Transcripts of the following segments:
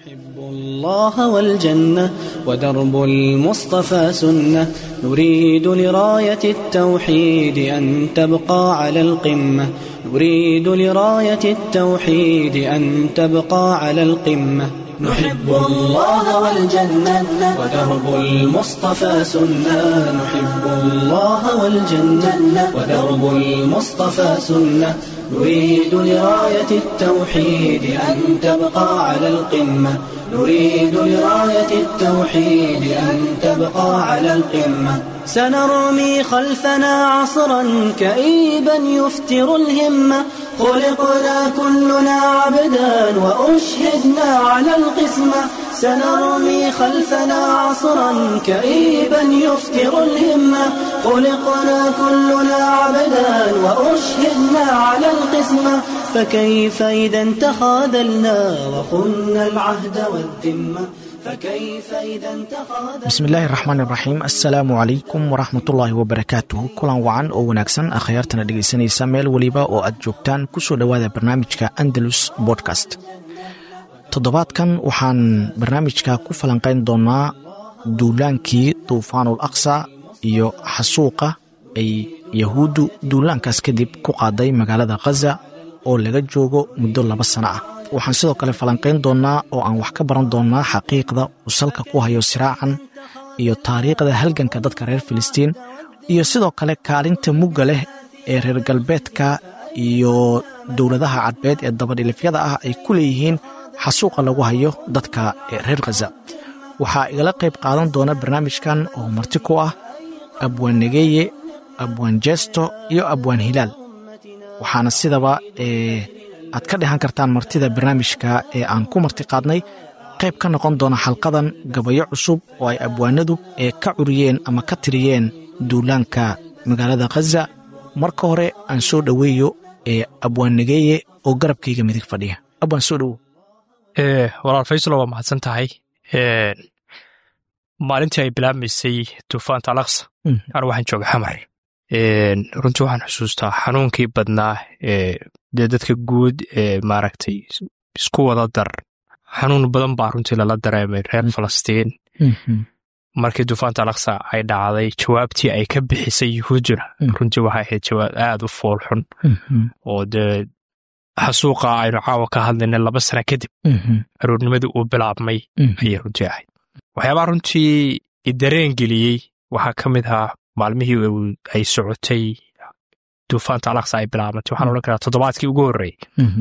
نحب الله والجنة ودرب المصطفى سنة نريد لراية التوحيد أن تبقى على القمة نريد لراية التوحيد أن تبقى على القمة نحب الله والجنة ودرب المصطفى سنة نحب الله والجنة ودرب المصطفى سنة نريد لراية التوحيد أن تبقى على القمة نريد لراية التوحيد أن تبقى على القمة سنرمي خلفنا عصرا كئيبا يفتر الهمة خلقنا كلنا عبدا وأشهدنا على القسمة سنرمي خلفنا عصرا كئيبا يفتر الهمة خلقنا كلنا عبدا وأشهدنا على القسمة فكيف إذا تخاذلنا وخنا العهد والذمة فكيف إذا تخاذلنا bismi illaahi raxmaan iraxiim assalaamu calaykum waraxmatullaahi wabarakaatuh kulan wacan oo wanaagsan akhyaartana dhegaysanaysa meel weliba oo aad joogtaan kusoo dhowaada barnaamijka andalus bodcast toddobaadkan waxaan barnaamijka ku falanqayn doonnaa duulaankii duufaanul aqsa iyo xasuuqa ay yahuuddu duulaankaas kadib ku qaaday magaalada khaza oo laga joogo muddo laba sano ah waxaan sidoo kale falanqayn doonnaa oo aan wax ka baran doonnaa xaqiiqda uu salka ku hayo siraacan iyo taariikhda halganka dadka reer filistiin iyo sidoo kale kaalinta mugga leh ee reer galbeedka iyo dowladaha cadbeed ee dabadhilifyada ah ay ku leeyihiin xasuuqa lagu hayo dadka reer khaza waxaa igala qayb qaadan doona barnaamijkan oo marti ku ah abwaan negeeye abwaan jeesto iyo abwaan hilaal waxaana sidaba ee aad ka dhehan kartaan martida barnaamijka ee aan ku marti qaadnay qayb ka noqon doona xalqadan gabayo cusub oo ay abwaanadu ee ka curiyeen ama ka tiriyeen duulaanka magaalada khaza marka hore aan soo dhoweeyo ee abwaan negeeye oo garabkayga midig fadhiya abwaan soo dhowow walaal faysalo waa mahadsan tahay maalintii ay bilaabmaysay duufaanta alaqsa anu waxaan jooga xamar runtii waxaan xusuustaa xanuunkii badnaa ee dee dadka guud ee maaragtay isku wada dar xanuun badan baa runtii lala dareemay reer falastiin markii duufaanta alaqsa ay dhacday jawaabtii ay ka bixisay yuhuudduna runtii waxay ahayd jawaab aad u foolxun oo dee xasuuqa aynu caawa ka hadlaynay laba sana kadib aroornimadii uu bilaabmay ayay runtii ahayd waxyaabaha runtii idareen geliyey waxaa ka mid ahaa maalmihii ay socotay duufaanta alaqsa ay bilaabantay waxaan odhan karaa toddobaadkii ugu horreeyey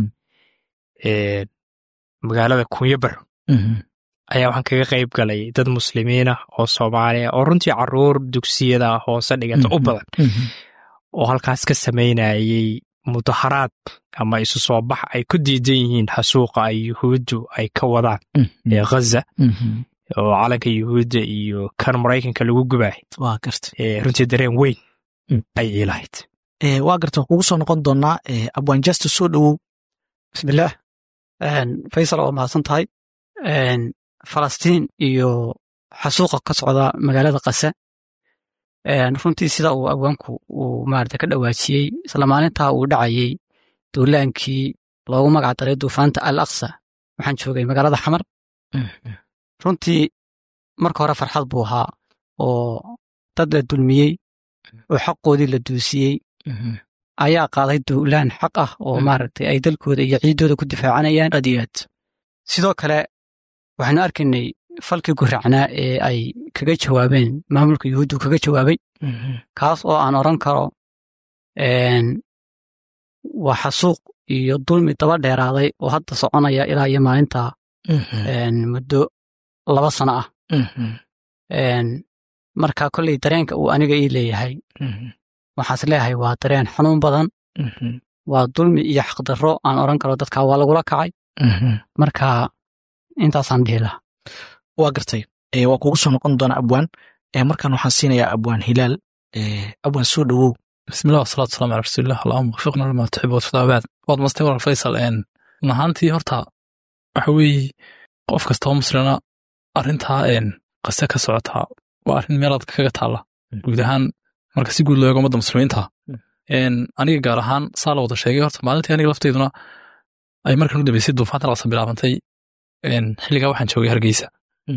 magaalada kunyabar ayaa waxaan kaga qayb galay dad muslimiinah oo soomaaliya oo runtii caruur dugsiyada hoose dhigata u badan oo halkaas ka samaynayay mudaharaad ama isu soo bax ay ku diidan yihiin xasuuqa ay yuhuuddu ay ka wadaan ee khaza oo calanka yuhuudda iyo kan maraykanka lagu gubaay waa garta runtii dareen weyn ay iilahayd waa garta waan kugu soo noqon doonnaa abwaan jasta soo dhowow bismillaah faysal waa mahadsan tahay falastiin iyo xasuuqa ka socda magaalada kase runtii sida uu abwaanku uu maarata ka dhawaajiyey isla maalintaa uu dhacayey duulaankii loogu magac daray duufaanta al aqsa waxaan joogay magaalada xamar runtii marka hore farxad buu ahaa oo dad la dulmiyey oo xaqoodii la duusiyey ayaa qaaday duulaan xaq ah oo maaragtay ay dalkooda iyo ciiddooda ku difaacanayaan aad iyo aad sidoo kale waxaanu arkaynay falkii guracnaa ee ay kaga jawaabeen maamulka yuhuuddu kaga jawaabay kaas oo aan odran karo waa xasuuq iyo dulmi daba dheeraaday oo hadda soconaya ilaa iyo maalinta muddo laba sano ah marka kolley dareenka uu aniga ii leeyahay waxaas leeyahay waa dareen xanuun badan waa dulmi iyo xaqdarro aan odran karo dadka waa lagula kacay marka intaasaan dhihi lahaa waa gartay waa kugu soo noqon doona abwaan markaan waxaan siinayaa abwaan hilaal abwaan soo dhowow bismillah wasalaatu wasalam ala rasuulillah allahuma wafiqna lima tuxib watardaa baad waad mastay warar faysal run ahaantii horta waxa weeye qof kastoo muslina arrintaa qase ka socotaa waa arrin meelaad kaga taalla guud ahaan marka si guud loo eego ummadda muslimiinta aniga gaar ahaan saa la wada sheegay horta maalintii aniga lafteyduna ay markan u dambeysay duufaanta laqsa bilaabantay xilligaa waxaan joogay hargeysa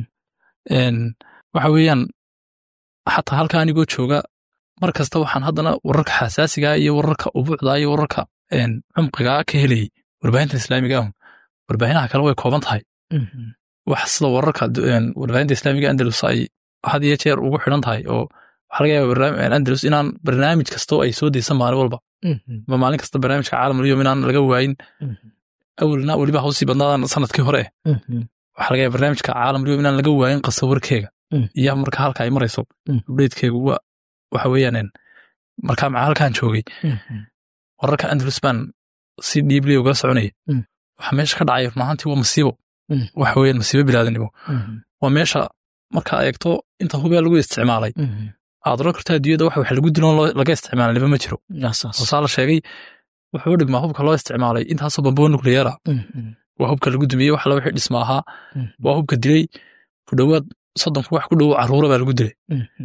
waxa weeyaan xataa halka anigoo jooga mar kasta waxaan haddana wararka xasaasigaa iyo wararka ubuucdaa iyo wararka cumqigaa ka helayay warbaahinta islaamiga ahun warbaahinaha kale way kooban tahay wax sida wararka warbaahinta islaamiga andalus ay had iyo jeer ugu xidhan tahay oo waxaa laga yaaba andalus inaan barnaamij kastoo ay soo deysan maalin walba ma maalin kasta barnaamijka caalamuliyom inaan laga waayin awalna weliba hawsii badnaadan sanadkii hore eh waxaa laga yaaba barnaamijka caalamuliyom inaan laga waayin qasa warkeega iyo marka halka ay marayso updatekeegu wa waxa weeyaan markaa maca halkaan joogay wararka andalus baan si dhiibli uga soconaya waxa meesha ka dhacay runahaantii waa masiibo waxa weeyaan masiibo bilaadanimo waa meesha markaa eegto inta hubee lagu isticmaalay aad oran karto adduunyada wax wax lagu dilo laga isticmaalay liba ma jiro hoosaa la sheegay wuxuu u dhigmaa hubka loo isticmaalay intaasoo bamboo nucleara waa hubka lagu dumiyey wax la wixii dhisma ahaa waa hubka dilay ku dhowaad soddonku wax ku dhow carruura baa lagu dilay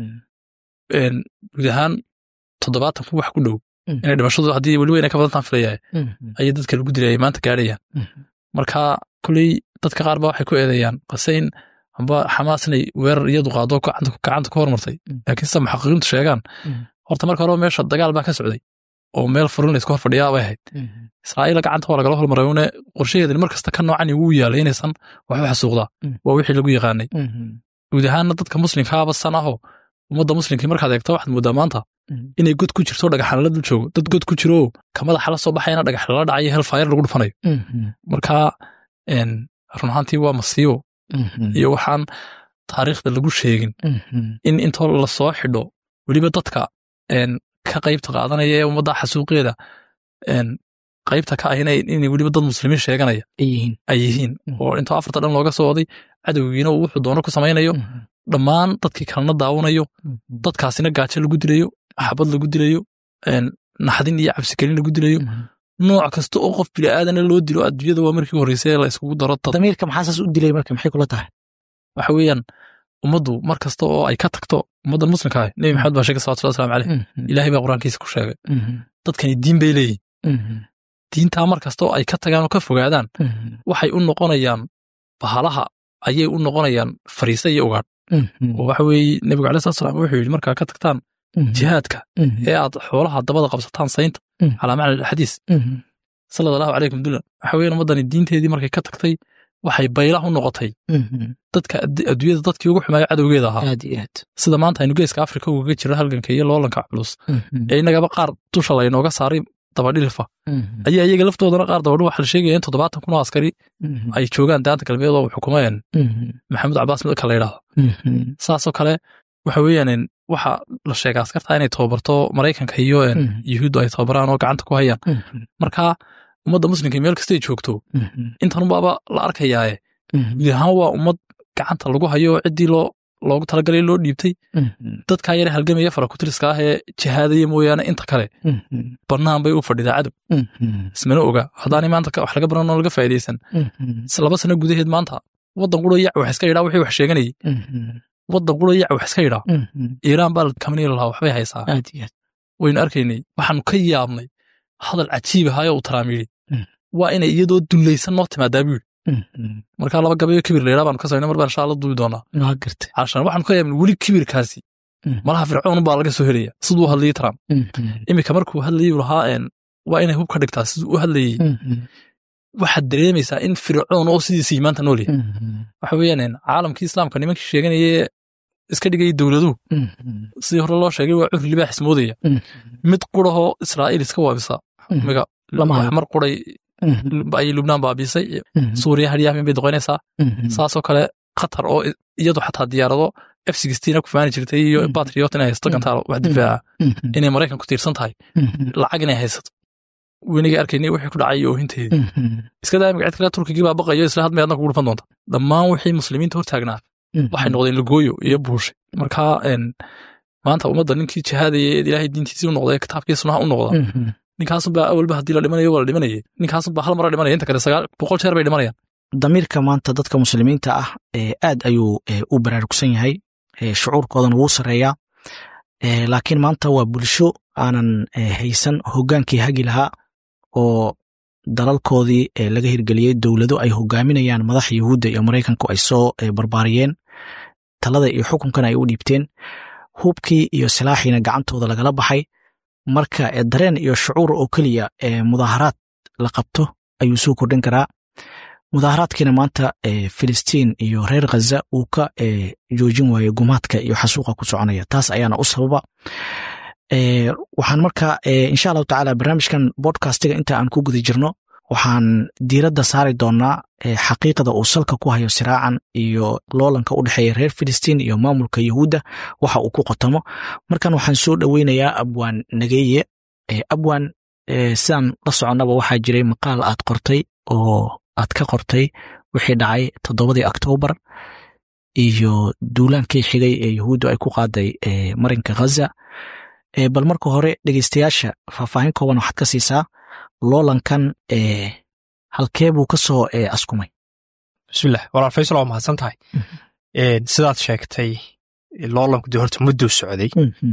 guud ahaan toddobaatan ku wax ku dhow inay dhimashadu haddii weliba inay ka badantaan filayaa ayay dadka lagu dilay ay maanta gaadhayaan marka koley dadka qaar ba waxay ku eedeeyaan qaseyn amba xamaas inay weerar iyadu qaado gacanta ka hormartay laakiin sida muxaqiqiintu sheegaan horta marka horeba meesha dagaal baa ka socday oo meel furin layska hor fadhiyaa bay ahayd israa'iila gacanta waa lagala hormaray une qorshaheedani mar kasta ka noocani wuu yaalay inaysan waxba xasuuqdaa waa wixii lagu yaqaanay guud ahaanna dadka muslimkaaba san ahoo ummadda muslimkii markaad eegto waxaad moodaa maanta inay god ku jirto dhagaxan la dul joogo dad god ku jiro ka madaxa la soo baxayana dhagax lala dhacayo helfayar lagu dhufanayo marka run ahaantii waa masiibo iyo waxaan taariikhda lagu sheegin in intoo la soo xidho weliba dadka ka qaybta qaadanaya ee ummadda xasuuqeeda qaybta ka ah inay weliba dad muslimiin sheeganaya ay yihiin oo intoo afarta dhan looga soo waday cadowgiina uu wuxuu doono ku samaynayo dhammaan dadkii kalena daawanayo dadkaasina gaajo lagu dilayo xabad lagu dilayo naxdin iyo cabsigelin lagu dilayo nooc kasta oo qof bini'aadana loo dilo adduunyada waa markii horreysay la iskugu daro damiirka maxaa saas u dilay marka maxay kula tahay waxa weeyaan ummaddu mar kasta oo ay ka tagto ummadda muslimka ah nebi maxamed baa sheegay salawatu waslamu caleyh ilaahay baa qur-aankiisa ku sheegay dadkani diin bay leeyihin diintaa mar kasta oo ay ka tagaan oo ka fogaadaan waxay u noqonayaan bahalaha ayay u noqonayaan fariisa iyo ugaadh oo waxa weeye nebigu alai slat slam wuxuu yidhi markaa ka tagtaan jihaadka ee aad xoolaha dabada qabsataan saynta calaa macna xadiis salad allahu calaykum dulan waxa weeyaan ummaddani diinteedii markay ka tagtay waxay baylah u noqotay dadka adduunyada dadkii ugu xumaayo cadowgeeda ahaa sida maanta aynu geeska afrika ugaga jira halganka iyo loolanka culus ee innagaba qaar dusha laynooga saaray dabadhilifa ayaa iyaga laftoodana qaar dabadhu waxa la sheegaya in toddobaatan kun oo askari ay joogaan daanta galbeed oo xukumayaan maxamuud cabaas midka la yidhaahdo saasoo kale waxa weeyaan waxa la sheega askarta inay tababarto maraykanka iyo yuhuuddu ay tababaraan oo gacanta ku hayaan marka ummadda muslimka meel kastay joogto intanunbaaba la arkayaaye guud ahaan waa ummad gacanta lagu hayo ciddii loo loogu talagalay loo dhiibtay dadkaa yare halgamaya farakutiriska ah ee jihaadaya mooyaane inta kale bannaan bay u fadhidaa cadow ismana oga haddaanay maanta wax laga baran oo laga faa'idaysan laba sano gudaheed maanta waddan quro yac wax iska yidhaa wixii wax sheeganayay waddan quro yac wax iska yidhaa iiraan baa kamani lahaa waxbay haysaa waynu arkaynay waxaanu ka yaabnay hadal cajiib ahaayo uu taraam yidhi waa inay iyadoo dullaysan noo timaadaa buu yidhi markaa laba gabayo kibir layidhaa baanu ka samayna mar baan insha alla duubi doonaa cashan waxaanu ka yaabnay weli kibirkaasi malaha fircoon baa laga soo helaya siduu u hadlayay trump iminka markuu hadlayay lahaa waa inay hub ka dhigtaa siduu u hadlayey waxaad dareemaysaa in fircoon oo sidiisii maanta nool yahay waxa weeyaan caalamkii islaamka nimankii sheeganayee iska dhigayay dowladuhu sidii hore loo sheegay waa curi libaax ismoodaya mid qurahoo israa'iil iska waabisa miga mar quray ayay lubnaan baabiisay suuriya haryaamin bay doqonaysaa saasoo kale qatar oo iyadu xataa diyaarado f sixteen ku faani jirtay iyo batriot inay haysato gantaal wax difaaca inay maraykan ku tiirsan tahay lacag inay haysato weniga arkaynay wixii ku dhacay iyo oohinteedii iska daa imika cid kale turkigii baa baqayo isla hadmay adna kugu dhufan doonta dhammaan wixii muslimiinta hortaagnaa waxay noqdeen lagooyo iyo buushay marka maanta ummadda ninkii jihaadaya ee ilaahay diintiisii u noqda ee kitaabkii sunaha u noqda ninkaasunbaa awalba haddii la dhimanayo waa la dhimanayay ninkaasunbaa hal mara dhimanaya inta kale sagaal boqol jeer bay dhimanayaan damiirka maanta dadka muslimiinta ah aad ayuu u baraarugsan yahay shucuurkoodan wuu sarreeyaa laakiin maanta waa bulsho aanan haysan hoggaankii hagi lahaa oo dalalkoodii laga hirgeliyey dowlado ay hogaaminayaan madaxa yuhuudda iyo maraykanku ay soo barbaariyeen talada iyo xukunkana ay u dhiibteen hubkii iyo silaaxiina gacantooda lagala baxay marka dareen iyo shucuur oo keliya mudaaharaad la qabto ayuu soo kordhin karaa mudaaharaadkiina maanta filistiin iyo reer khaza uu ka joojin waaye gumaadka iyo xasuuqa ku soconaya taas ayaana u sababa waxaan marka insha allahu tacaala barnaamijkan bodcastiga inta aan ku guda jirno waxaan diiradda saari doonaa xaqiiqada uu salka ku hayo siraacan iyo loolanka u dhexeeya reer filistiin iyo maamulka yuhuudda waxa uu ku qotamo markan waxaan soo dhoweynayaa abwaan nageeye abwaan sidaan la soconnaba waxaa jiray maqaal aad qortay oo aad ka qortay wixii dhacay toddobadii oktoobar iyo duulaankii xigay ee yuhuuddu ay ku qaaday marinka khaza bal marka hore dhegeystayaasha faahfaahin kooban waxaad ka siisaa loolankan halkee buu ka soo askumay bismilah walaal faysal waa mahadsan tahay sidaad sheegtay loolanku dee horta mudduu socday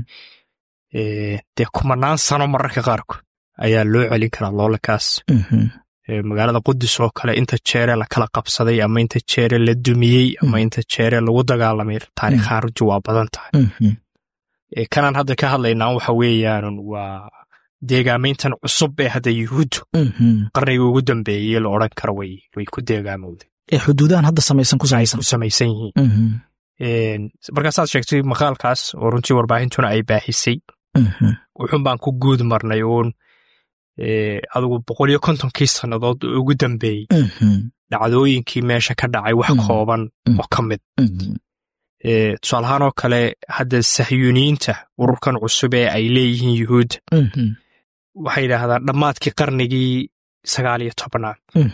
dee kumanaan sano mararka qaarkood ayaa loo celin karaa loolankaas magaalada qudus oo kale inta jeere la kala qabsaday ama inta jeere la dumiyey ama inta jeere lagu dagaalamay taariikhaan runtii waa badan tahay kanaan hadda ka hadlaynaa waxa weeyaan waa deegaamayntan cusub ee hadda yuhuuddu qarniga ugu dambeeyey la odran karo way way ku deegaamowday xuduudahan hadda samaysan ku ay ku samaysan yihiin markaasaad sheegtay maqaalkaas oo runtii warbaahintuna ay baahisay wuxun baan ku guud marnay uun adigu boqol iyo kontonkii sannadood ugu dambeeyey dhacdooyinkii meesha ka dhacay wax kooban oo ka mid tusaalahaan oo kale hadda sahyuuniyiinta ururkan cusub ee ay leeyihiin yuhuudda waxay yidhaahdaan dhammaadkii qarnigii sagaal iyo tobnaad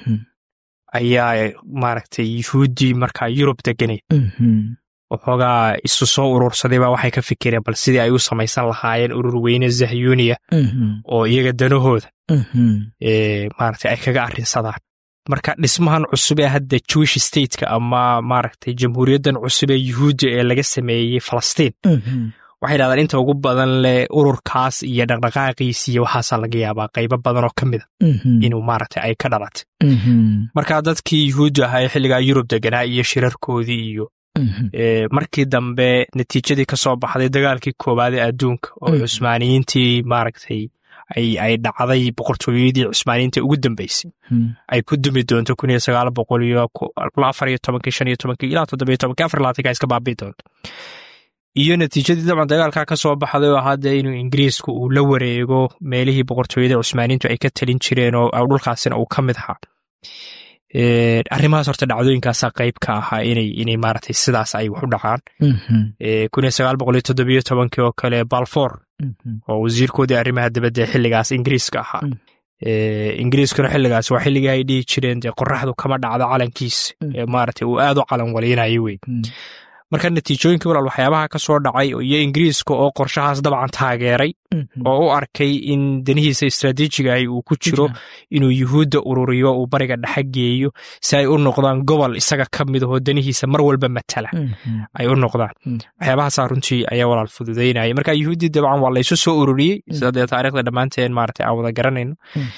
ayaa maaragtay yuhuuddii markaa yurub deganayd waxoogaa isu soo urursaday baa waxay ka fikireen bal sidii ay u samaysan lahaayeen urur weyne zahyuuniya oo iyaga danahooda maaragtay ay kaga arrinsadaan marka dhismahan cusub ee hadda jewish stateka ama maaragtay jamhuuriyaddan cusub ee yuhuudda ee laga sameeyey falastiin waxay dhahdaan inta ugu badan leh ururkaas iyo dhaqdhaqaaqiis iyo waxaasaa laga yaabaa qaybo badan oo ka mida inuu maaragtay ay ka dhalatay marka dadkii yuhuudda ahaa ee xilligaa yurub deganaa iyo shirarkoodii iyo markii dambe natiijadii ka soo baxday dagaalkii koowaad ee adduunka oo cusmaaniyiintii maaragtay ay dhacday boqortooyadii cusmaaniyiinta ugu dambeysay ay ku dumi doonto kun iyo sagaal boqol iyo afar iyo tobankii shan iyo tobankii ilaa toddobiyo tobankii afar labaatanka iska baabii doonto iyo natiijadii dabcan dagaalkaa ka soo baxday oo hadda inuu ingiriisku uu la wareego meelihii boqortooyada cusmaaniyiintu ay ka talin jireen oo dhulkaasina uu ka mid ahaa arrimahaas horta dhacdooyinkaasaa qayb ka ahaa inay inay maaragtay sidaas ay wax u dhacaan kun iyo sagaal boqol iyo toddobiyo tobankii oo kale balfour oo wasiirkoodii arrimaha dibadda ee xilligaas ingiriiska ahaa ingiriiskuna xilligaas waa xilligii ay dhihi jireen dee qoraxdu kama dhacdo calankiisa ee maaragtay uu aad u calan waleynayo wey marka natiijooyinkii walaal waxyaabaha ka soo dhacay iyo ingiriiska oo qorshahaas dabcan taageeray oo u arkay in danihiisa istraatiijigahi uu ku jiro inuu yuhuudda ururiyo uu bariga dhexe geeyo si ay u noqdaan gobol isaga ka mid ahoo danihiisa mar walba matala ay u noqdaan waxyaabahaasa runtii ayaa walaal fududaynaya marka yuhuuddii dabcan waa laysu soo ururiyey sida dee taarikhda dhammaanteen maaragtay aan wada garanayno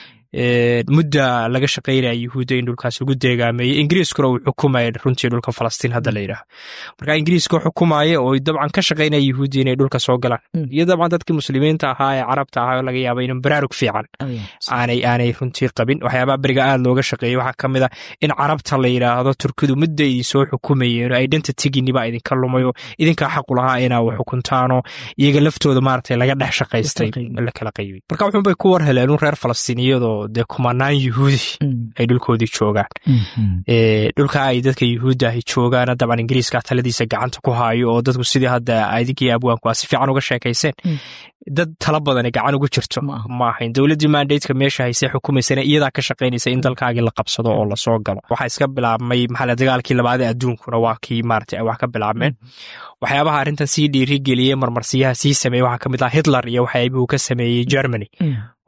mudda laga shaqaynaya yuhuudda in dhulkaas lagu deegaameeyey ingiriiskuna uu xukumaya runtii dhulka falastiin hadda la yidhaaho marka ingiriiska xukumaya oo dabcan ka shaqaynaya yuhuudda inay dhulka soo galaan iyo dabcan dadkii muslimiinta ahaa ee carabta ahaa oo laga yaaba inuu baraarug fiican aanay aanay runtii qabin waxyaabaha beriga aad looga shaqeeyey waxaa ka mid ah in carabta la yidhaahdo turkidu mudda idin soo xukumayeen oo identitiginiba idinka lumayo idinkaa xaqu lahaa inaa wax xukuntaanoo iyaga laftooda maaragtay laga dhex shaqaystay la kala qaybay marka wuxuunbay ku war heleen un reer falastiiniyadoo dee kumanaan yuhuudi ay dhulkoodii joogaan dhulka ay dadka yuhuudda ahi joogaana dabcan ingiriiska taladiisa gacanta ku haayo oo dadku sidii hadda adinkii abwaanku aa si fiican uga sheekayseen dad tala badani gacan uga jirto ma ahayn dowladdii mandateka meesha haysee xukumaysana iyadaa ka shaqaynaysa in dalkaagii la qabsado oo lasoo galo waxaa iska bilaabmay maxaa dagaalkii labaad ee adduunkuna waa kii maarata ay wax ka bilaabmeen waxyaabaha arrintan sii dhiiri geliyey marmarsiyaha sii sameeyey waxaa ka mid ah hitler iyo waxyaabihuu ka sameeyey germany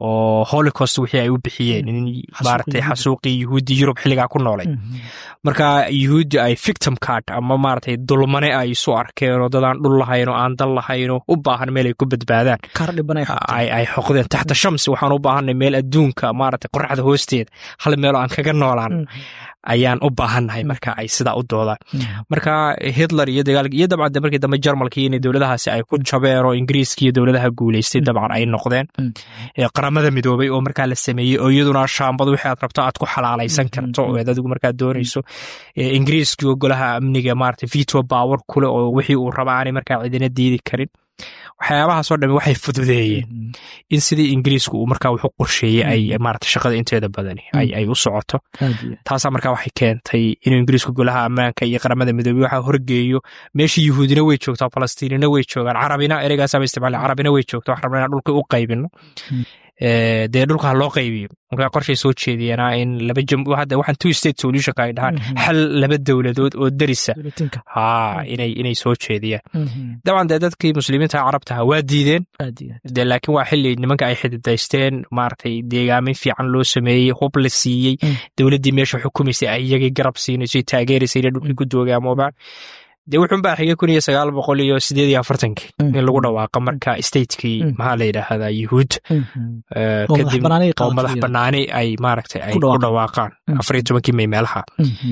oo holocaust wixii ay u bixiyeen in maaragtay xasuuqii yuhuuddii yurub xilligaa ku noolay marka yuhuuddi ay victim card ama maaragtay dulmane ay isu arkeen oo dadaan dhul lahayn oo aan dal lahayn oo u baahan meel ay ku badbaadaan ay xoqdeen taxta shams waxaan u baahanay meel adduunka maaragtay qoraxda hoosteeda hal meel oo aan kaga noolaan ayaan u baahannahay marka ay sidaa u doodaan marka hitler iyo dagaalki iyo dabcan markii dambe jarmalkii inay dowladahaasi ay ku jabeen oo ingiriiska iyo dowladaha guulaystay dabcan ay noqdeen qaramada midoobay oo markaa la sameeyey oo iyaduna shaambadu wixii aad rabto aad ku xalaalaysan karto oo aad adigu markaa doonayso ingiriiskii oo golaha amniga maarata veto power kule oo wixii uu raba aanay markaa cidina diidi karin waxyaabahaasoo dhami waxay fududeeyeen in sidii ingiriisku uu markaa wuxu qorsheeyey ay maarata shaqada inteeda badani ay u socoto taasaa markaa waxay keentay inuu ingiriisku golaha ammaanka iyo qaramada midoobey waxaa horgeeyo meeshii yuhuudina way joogtaa falastiinina way joogaan carabina ereygaasaba isticmaala carabina way joogta wax rabna inaan dhulka u qaybino dee dhulka ha loo qaybiyo markaa qorshay soo jeediyeenaa in laba hadda waxaan two state solutionka ay dhahaan xal laba dowladood oo derisa ha inay inay soo jeediyaan dabcan dee dadkii muslimiinta carabtaha waa diideen de laakiin waa xili nimanka ay xididaysteen maaragtay deegaamin fiican loo sameeyey hub la siiyey dowladdii meesha xukumaysay ay iyagii garab siinaysay taageeraysay inay dhulkii ku doogaamoobaan dee wuxuun baa xigay kun iyo sagaal boqol iyo sideed iyo afartankii in lagu dhawaaqa marka statekii maxaa la yidhaahdaa yuhuud kadib oo madax banaani ay maaragtay ay ku dhawaaqaan afar iyo tobankii may meelaha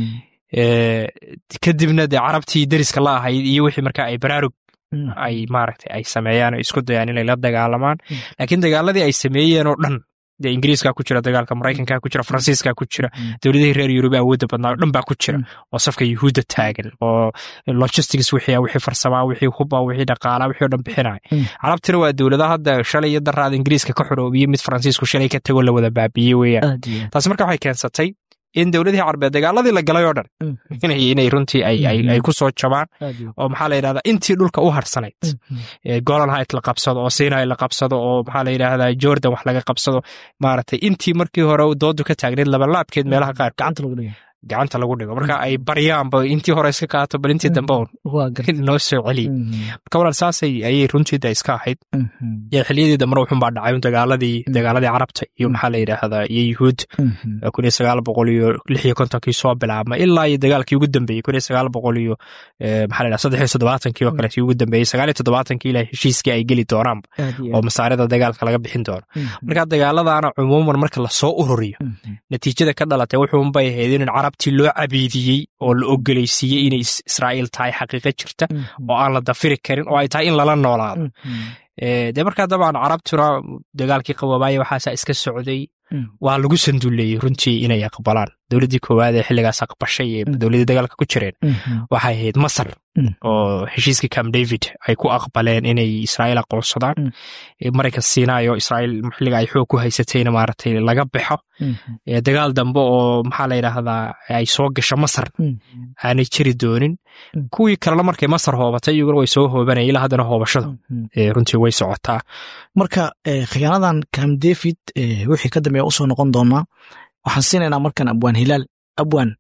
kadibna dee carabtii deriska la ahayd iyo wixii marka ay baraarug ay maaragtay ay sameeyaan oo isku dayaan inay la dagaalamaan laakiin dagaaladii ay sameeyeen oo dhan dee ingiriiskaa ku jira dagaalka maraykankaa ku jira faransiiskaa ku jira dowladihii reer yurubi awoodda badnaa o dhan baa ku jira oo safka yuhuudda taagan oo logistics wixii wixii farsamaa wixii huba wixii dhaqaalaa wixii o dhan bixinaya carabtina waa dowladaha hadda shalay iyo daraada ingiriiska ka xoroobiyey mid faransiisku shalay ka tegoo la wada baabiiyey weeyaan taasi marka waxay keensatay in dowladihii carbeed dagaaladii la galay oo dhan inay runtii ay ku soo jabaan oo maxaa la yidhahdaa intii dhulka u harsanayd golan hait la qabsado oo sinai la qabsado oo maxaa la yidhahdaa jordan wax laga qabsado maaragtay intii markii hore doodu ka taagneyd labalaabkeed meelaha qaar gacanta lagu dhigo marka ay baryaanba intii hore iska qaato bal intii dambe un noo soo celiy marka walaal saasay ayay runtiida iska ahayd xiliyadii dambena wuxunbaa dhacay un dagaaladii dagaaladii carabta iyo maxaa la yidhaahdaa iyo yuhuud kun iyo sagaal boqol iyo lix iyo kontonkii soo bilaabma ilaa iyo dagaalkii ugu dambeeyey kun iyo sagaal boqol iyo maxaa la yidhahdaa saddex iyo toddobaatankii oo kaleetii ugu dambeeyey sagaal iyo toddobaatankii ilaa heshiiskii ay geli doonaanba oo masaarida dagaalka laga bixin doono marka dagaaladaana cumuuman marka lasoo ururiyo natiijada ka dhalatay wuxuunbay ahayd in carabtii loo cabiidiyey oo la ogolaysiiyey inay israa'iil tahay xaqiiqo jirta oo aan la dafiri karin oo ay tahay in lala noolaado dee markaa dabcan carabtuna dagaalkii qaboobaaye waxaasa iska socday waa lagu sanduleeyey runtii inay aqbalaan dowladdii koowaad ee xilligaas aqbashay ee dowladdii dagaalka ku jireen waxay ahayd masar oo heshiiskii cam david ay ku aqbaleen inay israa'iil aqoonsadaan maraykan siinayo israa'iil xilliga ay xoog ku haysatayna maaragtay laga baxo dagaal dambe oo maxaa la yidhaahdaa ay soo gasho masar aanay jiri doonin kuwii kalena markay masar hoobatay iyaguna way soo hoobanaya ilaa haddana hoobashada runtii way socotaa marka khiyaanadan cam david wixii ka dambeeya usoo noqon doonaa waxaan siinaynaa markan abwaan hilaal abwaan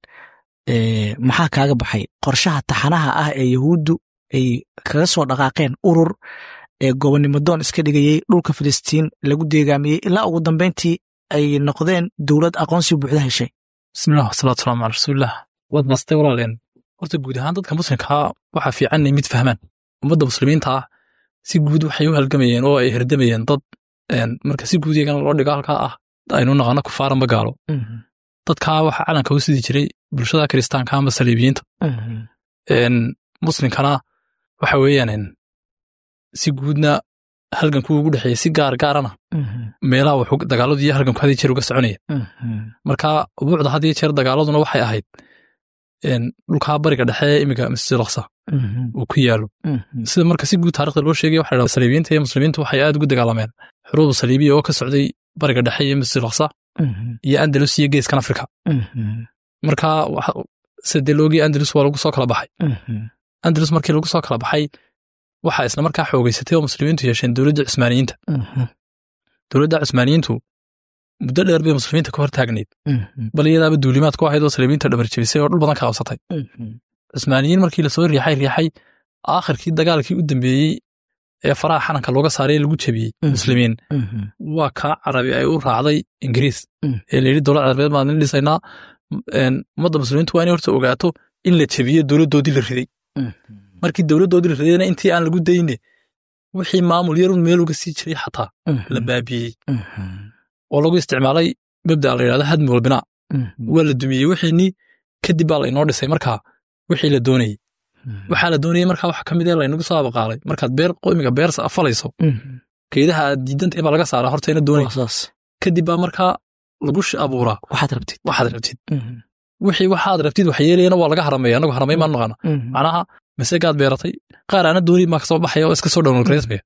maxaa kaaga baxay qorshaha taxanaha ah ee yahuuddu ay kaga soo dhaqaaqeen urur ee gobonnimo doon iska dhigayey dhulka filistiin lagu deegaamiyey ilaa ugu dambeyntii ay noqdeen dowlad aqoonsi buuxda heshay bismillah wasalaatu salaamu calaa rasuulilah waad mastay walaaleen horta guud ahaan dadka muslimkaa waxaa fiican inay mid fahmaan ummadda muslimiinta ah si guud waxay u halgamayeen oo ay herdamayeen dad marka si guud iyagana loo dhigo halkaa ah aynu naqano kufaaran bagaalo dadkaa waxaa calanka u sidi jiray bulshada kiristaanka ama saliibiyiinta muslimkana waxa weeyaan si guudna halganku ugu dhexeeya si gaar gaarana meelaha wuxuu dagaaladu iyo halganku had iyo jeer uga soconaya marka buucda had iyo jeer dagaaladuna waxay ahayd dhulkaa bariga dhexe ee imiga masjid aqsa uu ku yaalo sida marka si guud taarikhda loo sheegay waxa dhahda saliibiyiinta iyo muslimiintu waxay aad ugu dagaalameen xuruubu saliibiya oo ka socday bariga dhexe iyo masjid aqsa iyo andalus iyo geeskan afrika marka sida loogii andalus waa lagu soo kala baxay andalus markii lagu soo kala baxay waxaa isla markaa xoogeysatay oo muslimiintu yeesheen dowladda cusmaaniyiinta dowladda cusmaaniyiintu muddo dheer bay muslimiinta ka hor taagnayd bal iyadaaba duulimaad ku ahayd oo saliibiinta dhabar jebisay oo dhul badan ka qabsatay cusmaaniyiin markii lasoo riixay riixay aakhirkii dagaalkii u dambeeyey ee faraha xananka looga saaray ee lagu jebiyey muslimiin waa kaa carabi ay u raacday ingiriis ee layidhi dowlad carabeed baan idin dhisaynaa ummadda muslimiintu waa inay horta ogaato in la jebiyo dowladdoodii la riday markii dowladdoodii la ridayna intii aan lagu dayne wixii maamul yarun meel uga sii jiray xataa la baabiyey oo lagu isticmaalay mabda la yidhahda hadmi walbinaa waa la dumiyey wixiinii kadib baa laynoo dhisay markaa wixii la doonayey waxaa la doonayey markaa waxa ka mid ee laynagu soo abaqaalay markaad beer qoymiga beer afalayso geedaha aad diidantahay baa laga saaraa horta ina doonay kadib baa markaa lagu abuuraa waxaad rabtid waxaad rabtid wixii waxaad rabtid wax yeelayana waa laga harameeya anagu haramay maan naqaana macnaha masegaad beeratay qaar aana dooni maa kasoo baxaya oo iska soo dhowlgaraysmaya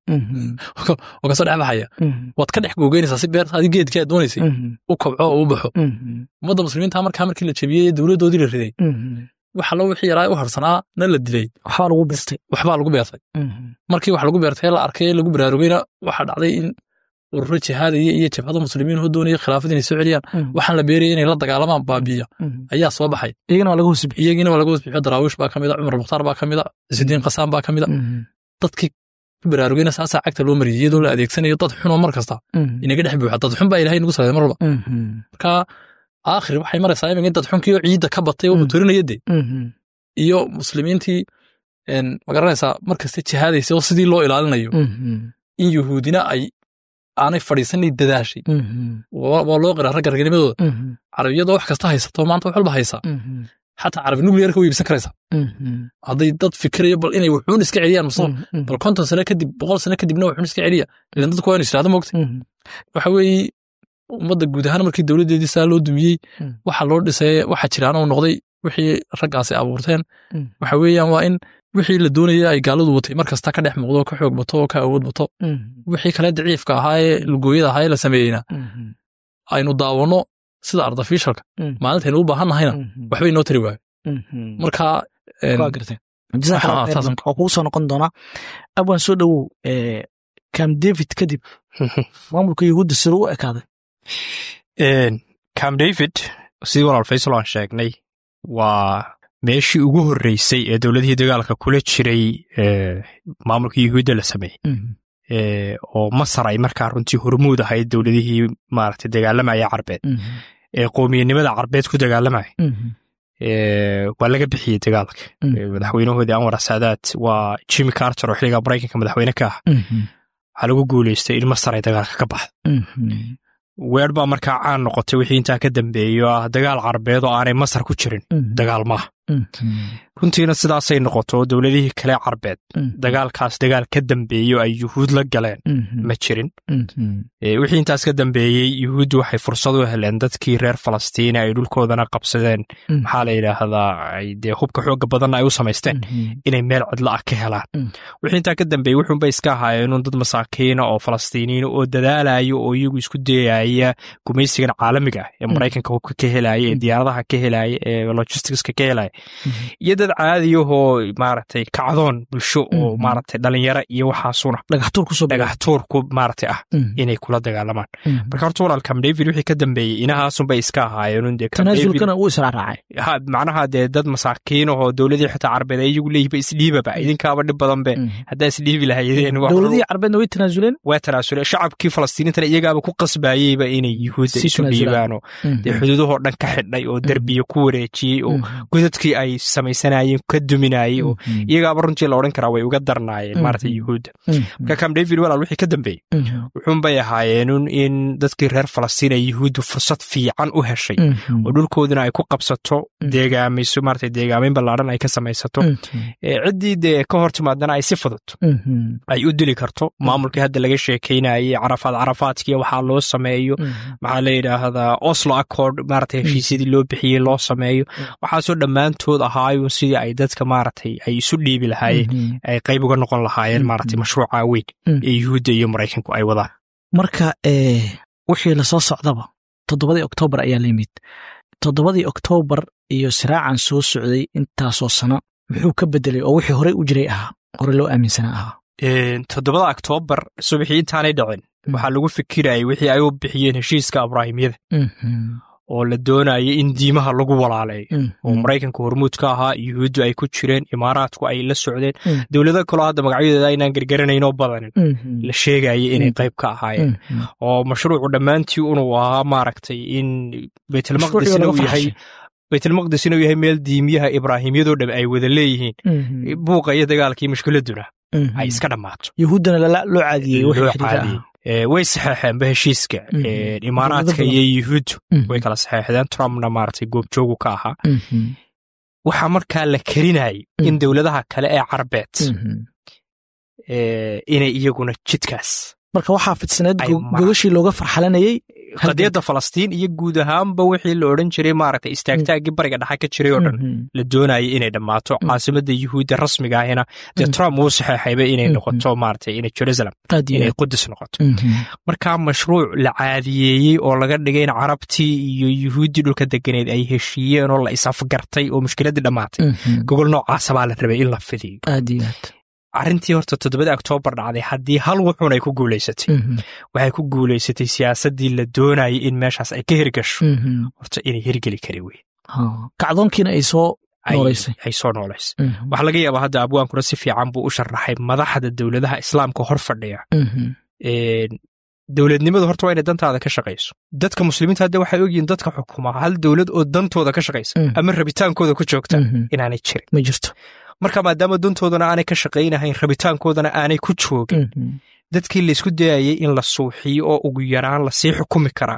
oo kasoo dhex baxaya waad ka dhex googeynaysaa si beertaadii geedkii aad doonaysay u kobco oo u baxo ummadda muslimiinta markaa markii la jebiyey dowladdoodii la riday waxa loo wixii yaraa u harsanaa na la dilay waxbaa lagu beertay waxbaa lagu beertay markii wax lagu beertay la arkay ee lagu baraarugayna waxaa dhacday in ururo jihaadaya iyo jabhada muslimiin oo doonaya khilaafad inay soo celiyaan waxaan la beeraya inay la dagaalamaan baabiya ayaa soo baxay iyagina waa laga hosbixiy iyagiina waa laga hosbixiyo daraawiish baa ka mid a cumar mukhtaar baa ka mid a cisudiin qasaan baa ka mid a dadkii ku baraarugayna saasaa cagta loo mariyay iyadoo la adeegsanayo dad xunoo mar kasta inaga dhex buuxa dad xun baa ilahay nagu salaaday mar walba marka aakhir waxay maraysaa iminka in dad xunkii oo ciidda ka batay oo muturinaya dee iyo muslimiintii magaranaysaa mar kasta jihaadaysa oo sidii loo ilaalinayo in yuhuudina ay aanay fadhiisanay dadaashay waa loo qiraa ragga ragnimadooda carabiyadoo wax kasta haysato maanta wax walba haysaa xataa carabi nuclearka way iibsan karaysaa hadday dad fikirayo bal inay wuxuun iska celiyaan musa bal konton sano kadib boqol sano kadibna wuxuun iska celiya ilan dadku waa inu israada moogta waxa weeye ummadda guud ahaan markii dowladdeedii saa loo dumiyey waxa loo dhisay waxa jiraan uu noqday wixii raggaasi abuurteen waxa weeyaan waa in wixii la doonaya ay gaaladu watay mar kasta ka dhex muuqdo ka xoog bato oo ka awood bato wixii kale daciifka ahaa ee lugooyada ahaa ee la sameeyeyna aynu daawanno sida artificialka maalintaynu u baahan nahayna waxbay noo tari waayo marka waa kugu soo noqon doonaa abwan soo dhowow cam david kadib maamulka yahuudda sida u ekaaday cam david sidii walaal faysal aan sheegnay waa meeshii ugu horreysay ee dowladihii dagaalka kula jiray maamulka yuhuudda la sameeyey oo masar ay markaa runtii hormuud ahayd dowladihii maaragtay dagaalamaya carbeed ee qowmiyanimada carbeed ku dagaalamaya waa laga bixiyey dagaalka madaxweynahoodii anwar saadaad waa jimmy carter oo xiligaa maraykanka madaxweyne ka ah waxaa lagu guuleystay in masar ay dagaalka ka baxdo weer baa markaa caan noqotay wixii intaa ka dambeeyo ah dagaal carbeed oo aanay masar ku jirin dagaal maaha runtiina sidaasay noqoto dowladihii kale carbeed dagaalkaas dagaal ka dambeeyo ay yuhuud la galeen ma jirin wixii intaas ka dambeeyey yuhuuddu waxay fursad u heleen dadkii reer falastiini ay dhulkoodana qabsadeen maxaa la yidhaahdaa ay dee hubka xooga badanna ay u samaysteen inay meel cidlo ah ka helaan wixii intaa ka dambeeyey wuxuunbay iska ahaayeenun dad masaakiina oo falastiiniina oo dadaalayo oo iyagu isku dayaya gumaysigan caalamiga ah ee maraykanka hubka ka helaya ee diyaaradaha ka helaya ee logisticska ka helaya iyo dad caadiyahoo maaragtay kacdoon bulsho oo maaragtay dhalinyaro iyo waxaasuna dhagaxtuurku maaragtay ah inay kula dagaalamaan marka horta walaal cam david wixii ka dambeeyey inahaasunbay iska ahaayeenun dee tanaasulkana uu israacraacay macnaha dee dad masaakiinahoo dowladii xitaa carbeed ay iyagu leeyihiba isdhiibaba idinkaaba dhib badan be haddaa isdhiibi lahayeen dowladihii carbeedna way tanaasuleen waa tanaasuleen shacabkii falastiiniintana iyagaaba ku qasbayeyba inay yuhuudda isu dhiibaanoo dee xuduudahoo dhan ka xidhay oo derbiya ku wareejiyey oo godadkii ay samaysanayeen ka duminayey oo iyagaaba runtii la odhan karaa way uga darnaayeen maarata yuhuudda marka cam david walaal wixii ka dambeeyey wuxuunbay ahaayeenun in dadkii reer falastiin ay yuhuuddu fursad fiican u heshay oo dhulkooduna ay ku qabsato deegaamayso maarata deegaamayn ballaadhan ay ka samaysato ciddii dee ka hor timaadana ay si fudud ay u dili karto maamulkii hadda laga sheekaynayey carafaad carafaadkiiyo waxaa loo sameeyo maxaa la yidhaahdaa oslo accord maarata heshiisyadii loo bixiyey loo sameeyo waxaasoo dhammaantood ahaayun sidii ay dadka maaragtay ay isu dhiibi lahaayeen ay qayb uga noqon lahaayeen maaragtay mashruuca weyn ee yuhuudda iyo maraykanku ay wadaan marka wixii lasoo socdaba toddobadii oktoobar ayaa la yimid toddobadii oktoobar iyo siraacan soo socday intaasoo sano muxuu ka bedelay oo wixii horey u jiray ahaa hore loo aaminsanaa ahaa toddobada oktoobar subaxii intaanay dhicin waxaa lagu fikirayay wixii ay u bixiyeen heshiiska abraahimyada oo la doonaya in diimaha lagu walaaleeyo oo maraykanka hormuud ka ahaa yuhuuddu ay ku jireen imaaraadku ay la socdeen dowlado kaloo hadda magacyadooda aynaan gargaranaynoo badanin la sheegaya inay qayb ka ahaayeen oo mashruucu dhammaantii unuu ahaa maaragtay in baytulmaqdisna uu yahay baytulmaqdisna uu yahay meel diimiyaha ibraahimyadoo dham ay wada leeyihiin buuqa iyo dagaalkii mushkiladuna ay iska dhammaato yuhuuddana loo caadiyey loo caadiyey way saxeexeenba heshiiska imaaraadka iyo yuhuuddu way kala saxeexdeen trumpna maaragtay goobjoogu ka ahaa waxaa markaa la kerinayay in dowladaha kale ee carbeed inay iyaguna jidkaas marka waxaa fidsaneed gogashii looga farxalanayey qadiyadda falastiin iyo guud ahaanba wixii la odhan jiray maaragtay istaagtaaggii bariga dhexa ka jiray oo dhan la doonayay inay dhammaato caasimadda yuhuudda rasmiga ahina dee trump wuu saxeexayba inay noqoto maaragtay inay jerusalem inay qudus noqoto markaa mashruuc la caadiyeeyey oo laga dhigay in carabtii iyo yuhuuddii dhulka deganeed ay heshiiyeen oo la isafgartay oo mushkiladdii dhammaatay gogol noocaasa baa la rabay in la fidiyo arrintii horta toddobada oktoobar dhacday haddii hal wuxuun ay ku guulaysatay waxay ku guulaysatay siyaasaddii la doonayay in meeshaas ay ka hirgasho horta inay hirgeli kari wey kacdoonkiina ay soo noolaysay ay soo noolaysay waxaa laga yaabaa hadda abwaankuna si fiican buu u sharaxay madaxda dowladaha islaamka hor fadhiya dowladnimadu horta waa inay dantaada ka shaqayso dadka muslimiinta hadda waxay ogyihiin dadka xukuma hal dowlad oo dantooda ka shaqaysa ama rabitaankooda ku joogta inaanay jirin ma jirto marka maadaama dantoodana aanay ka shaqaynahayn rabitaankoodana aanay ku joogin dadkii laysku dayayay in la suuxiyo oo ugu yaraan lasii xukumi karaa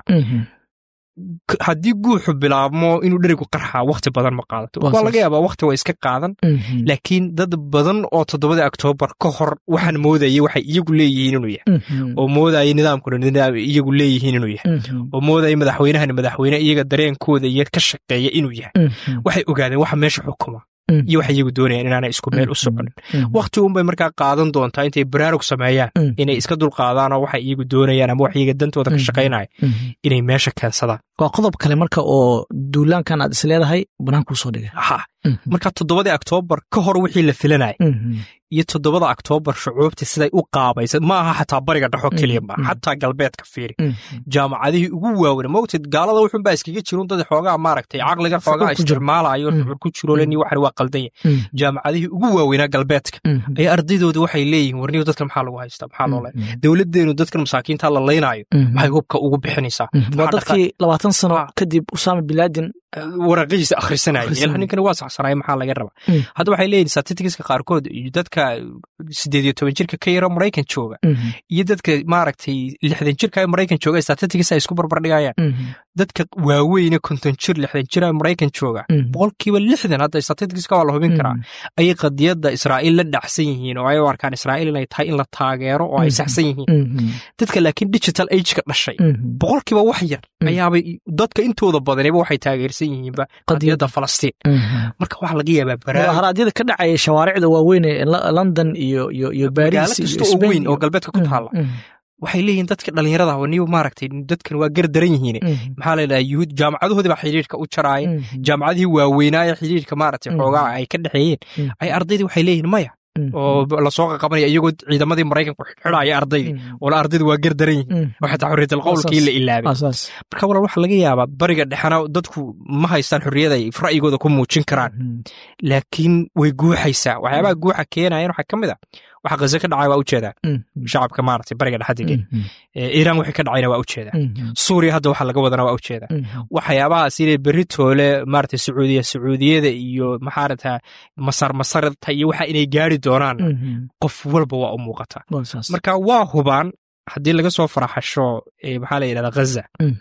haddii guuxu bilaabmo inuu dherigu qarxaa wakhti badan ma qaadato waa laga yaabaa wakhti waa iska qaadan laakiin dad badan oo toddobada oktoobar ka hor waxaan moodayay waxay iyagu leeyihiin inuu yahay oo moodayay nidaamkuna nidaam iyagu leeyihiin inuu yahay oo moodayay madaxweynahan madaxweyne iyaga dareenkooda iyo ka shaqeeya inuu yahay waxay ogaadeen waxa meesha xukuma iyo waxay iyagu doonayaan inaanay isku meel u soconin wakhti unbay markaa qaadan doontaa intay baraarug sameeyaan inay iska dulqaadaan oo waxay iyagu doonayaan ama wax iyaga dantooda ka shaqaynaya inay meesha keensadaan waa qodob kale marka oo duulaankan aad is leedahay banaankuu soo dhigay ha marka toddobadii oktoobar ka hor wixii la filanaya iyo toddobada oktoobar shucuubtii siday u qaabaysa ma aha xataa bariga dhexo keliya ma xataa galbeedka fiiri jaamacadihii ugu waaweyn mogtid gaalada wuxunbaa iskaga jirun dad xoogaa maaragtay caqliga xoogaa isticmaalayo shucuur ku jirolen waxan waa qaldan yahay jaamacadihii ugu waaweynaa galbeedka ayaa ardaydooda waxay leeyihiin warniyo dadkan maxaa lagu haystaa maxaa loo leeyahay dowladdeenu dadkan masaakiinta la laynaayo maxay hubka ugu bixinaysaa waa dadkii labaatan sano kadib usaama bilaadin waraqihiisa akhrisanaya ninkani waa saxsanaya maxaa laga rabaa hadda waxay leeyihin statistiska qaarkood iyo dadka sideed iyo toban jirka ka yaro maraykan jooga iyo dadka maaragtay lixdan jirka ee maraykan jooga statistics ay isku barbardhigayaan dadka waaweyne konton jir lixdan jir ee maraykan jooga boqolkiiba lixdan hadda statisticska waa la hubin karaa ayay qadiyadda israa'iil la dhacsan yihiin oo ay u arkaan israa'iil inay tahay in la taageero oo ay saxsan yihiin dadka laakiin digital ageka dhashay boqolkiiba wax yar ayaabay dadka intooda badaniba waxay taageersan yihiinba qadiyadda falastiin marka waxaa laga yaabaa mudaharaadyada ka dhacaya shawaaricda waaweyn ee london iyo iyo iyo baris kasta oo weyn oo galbeedka ku taalla waxay leeyihiin dadka dhallinyarada niyo maaragtay dadkan waa gar daran yihiin maxaa layidhaha yuhuud jaamacadahoodii baa xidhiirka u jaraaya jaamacadihii waaweynaaye xidhiirka maaragtay xoogaa ay ka dhexeeyeen ay ardaydii waxay leeyihiin maya oo lasoo qaqabanaya iyagoo ciidamadii maraykanku xidhaya ardaydii oola ardaydu waa gar daran yihiin oo xataa xorriyatal qowlkii la ilaabay marka walaal waxaa laga yaabaa bariga dhexena dadku ma haystaan xorriyada ay ra'yigooda ku muujin karaan laakiin way guuxaysaa waxyaabaha guuxa keenayan waxaa ka mid a waxa khaze ka dhacay waa ujeedaa shacabka maaragtay bariga dhexa degay iiraan wixii ka dhacayna waa ujeedaa suuriya hadda waxa laga wadana waa ujeedaa waxyaabahaas inay berri toole maaragtay sacuudiya sacuudiyada iyo maxaarata masar masarta iyo waxa inay gaari doonaan qof walba waa u muuqataa marka waa hubaan haddii laga soo faraxasho maxaa la yidhahda ghaza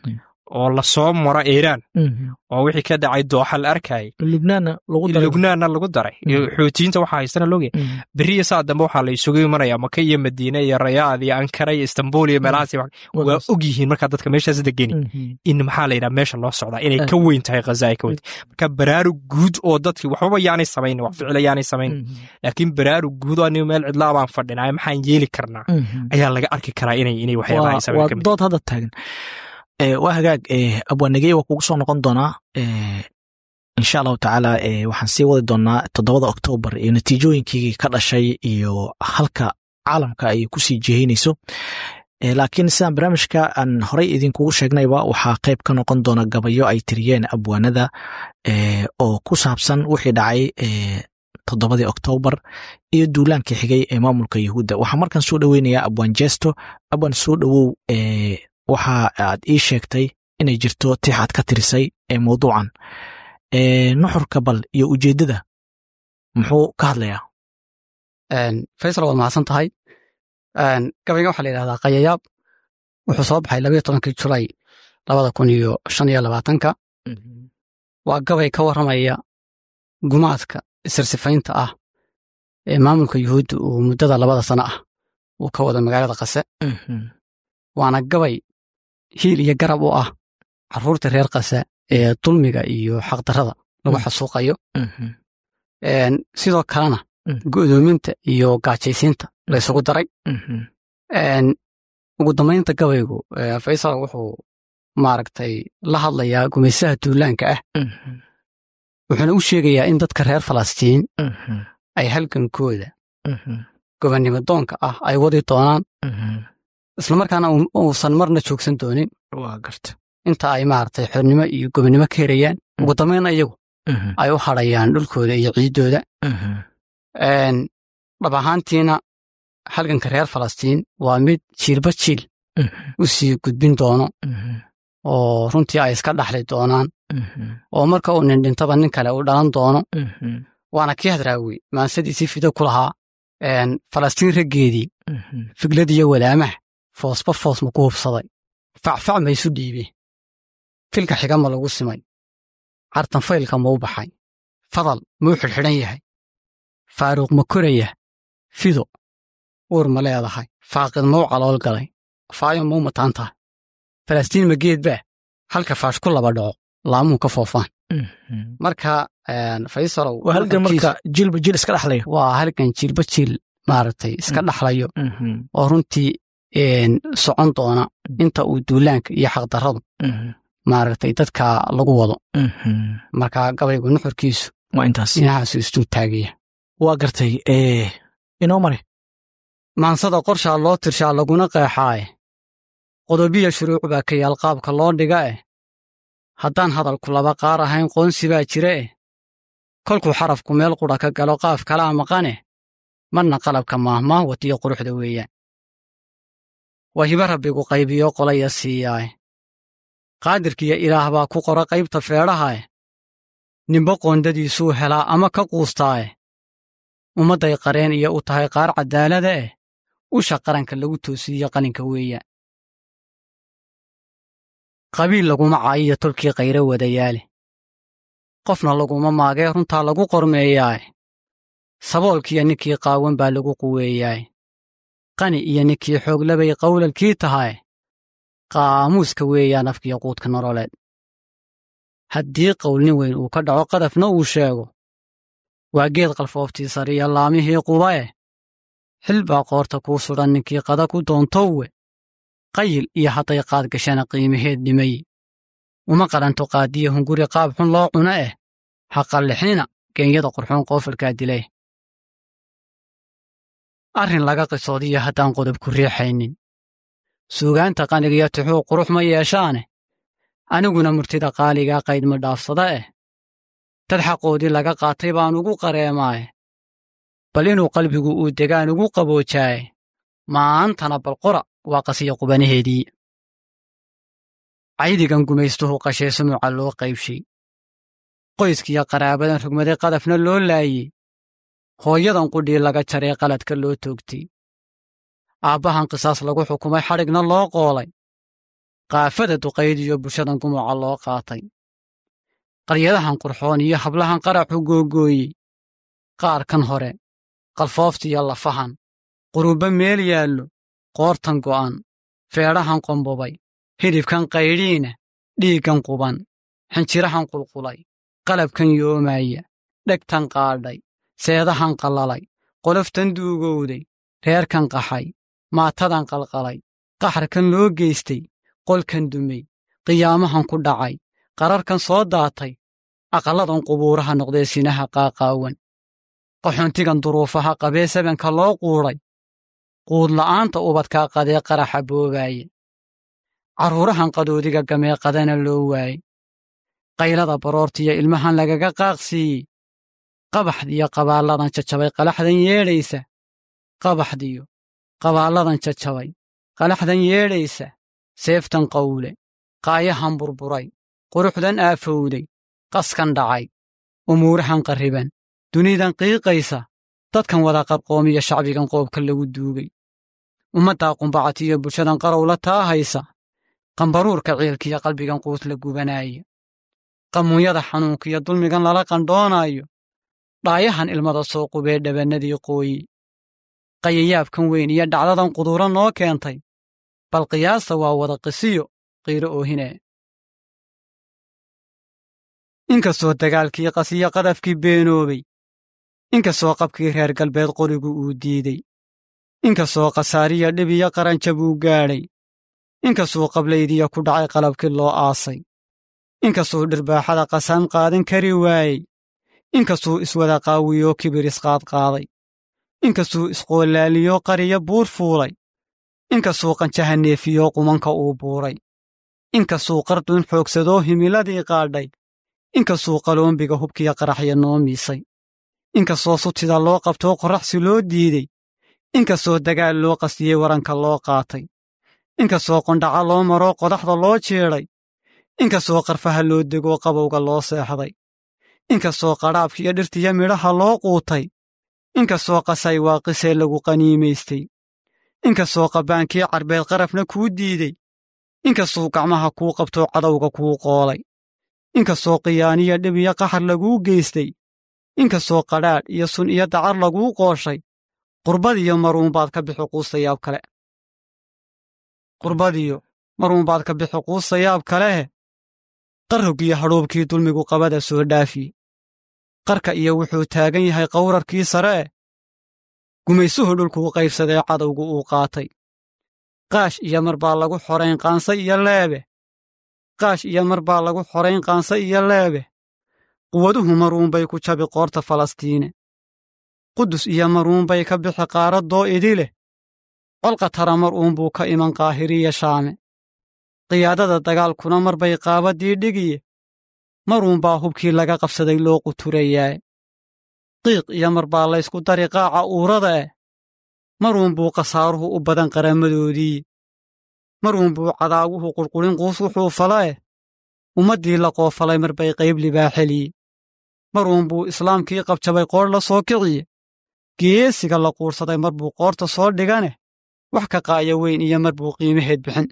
oo lasoo maro iiraan oo wixii ka dhacay dooxa la arkayay lubnaanna lagu daray xuutiyiinta waxaa haystana logya beriya saa dambe waxaa la isugu imanaya maka iyo madiine iyo rayaad iyo ankara iyo istanbul iyo meelahaas waa og yihiin markaa dadka meeshaas degeni in maxaa la yidhaha meesha loo socdaa inay ka weyn tahay ghaza ay ka weyn tahay marka baraarug guud oo dadkii waxbaba yaanay samayn wax ficila yaanay samayn laakiin baraarug guud oo anigu meel cidlaa baan fadhinaya maxaan yeeli karnaa ayaa laga arki karaa inay inay waxyaabaha ay samayn kamid dood hadda taagan waa hagaag abwaanegey waa kugu soo noqon doonaa insha allahu tacaala waxaan sii wadi doonaa toddobada oktoobar iyo natiijooyinkii ka dhashay iyo halka caalamka ay kusii jihaynayso laakiin sidaan barnaamijka aan horey idinkugu sheegnayba waxaa qayb ka noqon doona gabayo ay tiriyeen abwaanada oo ku saabsan wixii dhacay toddobadii oktoobar iyo duulaankii xigay ee maamulka yuhuudda waxaa markaan soo dhoweynayaa abwaan jesto abwaan soo dhowow waxa aad ii sheegtay inay jirto tix aad ka tirisay ee mawduucan nuxurka bal iyo ujeeddada muxuu ka hadlayaa faysal waad mahadsan tahay gabayga waxaa la yidhahdaa kayayaab wuxuu soo baxay labayo tobankii julay labada kun iyo shan iyo labaatanka waa gabay ka warramaya gumaadka isirsifaynta ah ee maamulka yuhuudda uu muddada labada sano ah uu ka wado magaalada kase waana gabay hiil iyo garab u ah carruurta reer kase ee dulmiga iyo xaqdarrada lagu xasuuqayo sidoo kalena go'doominta iyo gaajaysiinta la ysugu daray ugu dambaynta gabaygu faysal wuxuu maaragtay la hadlayaa gumaysaha duulaanka ah wuxuuna u sheegayaa in dadka reer falastiin ay halgankooda gobonnimo doonka ah ay wadi doonaan islamarkaana uusan marna joogsan doonin inta ay maaragtay xornimo iyo gobonnimo ka herayaan ugu dambaynna iyagu ay u hadhayaan dhulkooda iyo ciiddooda dhab ahaantiina halganka reer falastiin waa mid jiilba jiil u sii gudbin doono oo runtii ay iska dhaxli doonaan oo marka uu nin dhintaba nin kale uu dhalan doono waana kii hadraawi maansadiisii fido ku lahaa falastiin raggeedii figladiyo walaamaha foosba foos ma ku hubsaday facfac ma isu dhiibe filka xiga ma lagu simay cartanfaylka ma u baxay fadal muu xidhxidhan yahay faaruuq ma koraya fido uur ma leedahay faaqid mau calool galay faayo mau mataan tahay falastiin ma geed baa halka faash ku laba dhaco laamuu ka foofaan marka faysalow halgan marka jiilba jiil iska dhaxlayo waa halgan jiilba jiil maaragtay iska dhaxlayo oo runtii socon doona inta uu duulaanka iyo xaqdarradu maaragtay dadka lagu wado marka gabaygu nuxurkiisu waa intaas dhinacaasu isdul taagaya waa gartay inoo mare maansada qorshaa loo tirshaa laguna qeexaae qodobiya shuruuc baa ka yaal qaabka loo dhiga eh haddaan hadalku laba qaar ahayn qoonsi baa jira eh kolkuu xarafku meel qudha ka galo qaaf kalaa maqaneh marna qalabka maahmaah watiyo quruxda weeyaan waa hiba rabbigu qaybiyo qolaya siiyaae qaadirkiyo ilaah baa ku qora qaybta feedhahae nimbo qoondadiisuu helaa ama ka quustaae ummadday qareen iyo u tahay qaar caddaalada eh usha qaranka lagu toosiiyo qalinka weeyaan qabiil laguma caayiyo tolkii kayre wadayaale qofna laguma maagee runtaa lagu qormeeyaae saboolkiiyo ninkii qaawan baa lagu quweeyaae qani iyo ninkii xooglabay qawlalkii tahae qaamuuska weeyaan afkiyo quudka nololeed haddii qowlnin weyn uu ka dhaco qadafna uu sheego waa geed qalfooftii sariya laamihii qubae xil baa qoorta kuu sudhan ninkii qada ku doontowe qayil iyo hadday qaad gashana qiimaheed dhimay uma qaranto qaadiya hunguri qaab xun loo cuno eh ha qallixnina geenyada qurxoon qoofalkaa dilay arrin laga qisoodiyo haddaan qodob ku riixaynin suugaanta qanigiyo tixuu qurux ma yeeshaane aniguna murtida qaaligaa qayd ma dhaafsada eh dad xaqoodii laga qaatay baan ugu qareemaaye bal inuu qalbigu uu degaan ugu qaboojaaye maantana balqora waa qasiya qubanaheedii caydigan gumaystuhu qashee sumuca loo qaybshay qoyskiyo qaraabadan rugmaday qadafna loo laayey hooyadan qudhii laga jaree qaladka loo toogtay aabbahan qisaas lagu xukumay xadhigna loo qoolay qaafada duqaydiyo bulshadan gumuca loo qaatay qaryadahan qurxoon iyo hablahan qaraxu googooyey qaar kan hore qalfooftiyo lafahan qurubba meel yaallo qoortan go'an feedhahan qombobay hidhibkan qaydhiina dhiiggan quban xinjirahan qulqulay qalabkan yoomaya dhegtan qaadhay seedahan qallalay qoloftan duugowday reerkan qaxay maatadan qalqalay qaxarkan loo geystay qolkan dumay qiyaamahan ku dhacay qararkan soo daatay aqalladan qubuuraha noqdee sinaha qaaqaawan qaxoontigan duruufaha qabee sabanka loo quudhay quudla'aanta ubadkaa qadee qaraxa boobaaye carruurahan qadoodiga gamee qadana loo waaye qaylada baroortiyo ilmahan lagaga qaaqsiiyey qabaxdiyo qabaalladan jajabay qalaxdan yeedhaysa qabaxdiyo qabaalladan jajabay qalaxdan yeedhaysa seeftan qawle qaayahan burburay quruxdan aafowday qaskan dhacay umuurahan qarriban dunidan qiiqaysa dadkan wada qarqoomiya shacbigan qoobka lagu duugay ummaddaa qumbacatiyo bulshadan qarowla taahaysa qambaruurka ciilkiyo qalbigan quus la gubanaaya qamuunyada xanuunkiyo dulmigan lala qandhoonaayo dhaayahan ilmada soo qubee dhabannadii qooyi qayayaabkan weyn iyo dhacdadan quduuro noo keentay bal qiyaasta waa wada qisiyo qiiro oohinee inkastoo dagaalkii qasiyo qadafkii beenoobay inkastoo qabkii reer galbeed qorigu uu diidey inkastoo khasaariya dhibiyo qaranjab uu gaadhay inkastuu qablaydiya ku dhacay qalabkii loo aasay inkastuu dhirbaaxada qasaan qaadan kari waayey inkastuu iswada qaawiyoo kibir isqaadqaaday inkastuu isqoolaaliyoo qariyo buur fuulay inkastuu qanjaha neefiyoo qumanka uu buuray inkastuu qarduun xoogsadoo himiladii qaadhay inkastuu qaloombiga hubkiyo qaraxya noo miisay inkastoo sutida loo qabtoo qorraxsi loo diidey inkastoo dagaal loo qastiyey waranka loo qaatay inkastoo qondhaca loo maroo qodaxda loo jeedhay inkastoo qarfaha loo degoo qabowga loo seexday inkastoo qadhaabkiiyo dhirtiyo midhaha loo quutay inkastoo qasay waaqisee lagu qaniimaystay inkastoo qabbaankii carbeed qarafna kuu diidey inkastuu gacmaha kuu qabtoo cadowga kuu qoolay inkastoo qiyaaniyo dhib iyo qaxar laguu geystay inkastoo qadhaadh iyo sun iyo dacar laguu qooshay qurbadiyo maruunbaad ka bixi quustayaab kale qurbadiyo maruunbaad ka bixi quustayaab kalehe qarroggiyo hadhuubkii dulmigu qabada soo dhaafiye qarka iyo wuxuu taagan yahay qawrarkii sare eh gumaysuhu dhulkuu qaybsadee cadowgu uu qaatay qaash iyo mar baa lagu xorayn qaanse iyo leebe qaash iyo mar baa lagu xorayn qaanse iyo leebe quwaduhu maruunbay ku jabi qoorta falastiine qudus iyo maruunbay ka bixi qaaraddoo idileh colqatara mar uunbuu ka iman qaahiriya shaame qiyaadada dagaalkuna mar bay qaabaddii dhigiye maruunbaa hubkii laga qabsaday loo quturayaae qiiq iyo mar baa laysku dari qaaca uurada eh maruunbuu khasaaruhu u badan qaramadoodii maruunbuu cadaawuhu qurqurin quus wuxuu fala eh ummaddii la qoofalay mar bay qayb libaaxeliye maruunbuu islaamkii qabjabay qoor la soo kiciye geesiga la quursaday mar buu qoorta soo dhiganeh wax ka qaaya weyn iyo mar buu qiimaheed bixin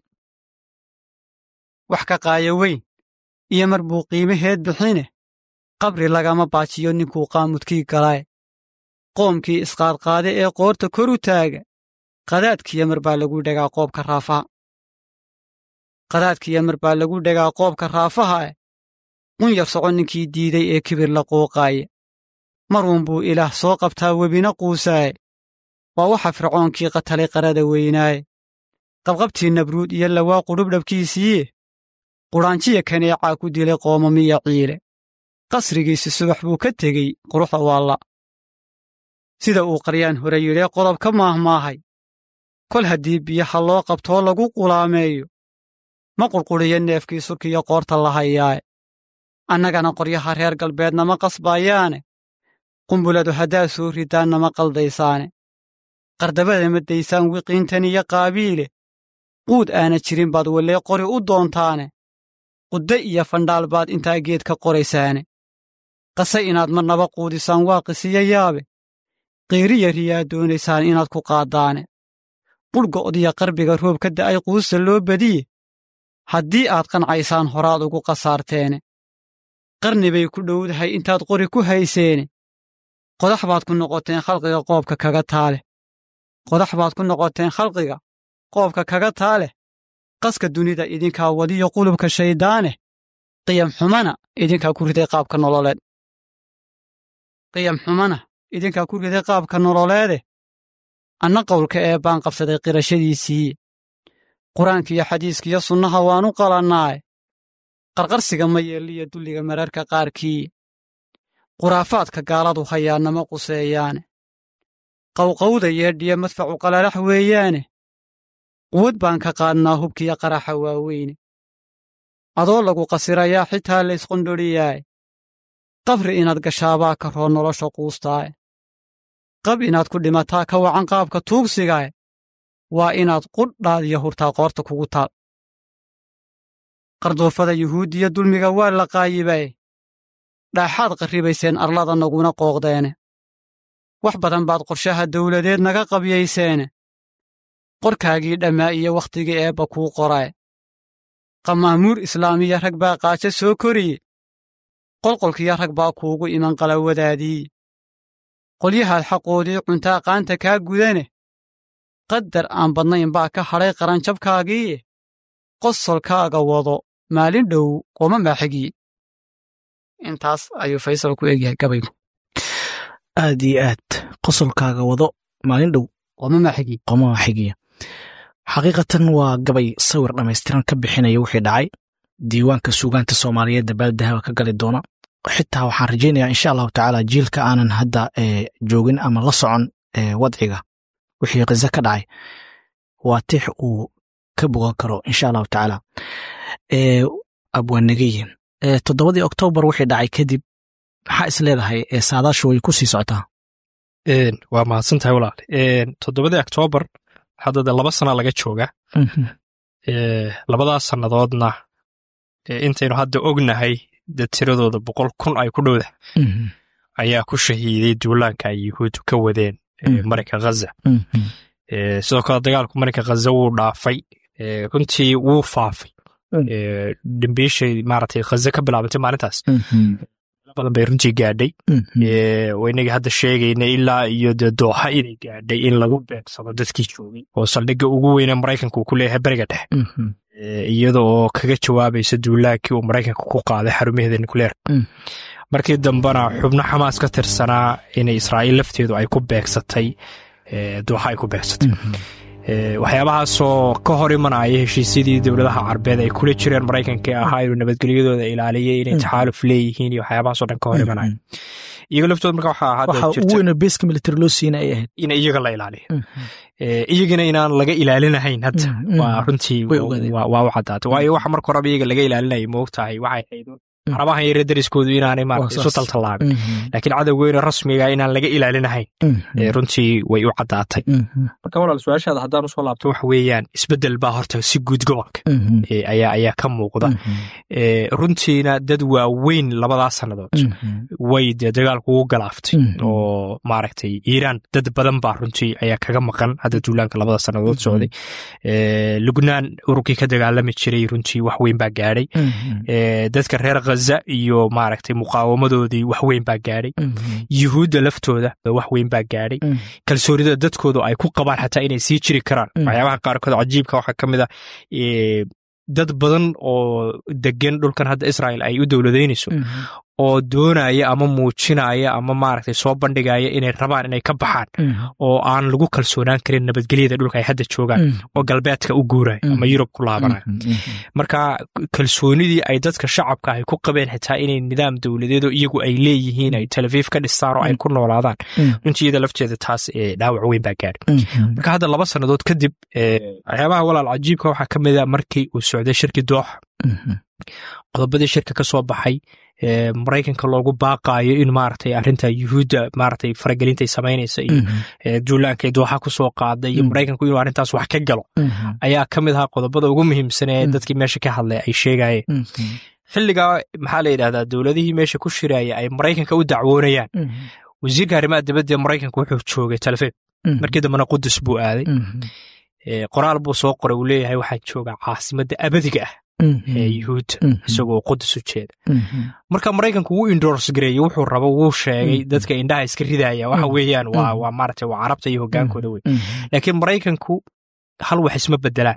wax ka qaaya weyn iyo mar buu qiimaheed bixine qabri lagama baajiyo ninkuu qaamudkii galae qoomkii isqaadqaade ee qoorta kor u taaga qadaadkiyo mar baa lagu dhegaa qoobka raafaha qadaadkiyo mar baa lagu dhegaa qoobka raafaha eh qunyar soco ninkii diiday ee kibir la qooqaaye maruunbuu ilaah soo qabtaa webina quusaaye waa waxa fircoonkii qatalay qarada weynaaye qabqabtii nabruud iyo lawaa qudhubdhabkiisiiye qudhaanjiya kaneecaa ku dilay qoomamiya ciile qasrigiisi subax buu ka tegey quruxda waalla sida uu qaryaan hore yidhee qodob ka maahmaahay kol haddii biyaha loo qabtoo lagu qulaameeyo ma qurqudhiyo neefkii surkiyo qoorta la hayaae annagana qoryaha reer galbeednama qasbaayaane qumbuladu haddaad soo ridaannama qaldaysaane qardabada ma daysaan wiqiintan iyo qaabiile quud aana jirin baad wellee qori u doontaane qudde iyo fandhaal baad intaa geed ka qoraysaane qase inaad marnaba quudisaan waa qisiyo yaabe qiiriya riyaa doonaysaan inaad ku qaaddaane qudhgo'diya qarbiga roob ka da'ay quusta loo badiye haddii aad qancaysaan horaad ugu khasaarteene qarni bay ku dhowdahay intaad qori ku hayseene qodax baad ku noqoteen khalqiga qoobka kaga taaleh qodax baad ku noqoteen khalqiga qoobka kaga taaleh qaska dunida idinkaa wadiyo qulubka shayddaaneh qiyam xumana idinkaa ku riday qaabka nololeed qiyam xumana idinkaa ku riday qaabka nololeede anna qowlka ee baan qabsaday qirashadiisiiye qur-aankiiyo xadiiskiyo sunnaha waanu qalannaaye qarqarsiga ma yeelliyo dulliga mararka qaarkiiye khuraafaadka gaaladu hayaannama quseeyaane qawqawda yeedhiya madfacu qalalax weeyaane quwad baan ka qaadnaa hubkiyo qaraxa waaweyne adoo lagu qasirayaa xitaa laysqondhoriyaaye qabri inaad gashaabaa ka roo nolosha quustaaye qab inaad ku dhimataa ka wacan qaabka tuugsigaaye waa inaad qudhaad iyo hurtaa qoorta kugu taal qardoofada yuhuuddiya dulmiga waa la qaayibaye dhaaxaad qarribayseen arlada naguna qooqdeene wax badan baad qorshaha dawladeed naga qabyayseene qorkaagii dhammaa iyo wakhtigii eebba kuu qorae qamaamuur islaamiya rag baa qaajo soo koriye qolqolkiyo rag baa kuugu iman qalawadaadii qolyahaad xaqoodii cuntaa qaanta kaa gudane qadar aan badnayn baa ka hadhay qaranjabkaagiiye qosolkaaga wado maalin dhow qooma maaxigii intaas ayuu faysal ku egyahay gabaygu aad iyo aad qosolkaaga wado maalin dhow qooma maaxigii qooma maaxigiya xaqiiqatan waa gabay sawir dhammaystiran ka bixinaya wixii dhacay diiwaanka suugaanta soomaaliyeed dabaaldahaba ka gali doona xitaa waxaan rajaynayaa insha allahu tacaala jiilka aanan hadda joogin ama la socon wadciga wixii kize ka dhacay waa tix uu ka bogan karo insha allahu tacaala abwaanageyin toddobadii oktoobar wixii dhacay kadib maxaa is leedahay saadaashu way ku sii socotaa waa mahadsantahay walaal toddobadii oktoobar hadda de laba sana laga jooga labadaas sannadoodna intaynu hadda ognahay de tiradooda boqol kun ay ku dhowda ayaa ku shahiiday duulaanka ay yuhuuddu ka wadeen marinka ghaza sidoo kale dagaalku marinka ghaza wuu dhaafay runtii wuu faafay dambiishay maaragtay ghaza ka bilaabantay maalintaas badan bay runtii gaadhay inagii hadda sheegayna ilaa iyo dee dooxa inay gaadhay in lagu beegsado dadkii joogay oo saldhigga ugu weyne maraykanka uu ku leeyahay beriga dhexe iyada oo kaga jawaabaysa duulaankii uu maraykanka ku qaaday xarumaheeda nucleerka markii dambena xubno xamaas ka tirsanaa inay israa'iil lafteedu ay ku beegsatay dooxa ay ku beegsatay waxyaabahaasoo ka hor imanaya heshiisyadii dowladaha carbeed ay kula jireen maraykanka ee ahaa inuu nabadgelyadooda ilaaliyay inay taxaaluf leeyihiin iyo waxyaabahaasoo dhan ka hor imanaya iyaga laftooda marka waxaa hadda waxa ugu weyn beeska military loo siina ay ahayd in iyaga la ilaaliyo iyagina inaan laga ilaalinahayn hadda waa runtii waa u caddaatay waayo waxa marka horeba iyaga laga ilaalinayay moogtahay waxay ahayd carabahan yare dariskoodu inaanay maarata isu taltallaabin laakiin cadowgeyna rasmiga inaan laga ilaalinahayn runtii way u caddaatay marka walaal su-aashaada haddaan usoo laabto waxa weeyaan isbeddel baa horta si guud gobolka ayaa ayaa ka muuqda runtiina dad waaweyn labadaas sannadood way dee dagaalku ugu galaaftay oo maaragtay iiraan dad badan baa runtii ayaa kaga maqan hadda duulaanka labada sannadood socday lubnaan ururkii ka dagaalami jiray runtii wax weyn baa gaadhay dadka reer ghaza iyo maaragtay muqaawamadoodii wax weyn baa gaadhay yuhuudda laftooda wax weyn baa gaadhay kalsoonida dadkoodu ay ku qabaan xataa inay sii jiri karaan waxyaabaha qaarkood cajiibka waxaa ka mid a dad badan oo degan dhulkan hadda israel ay u dowladaynayso oo doonaya ama muujinaya ama maaragtay soo bandhigaya inay rabaan inay ka baxaan oo aan lagu kalsoonaan karin nabadgelyada dhulka ay hadda joogaan oo galbeedka u guuraya ama yurub ku laabanaya marka kalsoonidii ay dadka shacabka ay ku qabeen xitaa inay nidaam dowladeedo iyagu ay leeyihiin ay talafiif ka dhistaan oo ay ku noolaadaan runtii iyada lafteeda taas dhaawac weyn baa gaadhay marka hadda laba sannadood kadib waxyaabaha walaal cajiibka waxaa ka mid a markii uu socday shirkii dooxa qodobadii shirka ka soo baxay maraykanka loogu baaqaayo in maaragtay arrinta yuhuudda maaragtay faragelintay samaynaysa iyo duulaanka dooxa ku soo qaaday iyo maraykanku inuu arrintaas wax ka galo ayaa ka mid ahaa qodobada ugu muhiimsan ee dadkii meesha ka hadlay ay sheegayeen xilligaa maxaa la yidhahdaa dowladihii meesha ku shiraya ay maraykanka u dacwoonayaan wasiirka arrimaha dibadda ee maraykanka wuxuu joogay talefeeb markii dambena qudus buu aaday qoraal buu soo qoray uu leeyahay waxaan joogaa caasimadda abadiga ah ee yuhuudda isagoo qudus u jeeda marka maraykanku wuu indors gareeyey wuxuu rabo wuu sheegay dadka indhaha iska ridaya waxa weeyaan waa waa maaragtay waa carabta iyo hogaankooda wey laakiin maraykanku hal wax isma bedelaan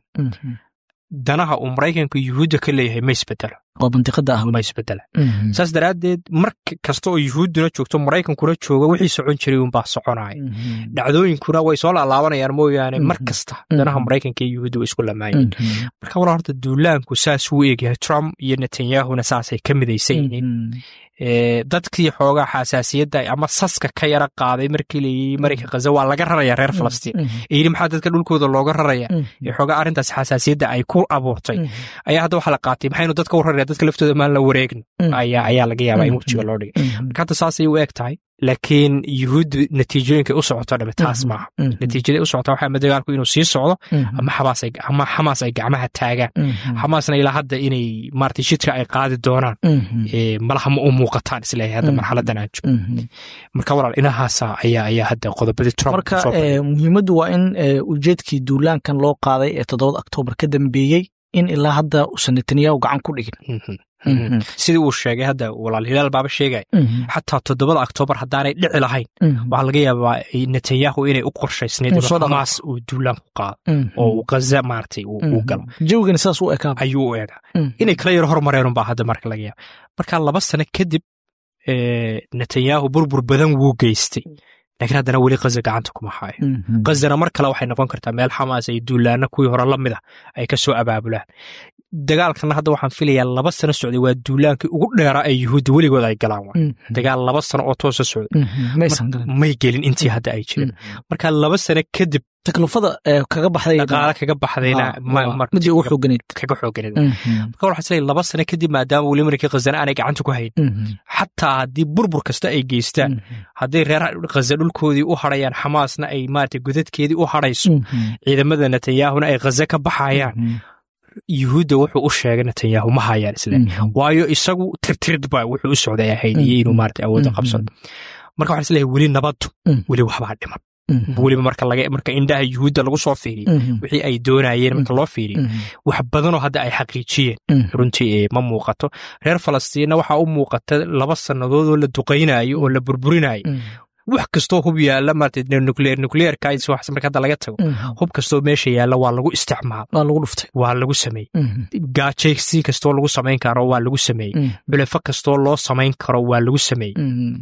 danaha uu maraykanku yuhuudda ka leeyahay ma isbedelo oo mantiqada ah ma isbedelaan saas daraaddeed mar kasta oo yuhuudduna joogto maraykankuna jooga wixii socon jiray unbaa soconaya dhacdooyinkuna way soo laalaabanayaan mooyaane mar kasta danaha maraykanka iyo yuhuudda way isku lamaayeen marka walaa horta duulaanku saas wuu eegyahay trump iyo netanyahuna saasay ka midaysan yihiin dadkii xoogaa xasaasiyadda ama saska ka yara qaaday markii layii marinka khaza waa laga raraya reer falastiin ee yidhi maxaa dadka dhulkooda looga raraya ee xoogaa arrintaas xasaasiyadda ay ku abuurtay ayaa hadda waxaa la qaatay maxaynu dadka u raraya dadka laftooda maan la wareegno ayaa laga yaabaa in wejiga loo dhigay marka hadda saasay u eg tahay laakiin yuhuuddu natiijooyinkay u socoto dhame taas maaha natiijaday u socota waxaa dagaalku inuu sii socdo ama xamaas ay gacmaha taagaan xamaasna ilaa hadda inay maarata shidka ay qaadi doonaan malaha ma u muuqataan isleeyahay hadda marxaladan aan joogno marka walaal inahaasa ayaa ayaa hadda qodobadii trump marka muhiimaddu waa in ujeedkii duulaankan loo qaaday ee toddobada oktoobar ka dambeeyey in ilaa hadda uusan netanyahu gacan ku dhigin sidii uu sheegay hadda walaal hilaal baaba sheegay xataa toddobada oktoobar haddaanay dhici lahayn waxaa laga yaabaa netanyahu inay u qorshaysnayd xamaas uu duulaan ku qaado oo uu ghaza maaragtay uu galo jawigana sidaas u ekaa ayuu u eegaa inay kala yaro hormareenunbaa hadda marka laga yaaba marka laba sano kadib netanyahu burbur badan wuu geystay laakiin haddana weli khaza gacanta kuma haayo khazana mar kale waxay noqon kartaa meel xamaas ay duulaana kuwii hore la mid a ay ka soo abaabulaan dagaalkana hadda waxaan filayaa laba sano socday waa duulaankii ugu dheeraa ee yuhuudda weligood ay galaan waa dagaal laba sano oo toosa socday may gelin intii hadda ay jireen marka laba sano kadib taklifada kaga baxday dhaqaale kaga baxdayna midii ugu xooganeyd kaga xooganeyd marka waxaa isleeyahay laba sano kadib maadaama weli markii khazana aanay gacanta ku hayn xataa haddii burbur kasta ay geystaan hadday reer khaza dhulkoodii u hadhayaan xamaasna ay maarata godadkeedii u hadhayso ciidamada netanyahuna ay khaza ka baxayaan yuhuudda wuxuu u sheegay netanyahu ma hayaan isle waayo isagu tirtirid ba wuxuu u socday ahayd iyo inuu maarata awoodda qabsado marka waxaan isleeyahay weli nabaddu weli waxbaa dhiman weliba marka laga marka indhaha yuhuudda lagu soo fiiriyo wixii ay doonayeen marka loo fiiriyo wax badanoo hadda ay xaqiijiyeen runtii ma muuqato reer falastiinna waxaa u muuqata laba sannadoodoo la duqaynayo oo la burburinayo wax kastoo hub yaalla maarata nucleer nucleerka marka hadda laga tago hub kastoo meesha yaalla waa lagu isticmaal waa lagu dhuftay waa lagu sameeyey gaajaysi kastoo lagu samayn karo waa lagu sameeyey bilefo kastoo loo samayn karo waa lagu sameeyey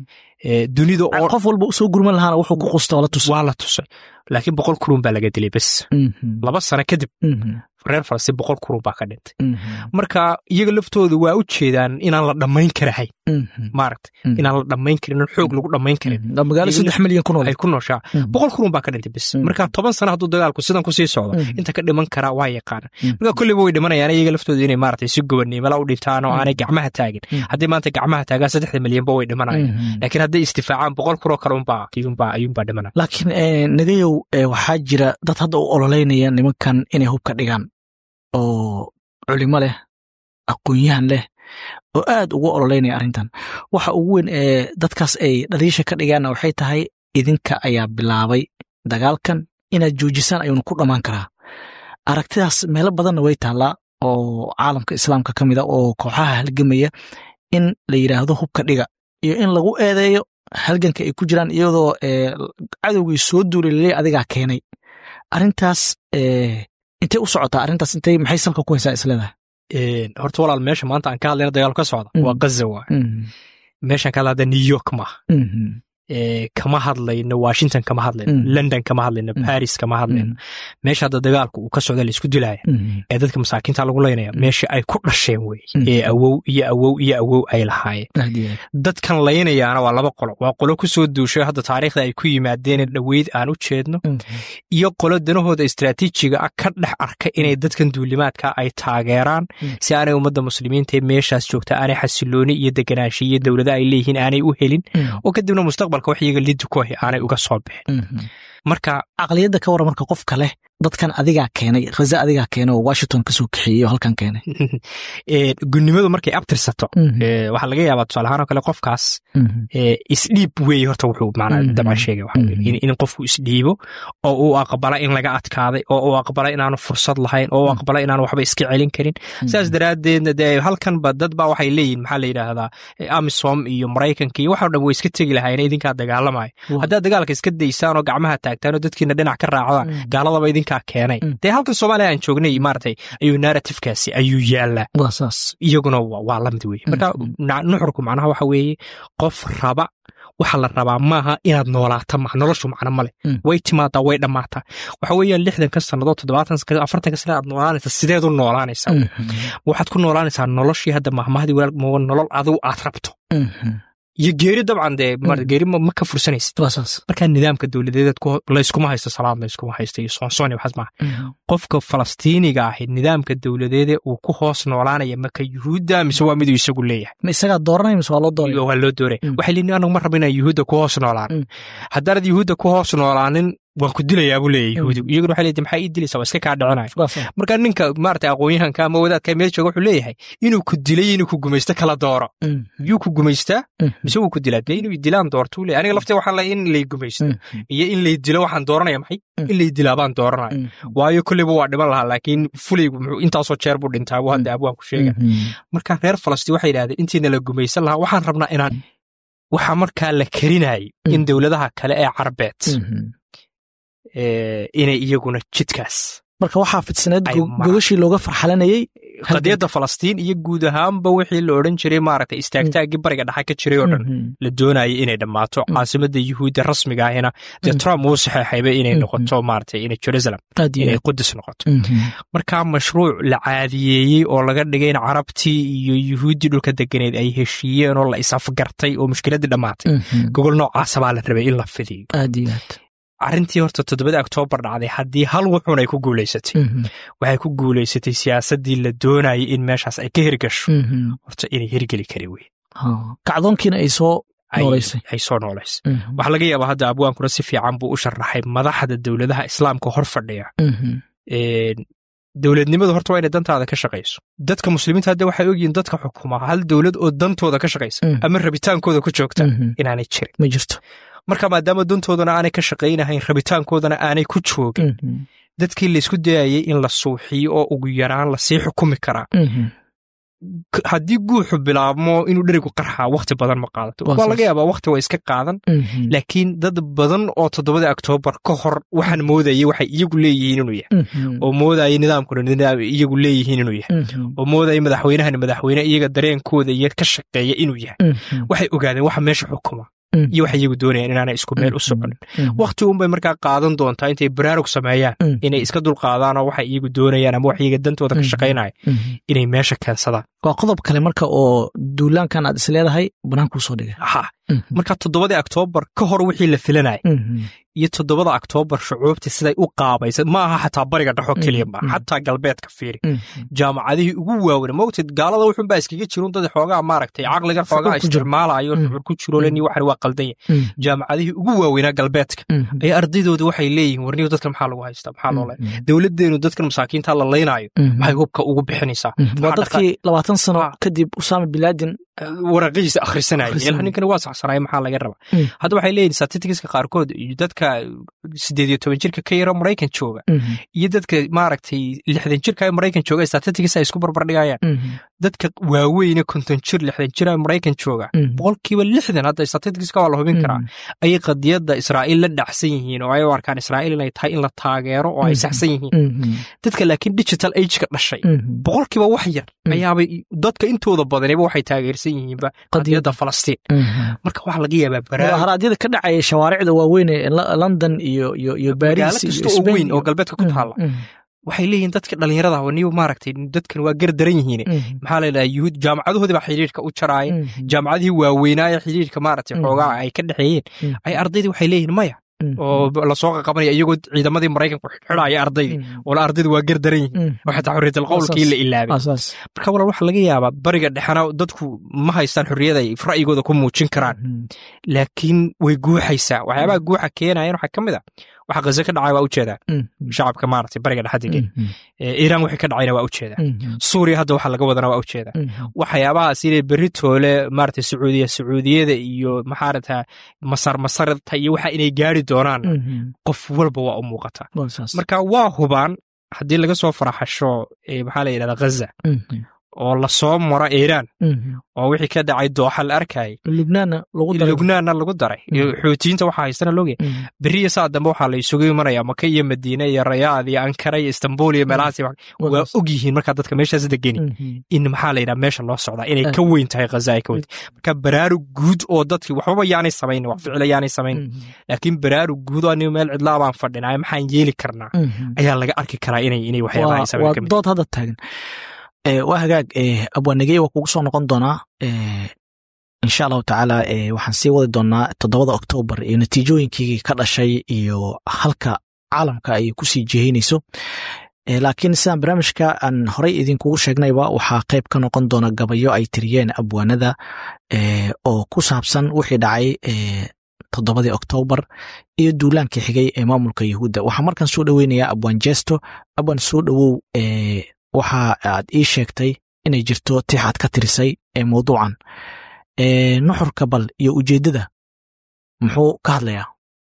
dunida oo qof walba usoo gurman lahaana wuxuu ku qusta la tusay waa la tusay laakiin boqol kurun baa laga dilay bes laba sano kadib reer falastiin boqol kurun baa ka dhintay marka iyaga laftooda waa u jeedaan inaan la dhammayn karahayn maaragta inaan la dhammayn karin in xoog lagu dhammayn karin magaalo saddex milyan ku nool ay ku nooshaa boqol kurun baa ka dhintay bes marka toban sano hadduu dagaalku sidan kusii socdo inta ka dhiman karaa waa yaqaana marka kolleyba way dhimanayaan iyaga laftooda inay maaragtay si gobaniimala u dhintaan oo aanay gacmaha taagin haddii maanta gacmaha taagaan saddexda milyanba way dhimanayaan laakiin hadday istifaacaan boqol kuroo kale unbaa ayuunbaa dhimanaya laakiin nagayow waxaa jira dad hadda u ololeynaya nimankan inay hubka dhigaan oo culimo leh aqoon-yahan leh oo aad ugu ololeynaya arrintan waxa ugu weyn ee dadkaas ay dhaliisha ka dhigaanna waxay tahay idinka ayaa bilaabay dagaalkan inaad joojisaan ayuuna ku dhammaan karaa aragtidaas meelo badanna way taallaa oo caalamka islaamka ka mid a oo kooxaha halgamaya in la yidhaahdo hubka dhiga iyo in lagu eedeeyo halganka ay ku jiraan iyadoo cadowgii soo duulay laleey adigaa keenay arrintaas intay u socotaa arrintaas intay maxay salka ku haysaa isleedahay horta walaal meesha maanta aan ka hadlayna dagaal ka socda waa gaza waa meeshaan ka hadla hadda new york maaha kama hadlayno washington kama hadlayno london kama hadlayno baris kama hadlayno meesha hadda dagaalku uu ka socda laisku dilaya ee dadka masaakiinta lagu leynaya meesha ay ku dhasheen wey ee awow iyo awow iyo awow ay lahaayeen dadkan laynayaana waa laba qolo waa qolo ku soo duushay hadda taariikhda ay ku yimaadeen dhoweyd aan u jeedno iyo qolo danahooda istraatiijiga ah ka dhex arka inay dadkan duulimaadka ay taageeraan si aanay ummadda muslimiinta ee meeshaas joogta aanay xasilooni iyo deganaanshiyo iyo dowlada ay leeyihiin aanay u helin oo kadibna mustaqbal wax iyaga liddi ku ahi aanay uga soo bixin marka caqliyadda ka warran marka qofka leh dadkan adigaa keenay khaza adigaa keenay oo washington kasoo kaxeeyey oo halkan keenay gunnimadu markay abtirsato waxaa laga yaabaa tusaale ahaan oo kale qofkaas isdhiib weeye horta wuxuu macnaa dabcan sheegay waxa weye in qofku isdhiibo oo uu aqbala in laga adkaaday oo uu aqbala inaanu fursad lahayn oo uu aqbala inaanu waxba iska celin karin sidaas daraaddeedna dee halkanba dad baa waxay leeyihin maxaa la yidhaahdaa amisom iyo maraykanka iyo waxoo dhan way iska tegi lahaayeen idinkaa dagaalamaya haddaad dagaalka iska daysaan oo gacmaha taagtaan oo dadkiina dhinac ka raacdaan gaaladaba idinkaa keenay dee halkan soomaaliya aan joognay maaragtay ayuu narratifkaasi ayuu yaallaa iyaguna waa la mid weeye marka nuxurku macnaha waxa weeye qof raba waxa la rabaa maaha inaad noolaata maha noloshu macno male Mm. way timaadaa way dhammaataa waxa weeyaan lixdanka sannadood toddobaatan afartanka sana aad noolaanaysa sideed u noolaanaysaa waxaad ku noolaanaysaa noloshii hadda mahmahadii walaal mooga nolol adigu aad rabto iyo geeri dabcan dee mar- Mm. geeri ma ma ka fursanaysid waa saas markaa nidaamka dowladeed layskuma haysto salaad layskuma haysto iyo soonsoon waxaas maaha qofka falastiiniga ahi nidaamka dowladeede uu ku hoos noolaanaya maka yuhuudda mise waa miduu isagu leeyahay ma isagaa dooranaya mise waa loo dooraya waa loo dooraya Mm. waxay leeyihin anagu ma rabo inaan yuhuudda ku hoos noolaan Mm. haddaanad yuhuudda ku hoos noolaanin waan ku dilayaa buu leeyahay yuhuudigu iyaguna waxay leeyihin maxaa ii dilaysaa waa iska kaa dhicinaya waa saas marka ninka maarata aqoonyahanka ama wadaadka meel jooga wuxuu leeyahay inuu ku dilay inuu ku gumaysto kala dooro yuu ku gumaystaa mise wuu ku dilaa dee inuu dilaan doorto uu leeyahay aniga lafteeda waxaa la in lay gumaysto iyo in lay dilo waxaan dooranaya maxay Mm. in lay dilaa baan dooranaya waayo kolleyba waa dhiman lahaa laakiin fulaygu muxuu intaasoo jeer buu dhintaa buu hadda abwaan ku sheega marka reer falastiin waxay yidhahdeen intiina la gumaysan lahaa waxaan rabnaa inaan waxaa markaa la karinayay in Mm. dowladaha kale ee carbeed eh, inay iyaguna jidkaas marka waxaa fidsaneed Ay, go- ma- gogashii looga farxalanayey qadiyadda falastiin iyo guud ahaanba wixii la odhan jiray maaragtay istaagtaaggii bariga dhexe ka jiray oo dhan la doonayay inay dhammaato Mm. caasimadda yuhuudda rasmiga ahina dee Mm. trump wuu saxeexayba inay Mm. noqoto maaragtay inay jerusalem aad iyo inay aad. qudus noqoto Mhm. markaa mashruuc la caadiyeeyey oo laga dhigay in carabtii iyo yuhuuddii dhulka deganeed ay heshiiyeen oo la isafgartay oo mushkiladdii dhammaatay Mhm. gogol noocaasa baa la rabay in la fidiyo aad iyo aad. arrintii horta toddobadii oktoobar dhacday haddii hal wuxuun ay ku guulaysatay Mhm. waxay ku guulaysatay siyaasaddii la doonayay in meeshaas ay ka hirgasho Mhm. horta inay hirgeli kari wey Ha. kacdoonkiina ay soo Ay- Noolaysay. ay soo noolaysay Mhm. waxaa laga yaabaa hadda abwaankuna si fiican buu u sharaxay madaxda dowladaha islaamka hor fadhiya Mhm. Een, dowladnimadu horta waa inay dantaada ka shaqayso dadka muslimiinta hadda waxay ogyihiin dadka xukuma hal dowlad oo dantooda ka shaqaysa Mm. ama rabitaankooda ku joogta Mhm. inaanay jirin ma jirto marka maadaama dantoodana aanay ka shaqaynahayn rabitaankoodana aanay ku joogin Mhm. dadkii laysku dayayay in la suuxiyo oo ugu yaraan lasii xukumi karaa Mhm. K- haddii guuxu bilaabmo inuu dherigu qarxaa wakhti badan ma qaadato Waa waa laga saas. yaabaa wakhti waa iska qaadan Mhm. laakiin dad badan oo toddobadii oktoobar ka hor waxaan moodayay waxay iyagu leeyihiin inuu yahay Mhm. oo moodayay nidaamkuna nidaam iyagu leeyihiin inuu yahay Mhm. oo moodayay madaxweynahani madaxweyne iyaga dareenkooda iyo ka shaqeeya inuu yahay Mhm. waxay ogaadeen waxa meesha xukuma Mm. iyo waxay iyagu doonayaan inaanay isku meel u soconin Mhm. wakhti unbay markaa qaadan doontaa intay baraarug sameeyaan Mm. inay iska dulqaadaan oo waxay iyagu doonayaan ama wax iyaga dantooda ka Mm. shaqaynaya Mhm. inay meesha keensadaan waa qodob kale marka oo duulaankan aad is leedahay banaankuu soo dhigay ha Mhm. marka toddobadii oktoobar ka hor wixii la filanaya Mhm. iyo toddobada oktoobar shucuubtii siday u qaabaysa ma aha xataa bariga dhexo keliya ma Mm. xataa galbeedka fiiri Mhm. jaamacadihii ugu waaweyn mogtid gaalada wuxunbaa iskaga jirun dad xoogaa maaragtay caqligan xoogaa Shucuur ku jiro. isticmaalayo Mm. shucuur ku jiro leni waxan waa qaldanya Mhm. jaamacadihii ugu waaweynaa galbeedka Mhm. ayaa ardaydoodii waxay leeyihiin warniyo dadkan maxaa lagu haystaa maxaa loo le Mhm. dowladdeenu dadkan masaakiinta la laynaayo Mhm. maxay hubka ugu bixinaysaa Mhm. waa Maxaa dadkii labaatan sano Ah. kadib usaama bilaadin waraqihiisa akhrisanaya Akhrisanaya. ilaa ninkani waa saxsanaya maxaa laga rabaa Mm. hadda waxay leeyihin statisticska qaarkood iyo dadka sideed iyo toban jirka ka yaro maraykan jooga Mhm. iyo dadka maaragtay lixdan jirka ee maraykan jooga statistics ay isku barbardhigayaan Mhm. dadka waaweyne konton jir lixdan jir ee maraykan jooga Mhm. boqolkiiba lixdan hadda statisticska waa la hubin karaa ayay qadiyadda israa'iil la dhacsan yihiin oo ay u arkaan israa'iil inay tahay in la taageero oo ay Mhm. saxsan yihiin Mhm. dadka laakiin digital ageka dhashay Mhm. boqolkiiba wax yar Mm. ayaabay dadka intooda badaniba waxay taageersan yihiinba qadiyadda falastiin Mhm. marka waxaa laga yaabaa baraarug mudaharaadyada ka dhacaya shawaaricda waaweyn ee Lo- london iyo iyo iyo magaalo baris iyo kasta oo Spain weyn oo iyo- galbeedka ku taalla Mhm. waxay leeyihiin dadka dhallinyarada ah niyo maaragtay dadkan waa gar daran yihiin Mhm. maxaa la yidhaha yuhuud jaamacadahoodii baa xidhiirka u jaraaya Mhm. jaamacadihii waaweynaaye xidhiirka maaragtay Mm. xoogaa ay ka dhexeeyeen Mm. ay ardaydii waxay leeyihiin maya Mhm. oo lasoo qaqabanaya iyagoo ciidamadii maraykanku xidhaya ardaydii Mhm. oo la ardaydu waa gar daran yihiin Mhm. oo xataa xorriyatal qowlkii Asaas. la ilaabay Asaas. marka walaal waxaa laga yaabaa bariga dhexena dadku ma haystaan xorriyad ay ra'yigooda ku muujin karaan Mhm. laakiin way guuxaysaa waxyaabaha guuxa keenayan waxaa ka mid a waxa gaza ka dhacay waa ujeedaa Mhm. shacabka maaragtay bariga dhexa degan Mhm. Ee, iiraan wixii ka dhacayna waa ujeedaa Mhm. suuriya hadda waxa laga wadana waa ujeedaa Mhm. waxyaabahaas inay berri toole maaragtay sacuudiya sacuudiyada iyo maxaarata masar masarta iyo waxa inay gaari doonaan Mhm. qof walba waa u muuqataa Waa saas. marka waa hubaan haddii laga soo faraxasho ee maxaa la yidhahda ghaza Mhm. oo lasoo maro iiraan oo wixii ka dhacay dooxa la arkayay lubnaanna lagu daray lubnaanna lagu daray iyo xuutiyiinta waxaa haystana loogeya beriya saa dambe waxaa la isugu imanaya maka iyo madiine iyo rayaad iyo ankara iyo istanbul iyo meelahaas iyo wax- waa og yihiin markaa dadka meeshaas degeni in maxaa la yidhaha meesha loo socdaa inay ka weyn tahay khaza ay ka weyn tahay marka baraarug guud oo dadkii waxbaba yaanay samayn wax ficila yaanay samayn laakiin baraarug guud oo anigu meel cidlaa baan fadhinaa maxaan yeeli karnaa ayaa laga arki karaa inay inay waxyaabaha ay samayn waa ka mid dood hadda taagan Eh, waa hagaag eh, abwaanagey waa kugu soo noqon doonaa eh, insha allahu tacaala eh, waxaan sii wadi doonaa toddobada oktoobar iyo natiijooyinkii ka dhashay iyo halka caalamka ay kusii jihaynayso Eh, laakiin sidaan barnaamijka aan horey idinkugu sheegnayba waxaa qayb ka noqon doona gabayo ay tiriyeen abwaanada eh, oo ku saabsan wixii dhacay eh, toddobadii oktoobar iyo duulaankii xigay ee maamulka yahuudda waxaa markan soo dhoweynayaa abwaan jesto abwaan soo dhowow eh, waxa aad ii sheegtay inay jirto tix aad ka tirisay ee mawduucan Eh, nuxurka bal iyo ujeeddada muxuu ka hadlayaa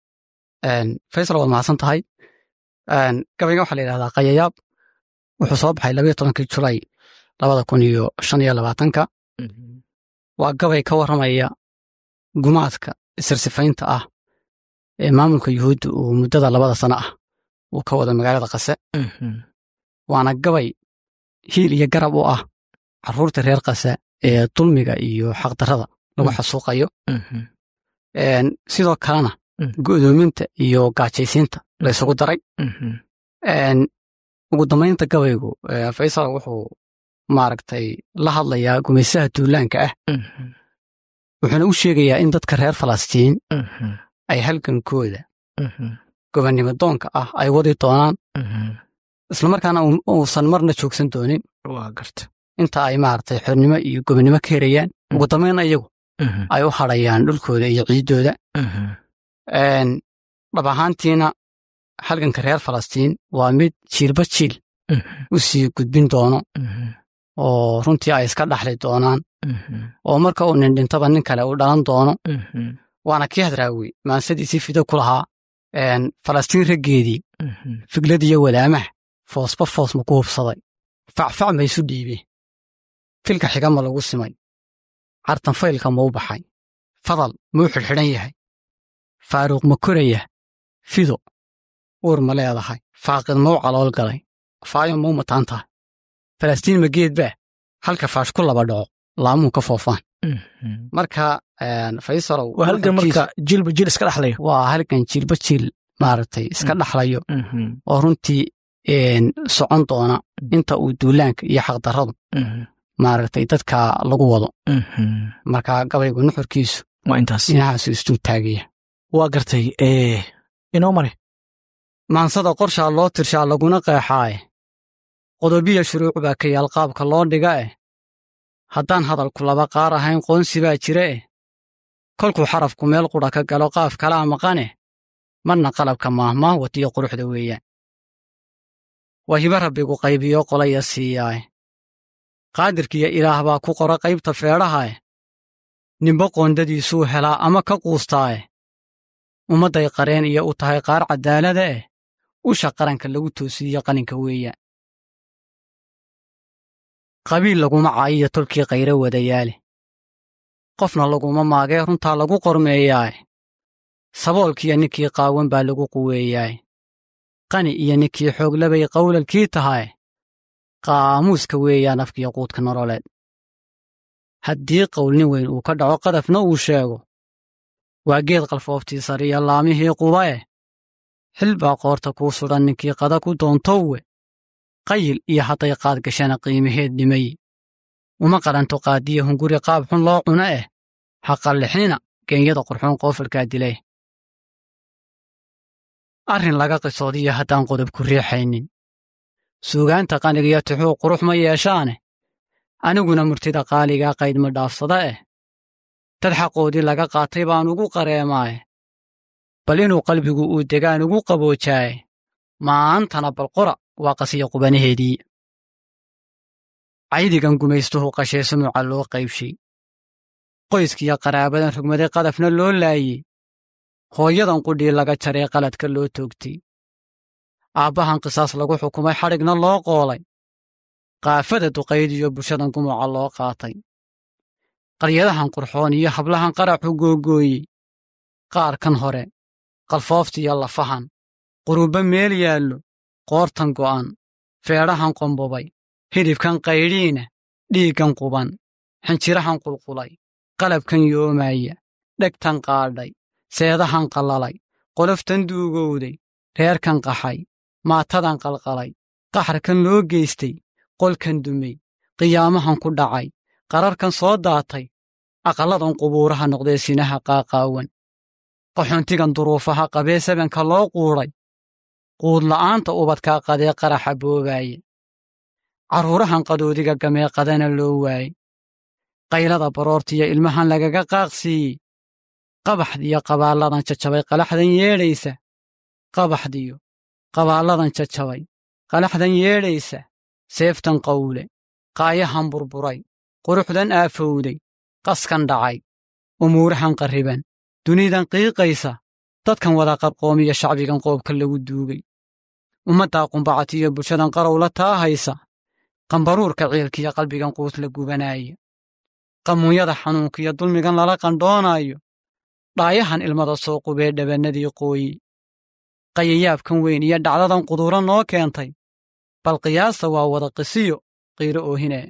faysal waad mahadsan tahay gabayga waxaa la yidhahdaa qayayaab wuxuu soo baxay labayo tobankii julay labada kun iyo shan iyo labaatanka waa gabay ka warramaya gumaadka isirsifaynta ah ee maamulka yuhuudda uu muddada labada sano ah uu ka wado magaalada qase waana gabay hiil iyo garab u ah carruurta reer qase ee dulmiga iyo xaqdarrada lagu Mm. xasuuqayo Een, sidoo kalena Mm. go'doominta iyo gaajaysiinta la isugu daray Een, ugu dambaynta gabaygu ee, faysal wuxuu maaragtay la hadlayaa gumaysaha duulaanka ah wuxuuna u sheegayaa in dadka reer falastiin ay halgankooda gobonnimo doonka ah ay wadi doonaan islamarkaana uu- uusan marna joogsan doonin waa garta inta ay maaragtay xornimo iyo gobonnimo ka herayaan ugu dambayn iyagu ay u hadhayaan dhulkooda iyo ciiddooda Een, dhab ahaantiina halganka reer falastiin waa mid jiilba jiil u sii gudbin doono oo runtii ay iska dhaxli doonaan oo marka uu nin dhintaba nin kale uu dhalan doono waana kii hadraawi maansadiisii fido ku lahaa Een, falastiin raggeedii figladiyo walaamaha foosba foos ma ku hubsaday facfac ma isu dhiibeen filka xiga ma lagu simay cartanfaylka ma u baxay fadal ma u xidhxidhan yahay faaruuq ma koraya fido uur ma leedahay faaqid ma u calool galay faayo ma u mataan tahay falastiin ma geed baa halka faash ku laba dhaco laamuu ka foofaan marka een, faysalow waa halgan nuxurkiisu marka jilba jil iska dhexlayo waa halgan jiilba jiil maaragtay iska dhaxlayo oo runtii een, socon doona inta uu duulaanka iyo xaqdarradu maaragtay dadka lagu wado marka gabaygu nuxurkiisu waa intaas dhinacaasu isdul taagaya waa gartay eh, inoo mare maansada qorshaa loo tirshaa laguna qeexaaye qodobiya shuruuc baa ka yaal qaabka loo dhiga eh haddaan hadalku laba qaar ahayn qoonsi baa jira eh kolkuu xarafku meel qudha ka galo qaaf kalaa maqane marna qalabka maahmaah watiyo quruxda weeyaan waa hiba rabbigu qaybiyo qolaya siiyaae qaadirkiyo ilaah baa ku qora qaybta feedhahae nimbo qoondadiisuu helaa ama ka quustaae ummadday qareen iyo u tahay qaar caddaalada eh usha qaranka lagu toosiiyo qalinka weeyaan qabiil laguma caayiyo tolkii qayro wadayaale qofna laguma maagee runtaa lagu qormeeyaae saboolkiiyo ninkii qaawan baa lagu quweeyaae qani iyo ninkii xooglabay qawlalkii tahae qaamuuska weeyaan afkiyo quudka nololeed haddii qowlnin weyn uu ka dhaco qadafna uu sheego waa geed qalfooftii sariya laamihii qubae xil baa qoorta kuu sudhan ninkii qada ku doontowe qayil iyo hadday qaad gashana qiimaheed dhimay uma qalanto qaadiya hunguri qaab xun loo cuno eh ha qallixnina geenyada qurxoon qoofalkaa dilay arrin laga qisoodiyo haddaan qodob ku riixaynin suugaanta qanigiyo tixuu qurux ma yeeshaane aniguna murtida qaaligaa qayd ma dhaafsada eh dad xaqoodii laga qaatay baan ugu qareemaaye bal inuu qalbigu uu degaan ugu qaboojaaye maantana balqora waa qasiya qubanaheedii caydigan gumaystuhu qashee sumuuca loo qaybshay qoyskiyo qaraabadan rugmaday qadafna loo laayey hooyadan qudhii laga jaree qaladka loo toogtay aabbahan qisaas lagu xukumay xadhigna loo qoolay qaafada duqayd iyo bulshadan gumuca loo qaatay qaryadahan qurxoon iyo hablahan qaraxu googooyey qaarkan hore qalfooftiyo lafahan qurubba meel yaallo qoortan go'an feedhahan qombobay hidhibkan qaydhiina dhiiggan quban xinjirahan qulqulay qalabkan yoomaya dhegtan qaadhay seedahan qallalay qoloftan duugowday reerkan qaxay maatadan qalqalay qaxarkan loo geystay qolkan dumay qiyaamahan ku dhacay qararkan soo daatay aqalladan qubuuraha noqdee sinaha qaaqaawan qaxoontigan duruufaha qabee sabanka loo quudhay quudla'aanta ubadkaa qadee qaraxa boobaaya carruurahan qadoodiga gamee qadana loo waayey qaylada baroortiyo ilmahan lagaga qaaqsiiyey qabaxdiyo qabaalladan jajabay qalaxdan yeedhaysa qabaxdiyo qabaalladan jajabay qalaxdan yeedhaysa seeftan qawle qaayahan burburay quruxdan aafowday qaskan dhacay umuurahan qarriban dunidan qiiqaysa dadkan wada qarqoomiya shacbigan qoobka lagu duugay ummaddaa qumbacatiyo bulshadan qarowla taahaysa qambaruurka ciilkiyo qalbigan quus la gubanaaya qamuunyada xanuunkiyo dulmigan lala qandhoonaayo dhaayahan ilmada soo qubee dhabannadii qooyi qayayaabkan weyn iyo dhacdadan quduuro noo keentay bal qiyaasta waa wada qisiyo qiiro oohinee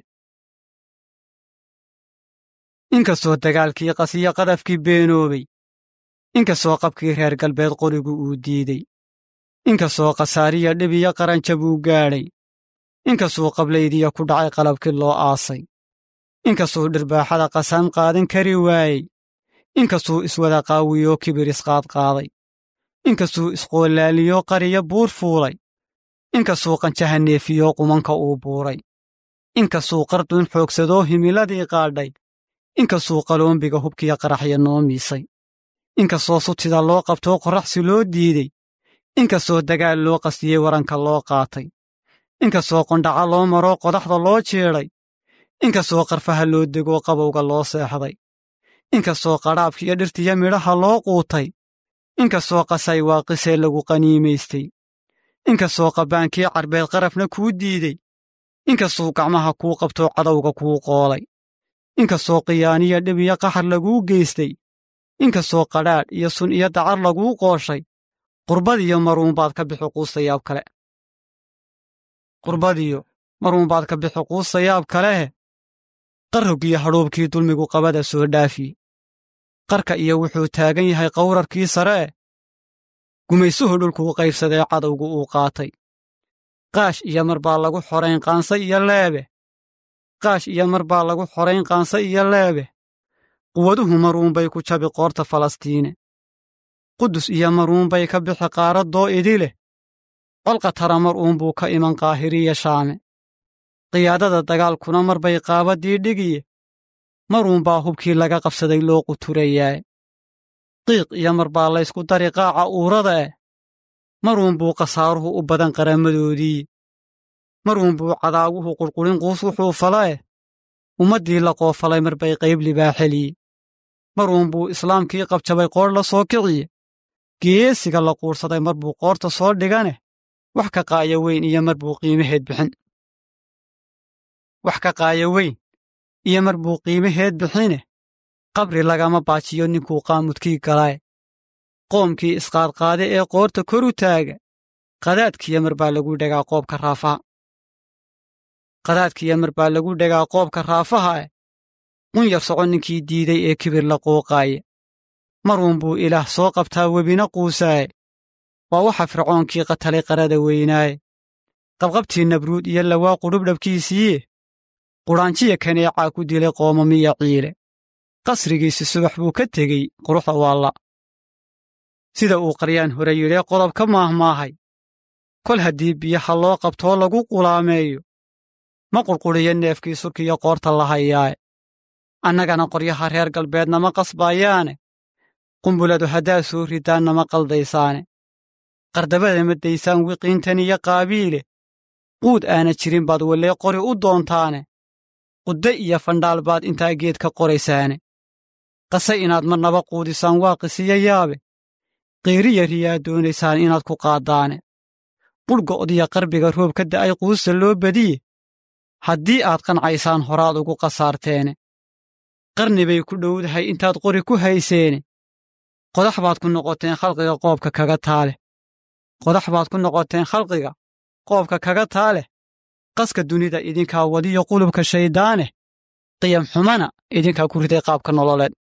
inkastoo dagaalkii qasiyo qadafkii beenoobay inkastoo qabkii reer galbeed qorigu uu diidey inkastoo khasaariya dhib iyo qaranjab uu gaadhay inkastuu qablaydiya ku dhacay qalabkii loo aasay inkastuu dhirbaaxada qasaan qaadan kari waayey inkastuu iswada qaawiyoo kibir isqaadqaaday inkastuu isqoolaaliyoo qariyo buur fuulay inkastuu qanjaha neefiyoo qumanka uu buuray inkastuu qardun xoogsadoo himiladii qaadhay inkastuu qaloombiga hubkiya qaraxya noo miisay inkastoo sutida loo qabtoo qorraxsi loo diidey inkastoo dagaal loo qasdiyey waranka loo qaatay inkastoo qondhaca loo maroo qodaxda loo jeedhay inkastoo qarfaha loo degoo qabowga loo seexday inkastoo qadhaabkiiyo dhirtiyo midhaha loo quutay inkastoo qasay waaqisee lagu qaniimaystay inkastoo qabbaankii carbeed qarafna kuu diidey inkastuu gacmaha kuu qabtoo cadowga kuu qoolay inkastoo qiyaaniya dhib iyo qaxar laguu geystay inkastoo qadhaadh iyo sun iyo dacar laguu qooshay qurbadiyo maruunbaad ka bixi quustayaab kale qurbadiyo maruunbaad ka bixi quustayaab kalehe qarroggiyo hadhuubkii dulmigu qabada soo dhaafiye qarka iyo wuxuu taagan yahay qawrarkii sare eh gumaysuhu dhulkuu qaybsadee cadowgu uu qaatay qaash iyo mar baa lagu xorayn qaanse iyo leebe qaash iyo mar baa lagu xorayn qaanse iyo leebe quwaduhu maruunbay ku jabi qoorta falastiine qudus iyo maruunbay ka bixi qaaraddoo idi leh colqa tara mar uunbuu ka iman qaahiriya shaame qiyaadada dagaalkuna mar bay qaabaddii dhigiye maruunbaa hubkii laga qabsaday loo quturayaae qiiq iyo mar baa laysku dari qaaca uurada eh maruunbuu khasaaruhu u badan qarammadoodii maruunbuu cadaaguhu qurqurin quus wuxuu fala eh ummaddii la qoofalay mar bay qayb libaaxeliye maruunbuu islaamkii qabjabay qoodh la soo kiciye geesiga la quursaday mar buu qoorta soo dhiganeh wax ka qaaya weyn iyo mar buu qiimaheed bixin wax ka qaaya weyn iyo mar buu qiimaheed bixine qabri lagama baajiyo ninkuu qaamudkii galaae qoomkii isqaadqaade ee qoorta kor u taaga qadaadkiyo mar baa lagu dhegaa qoobka raafaha qadaadkiyo mar baa lagu dhegaa qoobka raafaha eh qunyar soco ninkii diiday ee kibir la quuqaaye maruunbuu ilaah soo qabtaa webina quusaaye waa waxa fircoonkii qatalay qarada weynaaye qabqabtii nabruud iyo lawaa qudhubdhabkiisiiye qudhaanjiya kaneecaa ku dilay qoomamiya ciile qasrigiisi subax buu ka tegey quruxda waalla sida uu qaryaan hore yidhee qodob ka maahmaahay kol haddii biyaha loo qabtoo lagu qulaameeyo ma qurqudhiyo neefkii surkiyo qoorta la hayaae annagana qoryaha reer galbeednama qasbaayaane qumbuladu haddaad soo ridaan nama qaldaysaane qardabada ma daysaan wiqiintan iyo qaabiile quud aana jirin baad wallee qori u doontaane qudde iyo fandhaal baad intaa geed ka qoraysaane qase inaad marnaba quudisaan waa qisiyo yaabe qiiriya riyaa doonaysaan inaad ku qaaddaane budhgo'diya qarbiga roob ka da'ay quusta loo badiye haddii aad qancaysaan horaad ugu khasaarteene qarni bay ku dhowdahay intaad qori ku hayseene qodax baad ku noqoteen khalqiga qoobka kaga taaleh qodax baad ku noqoteen khalqiga qoobka kaga taaleh qaska dunida idinkaa wadiyo qulubka shayddaaneh qiyam xumana idinkaa ku riday qaabka nololeed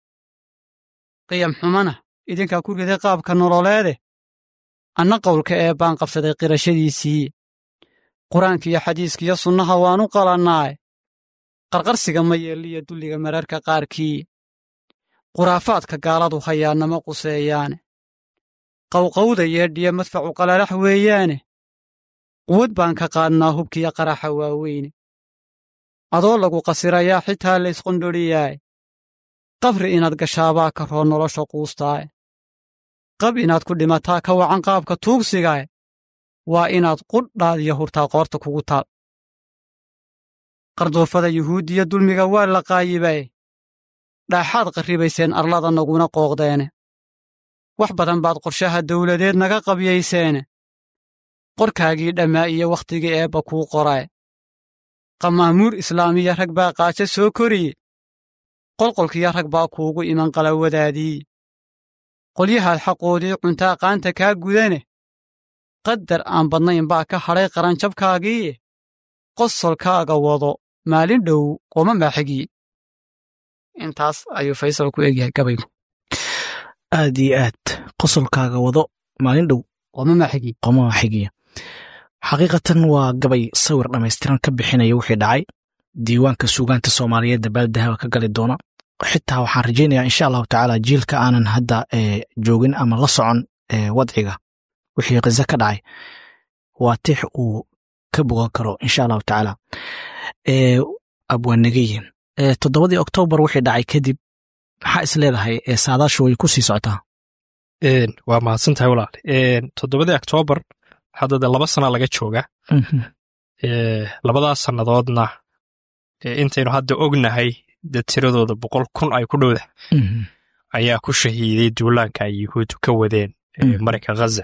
qiyam xumana idinkaa ku riday qaabka nololeede anna qowlka ee baan qabsaday qirashadiisii qur-aankiiyo xadiiskiiyo sunnaha waanu qalannaaye qarqarsiga ma yeelliyo dulliga mararka qaarkii khuraafaadka gaaladu hayaannama quseeyaane qawqawda yeedhiya madfacu qalalax weeyaane quwad baan ka qaadnaa hubkiyo qaraxa waaweyne adoo lagu qasirayaa xitaa laysqondhoriyaaye qabri inaad gashaabaa ka roo nolosha quustaaye qab inaad ku dhimataa ka wacan qaabka tuugsigaaye waa inaad qudhaad iyo hurtaa qoorta kugu taal qardoofada yuhuuddiya dulmiga waa la qaayibaye dhaaxaad qarribayseen arlada naguna qooqdeene wax badan baad qorshaha dawladeed naga qabyayseene qorkaagii dhammaa iyo wakhtigii eebba kuu qorae qamaamuur islaamiya rag baa qaajo soo koriye qolqolkiyo rag baa kuugu iman qalawadaadii qolyahaad xaqoodii cuntaa qaanta kaa gudane qadar aan badnayn baa ka hadhay qaranjabkaagiiye qosolkaaga wado maalin dhow qoma maaxigiye intaas ayuu faysal ku egyahay gabaygu aad iyo aad qosolkaaga wado maalin dhow qoma maaxigiye qoma maaxigiya xaqiiqatan waa gabay sawir dhammaystiran ka bixinaya wixii dhacay diiwaanka suugaanta soomaaliyeed dabaaldahaba ka gali doona xitaa waxaan rajaynayaa insha allahu tacaala jiilka aanan hadda joogin ama la socon wadciga wixii kize ka dhacay waa tix uu ka bogan karo insha allahu tacaala abwaanageyin toddobadii oktoobar wixii dhacay kadib maxaa is leedahay saadaashu way ku sii socotaa waa mahadsan tahay walaal toddobadii oktoobar hadda de laba sana laga jooga labadaas sannadoodna intaynu hadda ognahay dad tiradooda boqol kun ay ku dhowda ayaa ku shahiiday duulaanka ay yuhuuddu ka wadeen marinka khaza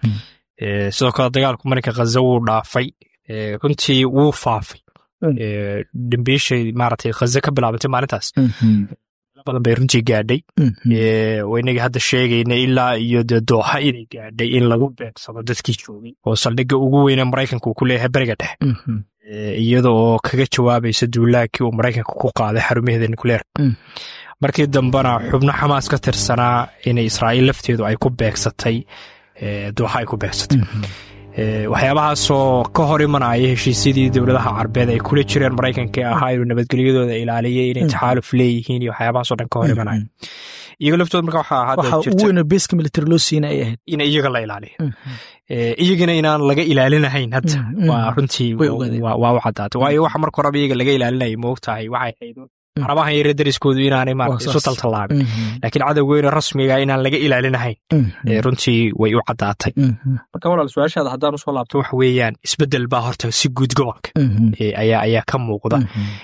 sidoo kale dagaalku marinka khaza wuu dhaafay runtii wuu faafay dambiishay maaragtay khaza ka bilaabantay maalintaas badan bay runtii gaadhay waynagii hadda sheegayna ilaa iyo dee dooxa inay gaadhay in lagu beegsado dadkii joogay oo saldhigga ugu weyne maraykanka uu ku leeyahay beriga dhexe iyada oo kaga jawaabaysa duulaankii uu maraykanka ku qaaday xarumaheeda nucleerka markii dambena xubno xamaas ka tirsanaa inay israa'iil lafteedu ay ku beegsatay dooxa ay ku beegsatay waxyaabahaasoo ka hor imanaya heshiisyadii dowladaha carbeed ay kula jireen maraykanka ee ahaa inuu nabadgelyadooda ilaaliyay inay taxaaluf leeyihiin iyo waxyaabahaasoo dhan ka hor imanaya iyaga laftooda marka waxaa hadda waxa ugu weyna beeska military loo siina ay ahayd in iyaga la ilaaliyo iyagana inaan laga ilaalinahayn hadda waa runtii waa u caddaatay waayo waxa marka horeba iyaga laga ilaalinayay moogtahay waxay ahayd carabahan yare dariskoodu inaanay maarata isu taltallaabin laakiin cadowgeyna rasmiga inaan laga ilaalinahayn runtii way u caddaatay marka walaal su-aashaada haddaan usoo laabto waxa weeyaan isbeddel baa horta si guud gobolka ayaa ayaa ka muuqda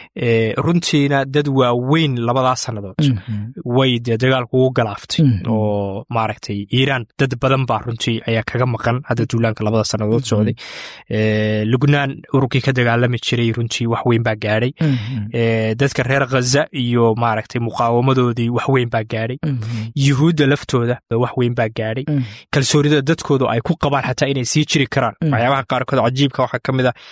runtiina dad waaweyn labadaas sannadood way dee dagaalku ugu galaaftay oo maaragtay iiraan dad badan baa runtii ayaa kaga maqan hadda duulaanka labada sannadood socday lubnaan ururkii ka dagaalami jiray runtii wax weyn baa gaadhay dadka reer khaza iyo maaragtay muqaawamadoodii wax weyn baa gaadhay yuhuudda laftooda wax weyn baa gaadhay kalsoonida dadkoodu ay ku qabaan xataa inay sii jiri karaan waxyaabaha qaarkood cajiibka waxaa ka mid a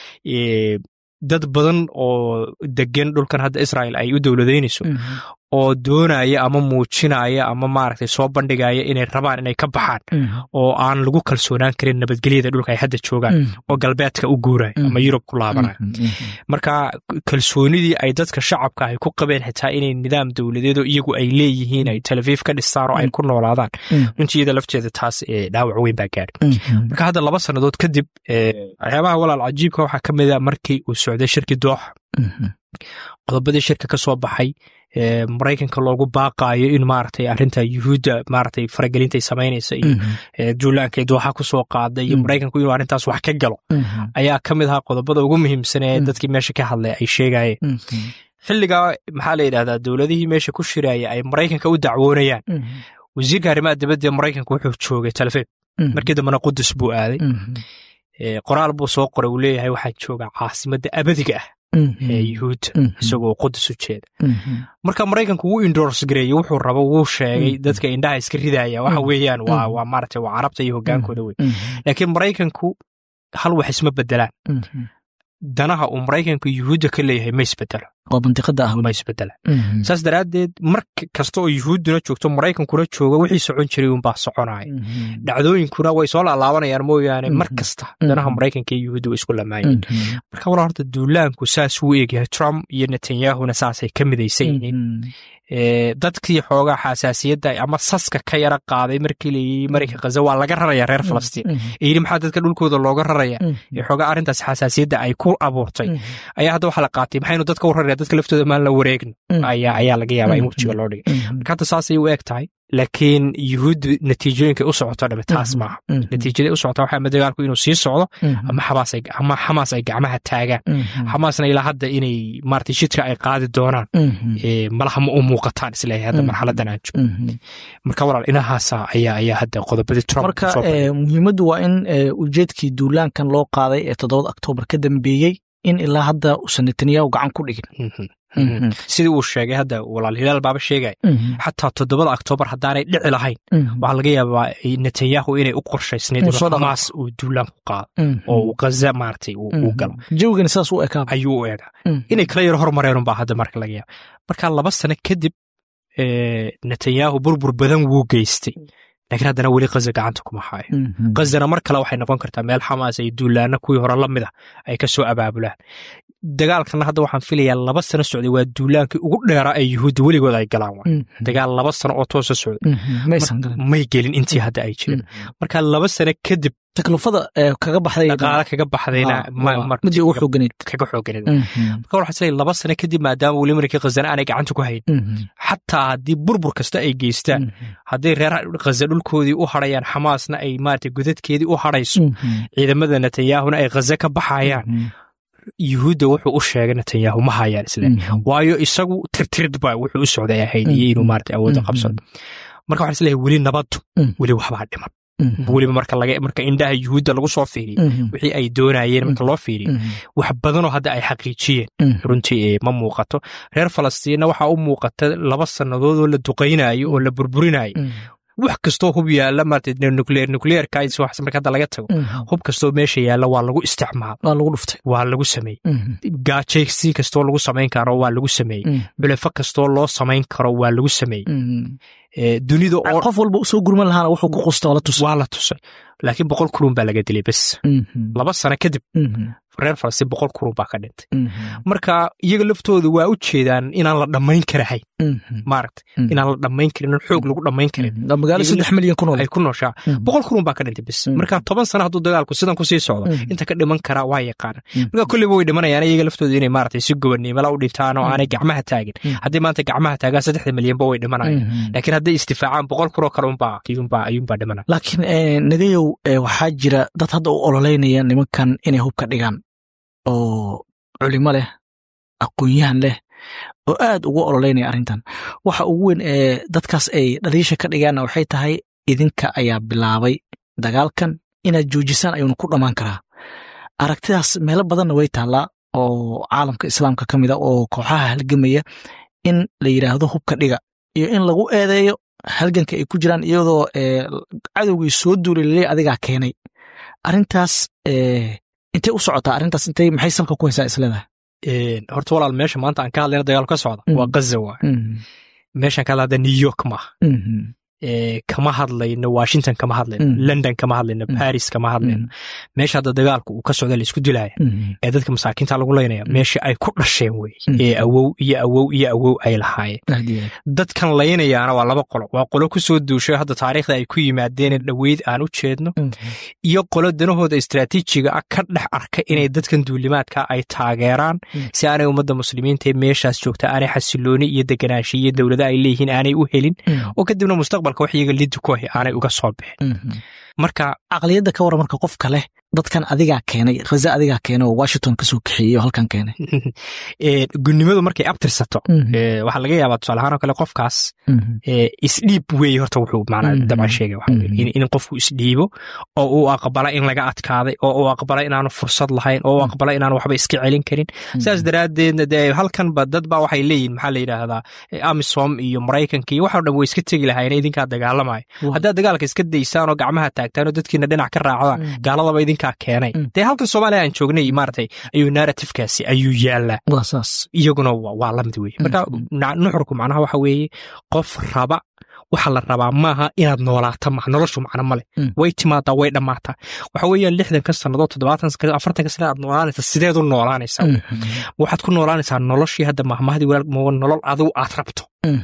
dad badan oo degan dhulkan hadda israel ay u dowladaynayso oo doonaya ama muujinaya ama maaragtay soo bandhigaya inay rabaan inay ka baxaan oo aan lagu kalsoonaan karin nabadgelyada dhulka ay hadda joogaan oo galbeedka u guuraya ama yurub ku laabanaya marka kalsoonidii ay dadka shacabka ay ku qabeen xitaa inay nidaam dowladeedoo iyagu ay leeyihiin ay talafiif ka dhistaan oo ay ku noolaadaan runtii iyada lafteeda taas dhaawac weyn baa gaadhay marka hadda laba sannadood kadib waxyaabaha walaal cajiibka waxaa ka mid a markii uu socday shirkii dooxa qodobadii shirka ka soo baxay maraykanka loogu baaqaayo in maaragtay arrinta yuhuudda maaragtay faragelintay samaynaysa iyo duulaanka dooxa ku soo qaaday iyo maraykanku inuu arrintaas wax ka galo ayaa ka mid ahaa qodobada ugu muhiimsan ee dadkii meesha ka hadlay ay sheegayeen xilligaa maxaa la yidhahdaa dowladihii meesha ku shiraya ay maraykanka u dacwoonayaan wasiirka arrimaha dibadda ee maraykanka wuxuu joogay talefeeb markii dambena qudus buu aaday qoraal buu soo qoray uu leeyahay waxaan joogaa caasimadda abadiga ah yuhuudda isagoo qudus u jeeda marka maraykanku wuu indors gareeyey wuxuu rabo wuu sheegay dadka indhaha iska ridaya waxa weeyaan waa waa maaragtay waa carabta iyo hogaankooda wey laakiin maraykanku hal wax isma bedelaan danaha uu maraykanku yuhuudda ka leeyahay ma isbedelo oo mantiqada ah ma isbedela saas daraaddeed mar kasta oo yuhuudduna joogto maraykankuna jooga wixii socon jiray unbaa soconaya dhacdooyinkuna way soo laalaabanayaan mooyaane mar kasta danaha maraykanka iyo yuhuudda way isku lamaayeen marka walaa horta duulaanku saas wuu eegyahay trump iyo netanyahuna saasay ka midaysan yihiin dadkii xoogaa xasaasiyadda ama saska ka yara qaaday markii layii marayka khaza waa laga raraya reer falastiin ee yidhi maxaa dadka dhulkooda looga raraya ee xoogaa arrintaas xasaasiyadda ay ku abuurtay ayaa hadda waxaa la qaatay maxaynu dadka u raraya dadka laftooda maan la wareegno ayaa ayaa laga yaabaa in wejiga loo dhigay marka hadda saasay u eg tahay laakiin yuhuud natiijooyinkay u socoto dhame taas maaha natiijaday u socota waxaa dagaalku inuu sii socdo ama ama xamaas ay gacmaha taagaan xamaasna ilaa hadda inay maarata shidka ay qaadi doonaan malaha ma u muuqataan isleeyahay hadda marxaladan aan joogno marka walaal inahaasa ayaa ayaa hadda qodobadii trump marka muhiimaddu waa in ujeedkii duulaankan loo qaaday ee toddobada oktoobar ka dambeeyey in ilaa hadda uusan netanyahu gacan ku dhigin sidii uu sheegay hadda walaal hilaal baaba sheegaya xataa toddobada oktoobar haddaanay dhici lahayn waxaa laga yaabaa netanyahu inay u qorshaysnayd inuu xamaas uu duulaan ku qaado oo uu ghaza maaragtay uu galo jawigana saas u ekaa ayuu u egaa inay kala yaro hormareen baa hadda marka laga yaaba marka laba sano kadib netanyahu burbur badan wuu geystay lakiin haddana weli khaza gacanta kuma haayo khazana mar kale waxay noqon kartaa meel xamaas ay duulaana kuwii hore la mid a ay ka soo abaabulaan dagaalkana hadda waxaan filayaa laba sano socday waa duulaankii ugu dheeraa ee yuhuudda weligood ay galaan wa dagaal laba sano oo toosa socday may gelin intii hadda ay jireen marka laba sano kadib taklufada kaga baxday dhaqaale kaga baxdayna midii ugu xooganeyd kaga xooganeyd marka waxaa isleeyahay laba sano kadib maadaama weli markii khazana aanay gacanta ku hayn xataa haddii burbur kasta ay geystaan hadday reer khaza dhulkoodii u hadhayaan xamaasna ay maarata godadkeedii u hadhayso ciidamada netanyahuna ay khaza ka baxayaan yuhuudda wuxuu u sheegay netanyahu ma hayaan isle waayo isagu tirtirid ba wuxuu u socday ahayd iyo inuu maarata awoodda qabsado marka waxaa isleeyahay weli nabaddu weli waxbaa dhiman weliba marka laga marka indhaha yuhuudda lagu soo fiiriyo wixii ay doonayeen marka loo fiiriyo wax badanoo hadda ay xaqiijiyeen runtii ma muuqato reer falastiinna waxaa u muuqata laba sannadood oo la duqaynayo oo la burburinayo wax kastoo hub yaalla maarata nucleer nucleerka wax marka hadda laga tago hub kastoo meesha yaalla waa lagu isticmaal waa lagu dhuftay waa lagu sameeyey gaajaysi kastoo lagu samayn karo waa lagu sameeyey bilefo kastoo loo samayn karo waa lagu sameeyey dunida oo qof walba usoo gurman lahaana wuxuu ku qusta la tusay waa la tusay laakiin boqol kurun baa laga dilay bes laba sano kadib reer falastiin boqol kurun baa ka dhintay marka iyaga laftooda waa u jeedaan inaan la dhammayn karahayn maaragta inaan la dhammayn karin in xoog lagu dhammayn karin magaalo saddex milyan ku nool ay ku nooshaa boqol kurun baa ka dhintay bes marka toban sano hadduu dagaalku sidan kusii socdo inta ka dhiman karaa waa yaqaana marka kolleyba way dhimanayaan iyaga laftooda inay maaragtay si gobannimala u dhintaan oo aanay gacmaha taagin haddii maanta gacmaha taagaan saddexda milyanba way dhimanayaan laakiin hadday istifaacaan boqol kuroo kale unbaa ayuunbaa ayuunbaa dhimanaya laakiin nagayow waxaa jira dad hadda u ololeynaya nimankan inay hubka dhigaan oo culimo leh aqoon-yahan leh oo aad ugu ololeynaya arrintan waxa ugu weyn ee dadkaas ay dhaliisha ka dhigaanna waxay tahay idinka ayaa bilaabay dagaalkan inaad joojisaan ayuuna ku dhammaan karaa aragtidaas meelo badanna way taallaa oo caalamka islaamka ka mid a oo kooxaha halgamaya in la yidhaahdo hubka dhiga iyo in lagu eedeeyo halganka ay ku jiraan iyadoo cadowgii soo duulay laleey adigaa keenay arrintaas intay u socotaa arrintaas intay maxay salka ku haysaa isleedahay horta walaal meesha maanta aan ka hadlayna dagaalku ka socda waa gaza waay meeshaan ka hadla new york maaha kama hadlayno washington kama hadlayno london kama hadlayno baris kama hadlayno meesha hadda dagaalku uu ka socda la isku dilaya ee dadka masaakiinta lagu leynaya meesha ay ku dhasheen wey ee awow iyo awow iyo awow ay lahaayeen dadkan laynayaana waa laba qolo waa qolo ku soo duushay hadda taariikhda ay ku yimaadeen dhoweyd aan u jeedno iyo qolo danahooda istraatiijiga ah ka dhex arka inay dadkan duulimaadka ay taageeraan si aanay ummadda muslimiinta ee meeshaas joogta aanay xasilooni iyo deganaansha iyo dowlada ay leeyihiin aanay u helin oo kadibna mustaqbal wax iyaga liddi ku ahi aanay uga soo bixin marka caqliyadda ka warran marka qofka leh dadkan adigaa keenay khaza adigaa keenay oo washington kasoo kaxeeyey oo halkan keenay gunnimadu markay abtirsato waxaa laga yaabaa tusaale ahaan oo kale qofkaas isdhiib weeye horta wuxuu macnaa dabcan sheegay waxa weye in qofku isdhiibo oo uu aqbala in laga adkaaday oo uu aqbala inaanu fursad lahayn oo uu aqbala inaanu waxba iska celin karin sidaas daraaddeedna dee halkanba dad baa waxay leeyihin maxaa la yidhaahdaa amisom iyo maraykanka iyo waxao dhan way iska tegi lahayn idinkaa dagaalamaya haddaad dagaalka iska daysaan oo gacmaha taagtaan oo dadkiina dhinac ka raacdaan gaaladaba idinkaa keenay dee halkan soomaaliya aan joognay maaratay ayuu narratifkaasi ayuu yaallaa iyaguna waa lamid weye marka nuxurku macnaha waxa weeye qof raba waxa la rabaa maaha inaad noolaato ma noloshu macno male way timaadaa way dhammaataa waxa weeyaan lixdanka sannadood toddobaatan afartanka sana aad noolaanaysa sideed u noolaanaysaa waxaad ku noolaanaysaa noloshii hadda mahmahdii walaal nolol adigu aad rabto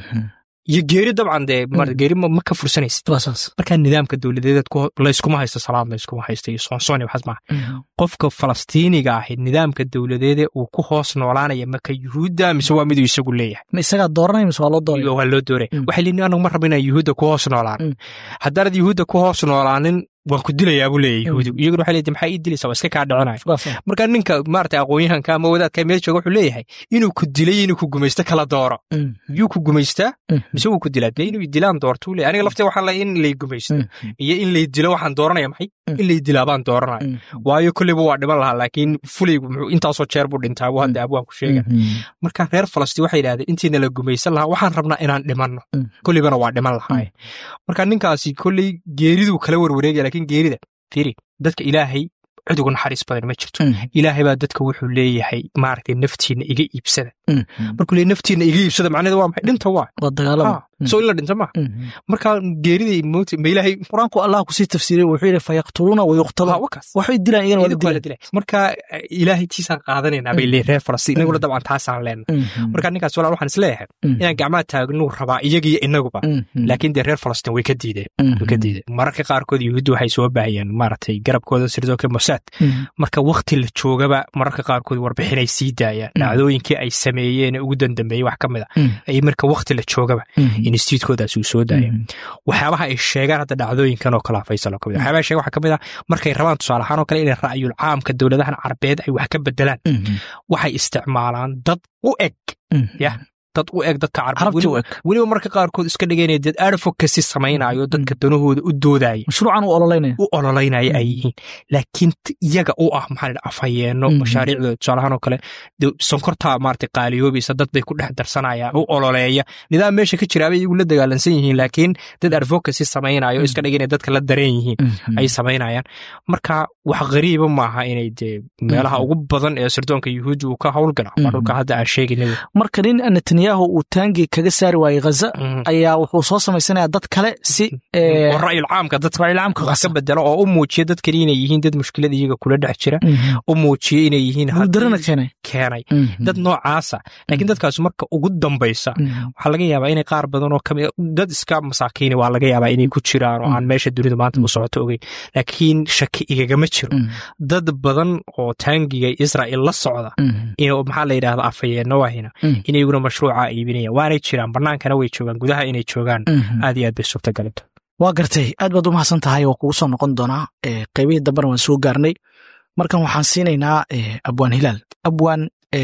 iyo geeri dabcan dee geeri ma ka fursanaysid markaa nidaamka dowladeed layskuma haysto salaad layskuma haysto iyo soonsoon waxaas maaha qofka falastiiniga ahi nidaamka dowladeede uu ku hoos noolaanaya marka yuhuudda mise waa miduu isagu leeyahay ma isagaa dooranaya mise waa loo dooraya waa loo dooraya waxay leeyihin anagu ma rabo inaan yuhuudda ku hoos noolaan haddaanad yuhuudda ku hoos noolaanin waan ku dilayaa buu leeyahy yahuudi iyaguna waxay leedahay maxaa ii dilaysaa waa iska kaa dhicinaya marka ninka maarata aqoonyahanka ama wadaadka meel jooga wuxuu leeyahay inuu ku dilay inuu ku gumaysto kala dooro yuu ku gumaystaa mise wuu ku dilaa dee inuu dilaan doortuu leeyahy aniga laftee waxaan leeyahay in lay gumaysto iyo in lay dilo waxaan dooranaya maxay in lay dilaa baan dooranaya waayo kolleyba waa dhiman lahaa laakiin fulaygu muxuu intaasoo jeer buu dhintaa buu hadda abwaan ku sheega marka reer falastiin waxay yidhahdeen intiina la gumaysan lahaa waxaan rabnaa inaan dhimanno kolleybana waa dhiman lahaaye marka ninkaasi kolley geeriduu kala warwareegaya lakiin geerida firi dadka ilaahay cid ugu naxariis badan ma jirto ilaahay baa dadka wuxuu leeyahay maaragtay naftiina iga iibsada markuu leeyahy naftiina iga iibsada macnaheedu waa maxay dhinta waa soo in la dhinta ma marka geerida moota ma ilaahay qur-aanku allah kusii tafsiiriyey wuxuu yidhi fayaqtuluuna wayuqtaluun waxay dilaan iyagana wala dilaan marka ilaahay tiisaan qaadanaynaa bay leeyihin reer falastiin inaguna dabcan taasaan leenahay marka ninkaas walaal waxaan is leeyahay inaan gacmaha taagnuu rabaa iyagiyo inaguba laakiin dee reer falastiin way ka diideen way ka diideen mararka qaarkood yuhuudda waxay soo baahayeen maaragtay garabkooda sirdoonka mosaad marka wakti la joogaba mararka qaarkood warbixinay sii daayaan dhacdooyinkii ay sameeyeen ugu dandambeeyey wax ka mid a ay marka wakti la joogaba institutkoodaas uu soo daaya waxyaabaha ay sheegaan hadda dhacdooyinkan oo kala faysal oo kamid waxyaabaha sheegan waxaa ka mid ah markay rabaan tusaale ahaan oo kale inay ra'yul caamka dowladahan carabeed ay wax ka bedelaan waxay isticmaalaan dad u eg yah dad u eg dadka carbeed weliba marka qaarkood iska dhigaynaya dad advocacy samaynayo dadka danahooda u doodaya mashruucan u ololeynaya u ololeynaya ay yihiin laakiin iyaga u ah maxaa la afhayeeno mashaariicdooda tusaalahaan oo kale sonkorta maarata qaaliyoobaysa dad bay ku dhex darsanayaan u ololeeya nidaam meesha ka jiraabay iyagu la dagaalansan yihiin laakiin dad advocacy samaynayo iska dhiganaya dadka la dareen yihiin ay samaynayaan marka wax qariiba maaha inay dee meelaha ugu badan ee sirdoonka yuhuudda uu ka howlgala waa dhulka hadda aan sheegayna marka nin netanyahu uu taangi kaga saari waayey ghaza ayaa wuxuu soo samaysanayaa dad kale si ra'yul caamka dad wax ka bedelo oo u muujiya dad kale inay yihiin dad mushkilada iyaga kula dhex jira u muujiya inay yihiin darana keenay keenay dad noocaasa laakiin dadkaas marka ugu dambaysa waxaa laga yaabaa inay qaar badan oo kamid dad iska masaakiini waa laga yaabaa inay ku jiraan oo aan meesha dunida maanta u socoto ogeyn laakiin shaki igagama jiro dad badan oo taangiga israa'il la socda in maxaa la yidhahda afayeenno wahina inayaguna mashruuca iibinayaan waanay jiraan bannaankana way joogaan gudaha inay joogaan aad iyo aad bay suurtagalanta waa gartay aad baad u mahadsan tahay waa kugu soo noqon doonaa qaybihii dambena waan soo gaarnay markan waxaan siinaynaa abwaan hilaal abwaan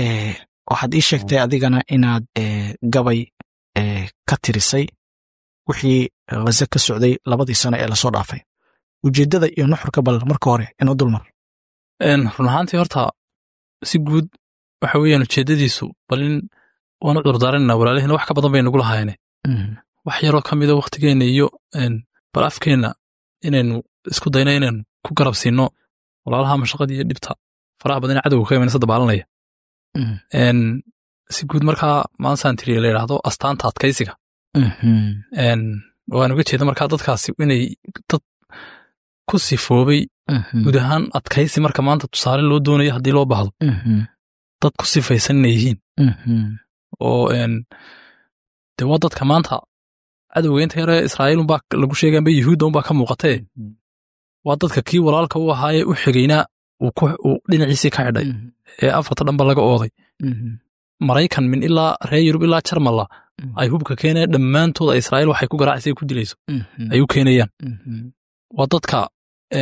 waxaad ii sheegtay adigana inaad gabay ka tirisay wixii khaze ka socday labadii sano ee lasoo dhaafay ujeeddada iyo nuxurka bal marka hore inoo dulmar run ahaantii horta si guud waxa weeyaan ujeeddadiisu bal in waanu cudurdaaranayna walaalihina wax ka badan bay nagu lahayne wax yaroo ka mida wakhtigeenna iyo bal afkeenna inaynu isku dayno inaynu ku garab siinno walaalaha mashaqadii iyo dhibta faraha badan ee cadowga ka imanaysa dabaalanaya si guud markaa maansaan tiriye la yidhaahdo astaanta adkaysiga waan uga jeeda markaa dadkaasi inay dad ku sifoobay guud ahaan adkaysi marka maanta tusaale loo doonayo haddii loo baahdo dad ku sifaysan inay yihiin oo de waa dadka maanta cadowga inta yare israa'iil unbaa lagu sheegaanba yuhuudda unbaa ka muuqatee waa dadka kii walaalka u ahaayee u xigaynaa uu dhinaciisii ka xidhay ee afarta dhanba laga ooday maraykan min ilaa reer yurub ilaa jarmalla ay hubka keenayaan dhammaantooda israa'iil waxay ku garaacaysa ku dilayso ay u keenayaan waa dadka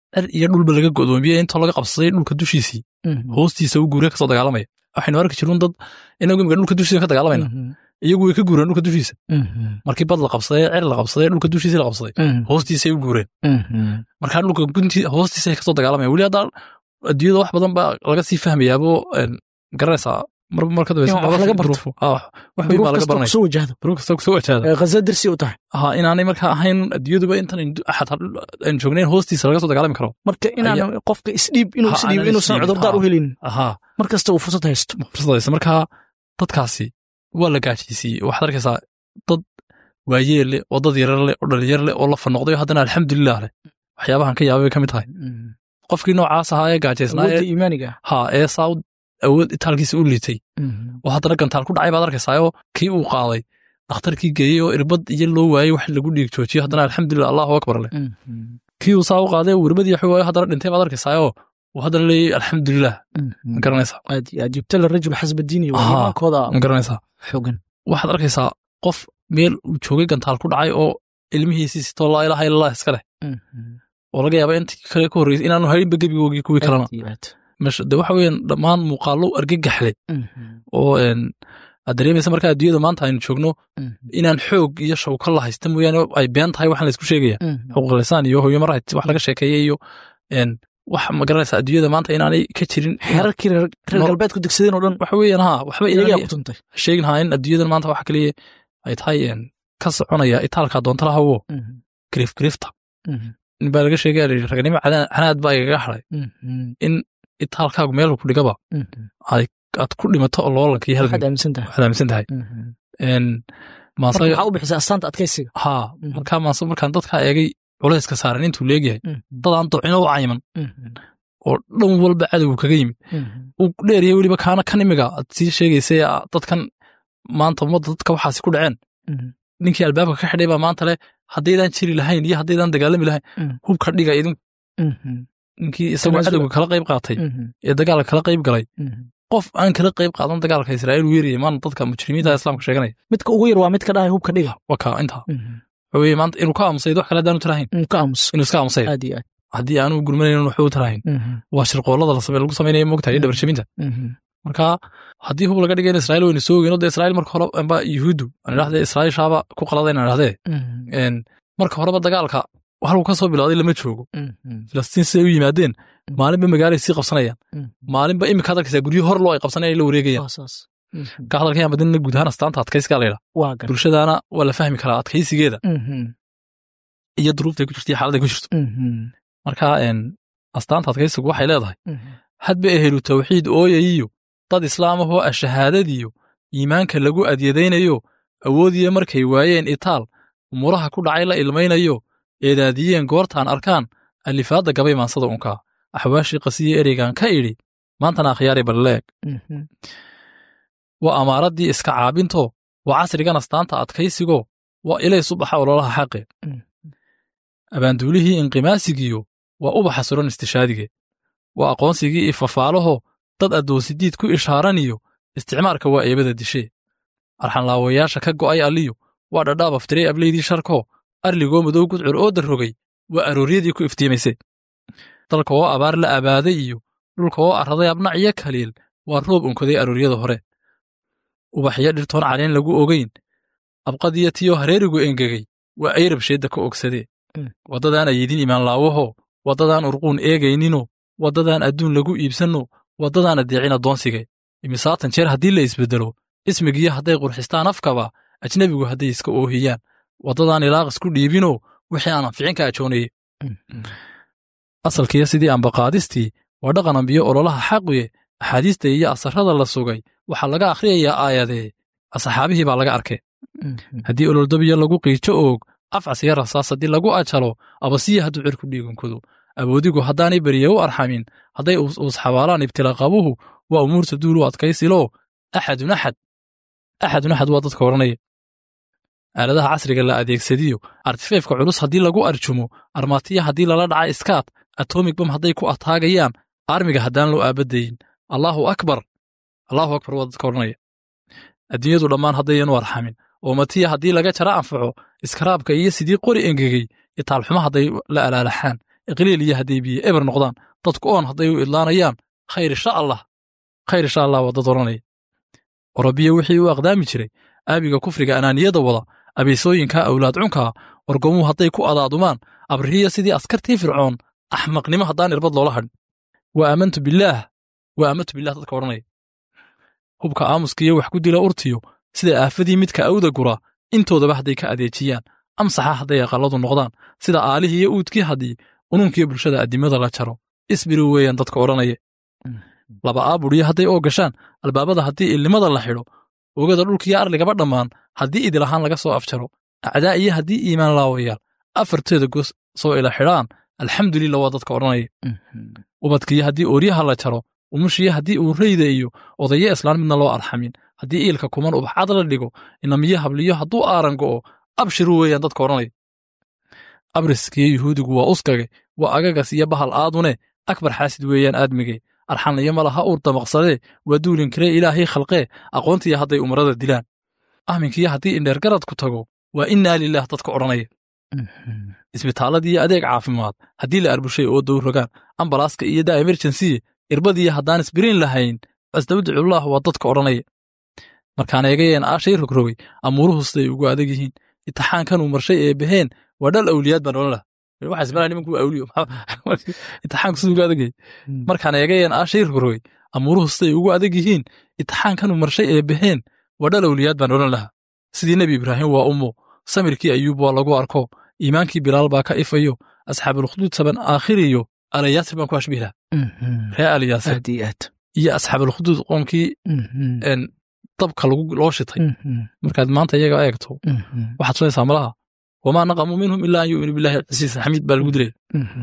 cer iyo dhulba laga godoomiyey intoo laga qabsaday dhulka dushiisii hoostiisa u guureen kasoo dagaalamaya waxaynu arki jirun dad inagu imika dhulka dushiisa ka dagaalamayna iyagu way ka guureen dhulka dushiisa markii bad la qabsaday cer la qabsaday dhulka dushiisa la qabsaday hoostiisay u guureen markaa dhulka gunti hoostiisa kasoo dagaalamaya weli hadda adduunyada wax badan baa laga sii fahmayaabo garanaysaa marba mar ka laga barto wax weyn baa laga baranaya kusoo wajahdo duruuf kasta kusoo wajahda khaza darsi u tahay ha inaanay markaa ahayn adduunyaduba intan xataa aynu joognayn hoostiisa laga soo dagaalami karo marka inaan qofka isdhiib inuu isdhiib inuusan cudurdaar u helin ha mar kasta uu fursad haysto fursadaysa markaa dadkaasi waa la gaajaysiiyey waxaad arkaysaa dad waayeel leh oo dad yarar leh oo dhalinyar leh oo la fanoqday oo haddana alxamdulilah leh waxyaabahan ka yaabay bay ka mid tahay qofkii noocaas ahaa ee gaajaysnaa awoodda iimaaniga ha ee saa awood itaalkiisa u liitay oo haddana gantaal ku dhacay baad arkaysaayoo kii uu qaaday dhakhtarkii geeyey oo irbad iyo loo waayey wax lagu dhiig joojiyo haddana alxamdulilah allahu akbar leh kii uu saa u qaaday uu irbadii wax waayo haddana dhintay baad arkaysaayoo uu haddana leeyey alxamdulilah ma garanaysaa aad iyo aad jibta larajul xasba diini waa iimaankooda ma garanaysaa xogan waxaad arkaysaa qof meel uu joogay gantaal ku dhacay oo ilmihiisii sitoo laa ilaaha illallah iska leh oo laga yaaba intii kale ka horreysay inaanu haynba gebigoogii kuwii kalena meesha de waxa weeyaan dhammaan muuqaallo argagaxle oo aad dareemaysa markaa adduunyada maanta aynu joogno inaan xoog iyo shawka la haysta mooyaane ay been tahay waxaan laysku sheegaya xuquuqlisaan iyo human rights wax laga sheekeeyey iyo wax ma garanaysa adduunyada maanta inaanay ka jirin xeerarkii reer galbeedku degsadeen oo dhan waxa weeyaan ha waxba iyagaa ku tuntay sheegin haa in adduunyadan maanta waxa kaliya ay tahay ka soconaya itaalka doonta lahawo griif griifta in baa laga sheegaya la yidhi raganimo canaad baa igaga hadray in itaalkaagu meel ku dhigaba aad ku dhimato oo loolanka iyo waxaad aaminsan tahay waxaad aaminsan tahay marka waxaa u bixisaa astaanta adkaysiga haa markaa maase markaan dadkaa eegay culayska saaran intuu leegyahay dadaan docino u cayiman oo dhan walba cadowgu kaga yimid uu dheeriya weliba kaana kan imiga aad sii sheegaysay dadkan maanta ummadda dadka waxaasi ku dhaceen ninkii albaabka ka xidhay baa maanta leh haddaydaan jiri lahayn iyo haddaydaan dagaalami lahayn hubka dhiga idinku ninkii isagoo cadowga kala qayb qaatay ee dagaalka kala qayb galay qof aan kala qayb qaadan dagaalka israa'iil weeriyay maanta dadka mujrimiinta islaamka sheeganaya midka ugu yar waa midka dhahay hubka dhiga waa kaa intaa waxa weeye maanta inuu ka aamusay wax kale haddaanu tirahayn ka aamus inuu iska aamusay aad iyo aad haddii aanu gurmanayn waxba u tirahayn waa shirqoollada la samey lagu samaynayo moogtahay iyo dhabarshaminta marka haddii hub laga dhigay in israa'iil waynu soo ogeyno dee israa'iil marka hore amba yuhuuddu aan idhahdee israa'iil shaaba ku qaladay inaan idhahdee marka horeba dagaalka halku ka soo bilowday lama joogo filistiin siday u yimaadeen maalinba magaalay sii qabsanayaan maalinba imika arkaysaa guryo hor loo ay qabsanayaan la wareegayaan ka hadalkayaan badinna guud ahaan astaanta adkaysigaa layidha bulshadaana waa la fahmi karaa adkaysigeeda iyo duruuftay ku jirto iyo xaaladday ku jirto marka astaanta adkaysigu waxay leedahay hadba ehelu tawxiid ooyayiyo dad islaamahoo ah shahaadadiyo iimaanka lagu adyadaynayo awoodiya markay waayeen itaal umuraha ku dhacay la ilmaynayo eedaadiyeen goortaan arkaan alifaadda gabay maansada unkaa axwaashii qasiye ereygan ka idhi maantana akhyaari balleeg waa amaaraddii iska caabinto waa casrigan astaanta adkaysigo waa ilay subaxa ololaha xaqe abaanduulihii inqimaasigiyo waa ubaxa suran istishaadige waa aqoonsigii ifafaalaho dad addoonsidiid ku ishaaraniyo isticmaarka waa eebada dishee arxanlaawayaasha ka go'ay alliyo waa dhadhaab aftirey ableydii sharko arligoo madow gudcur oo darrogay waa arooryadii ku iftiimayse dalka oo abaar la abaaday iyo dhulka oo arraday abnac iyo kaliil waa roob unkaday arooryada hore ubaxyo dhirtoon caleen lagu ogayn abqadiyo tiyoo hareerigu engegay waa ayrab sheedda ka ogsadee waddadaan ayidin imaanlaawaho waddadaan urquun eegayninoo waddadaan adduun lagu iibsanno waddadaan addeecin addoonsige imisaatan jeer haddii la isbeddelo ismigiyo hadday qurxistaan afkaba ajnebigu hadday iska oohiyaan waddadaan ilaaqis ku dhiibinoo wixii aan anficin ka ajoonaye asalkiiyo sidii ambaqaadistii waa dhaqan ambiyo ololaha xaqiye axaadiista iyo asarrada la sugay waxaa laga akhriyayaa aayadee asxaabihii baa laga arkay haddii ololdabiyo lagu qiijo oog afcas iyo rasaas haddii lagu ajalo abasiya hadduu cirku dhiigankoodo awoodigu haddaanay beriye u arxamin hadday uusxabaalaan ibtilaqabuhu waa umuurta duul u adkaysiloo axadun axad axadun axad waa dadka odhanaya aaladaha casriga la adeegsadiyo artifeefka culus haddii lagu arjumo armaatiya haddii lala dhaca iskaad atomig bam hadday ku ataagayaan armiga haddaan loo aabadayin allaahu akbar allaahu akbar waa dadka odhanaya adduunyadu dhammaan haddayanu arxamin oo matiya haddii laga jara anfaco iskaraabka iyo sidii qori engegey itaalxumo hadday la alaalaxaan iqliil iyo hadday biyo eber noqdaan dadku oon hadday u idlaanayaan khayr insha allah khayr insha allah waa dad odhanaya orabiya wixii u aqdaami jiray aabiga kufriga anaaniyada wada abeesooyinka awlaad cunkaa orgomuhu hadday ku adaadumaan abrihiya sidii askartii fircoon axmaqnimo haddaan irbad loola hadhin wa aamantu billaah wa aamantu billah dadka odhanaya hubka aamuskiiyo wax ku dila urtiyo sida aafadii midka awda gura intoodaba hadday ka adeejiyaan amsaxa hadday aqalladu noqdaan sida aalihii iyo uudkii haddii ununkiyo bulshada addimada la jaro isbiri weeyaan dadka odhanaya laba aabudhiyo hadday oo gashaan albaabada haddii ilnimada la xidho oogada dhulkiyo arligaba dhammaan haddii idilahaan laga soo afjaro acdaa iyo haddii iimaan laawayaal afarteeda gos soo ila xidhaan alxamdulillah waa dadka odhanaya ubadkiyo haddii ooryaha la jaro umushiyo haddii uu rayda iyo odayo islaan midna loo arxamin haddii iilka kuman ubaxcad la dhigo inamiyo habliyo hadduu aaran go'o abshiru weeyaan dadka odhanaya abriskiyo yuhuudigu waa uskage waa agagas iyo bahal aadune akbar xaasid weeyaan aadmige arxanliyo malaha uur damaqsadee waa duulinkiree ilaahay khalqee aqoontiya hadday umarada dilaan ahminkiyo haddii indheergaradku tago waa innaa lilaah dadka odhanaya isbitaaladiiyo adeeg caafimaad haddii la arbushay oo dow rogaan ambalaaska iyo daa emerjensiye irbadiiyo haddaan isbiriin lahayn asdawdacullaah waa dadka odhanaya markaan eegayeen aashay rogrogay amuuruhu siday ugu adag yihiin itixaankanuu marshay ee baheen waa dhal awliyaad baan odhan laha waxaa ismalaa nimanku awliyo itixaanku siduu ugu adag yahay markaan eegayeen aashay rogrogay amuuruhu siday ugu adag yihiin itixaankanuu marshay ee baheen waa dhal awliyaad baan odhan lahaa sidii nebi ibraahim waa ummo samirkii ayuub waa lagu arko iimaankii bilaal baa ka ifayo asxaabulkhuduud saban aakhiriyo alayaasir baan ku ashbihi laha ree alayaasir aad iyo aad iyo asxaabulkhuduud qoomkii dabka loo shitay markaad maanta iyaga eegto waxaad sunaysaa malaha wamaa naqamuu minhum ilaa an yu'minu billahi casiisa xamiid baa lagu dilaya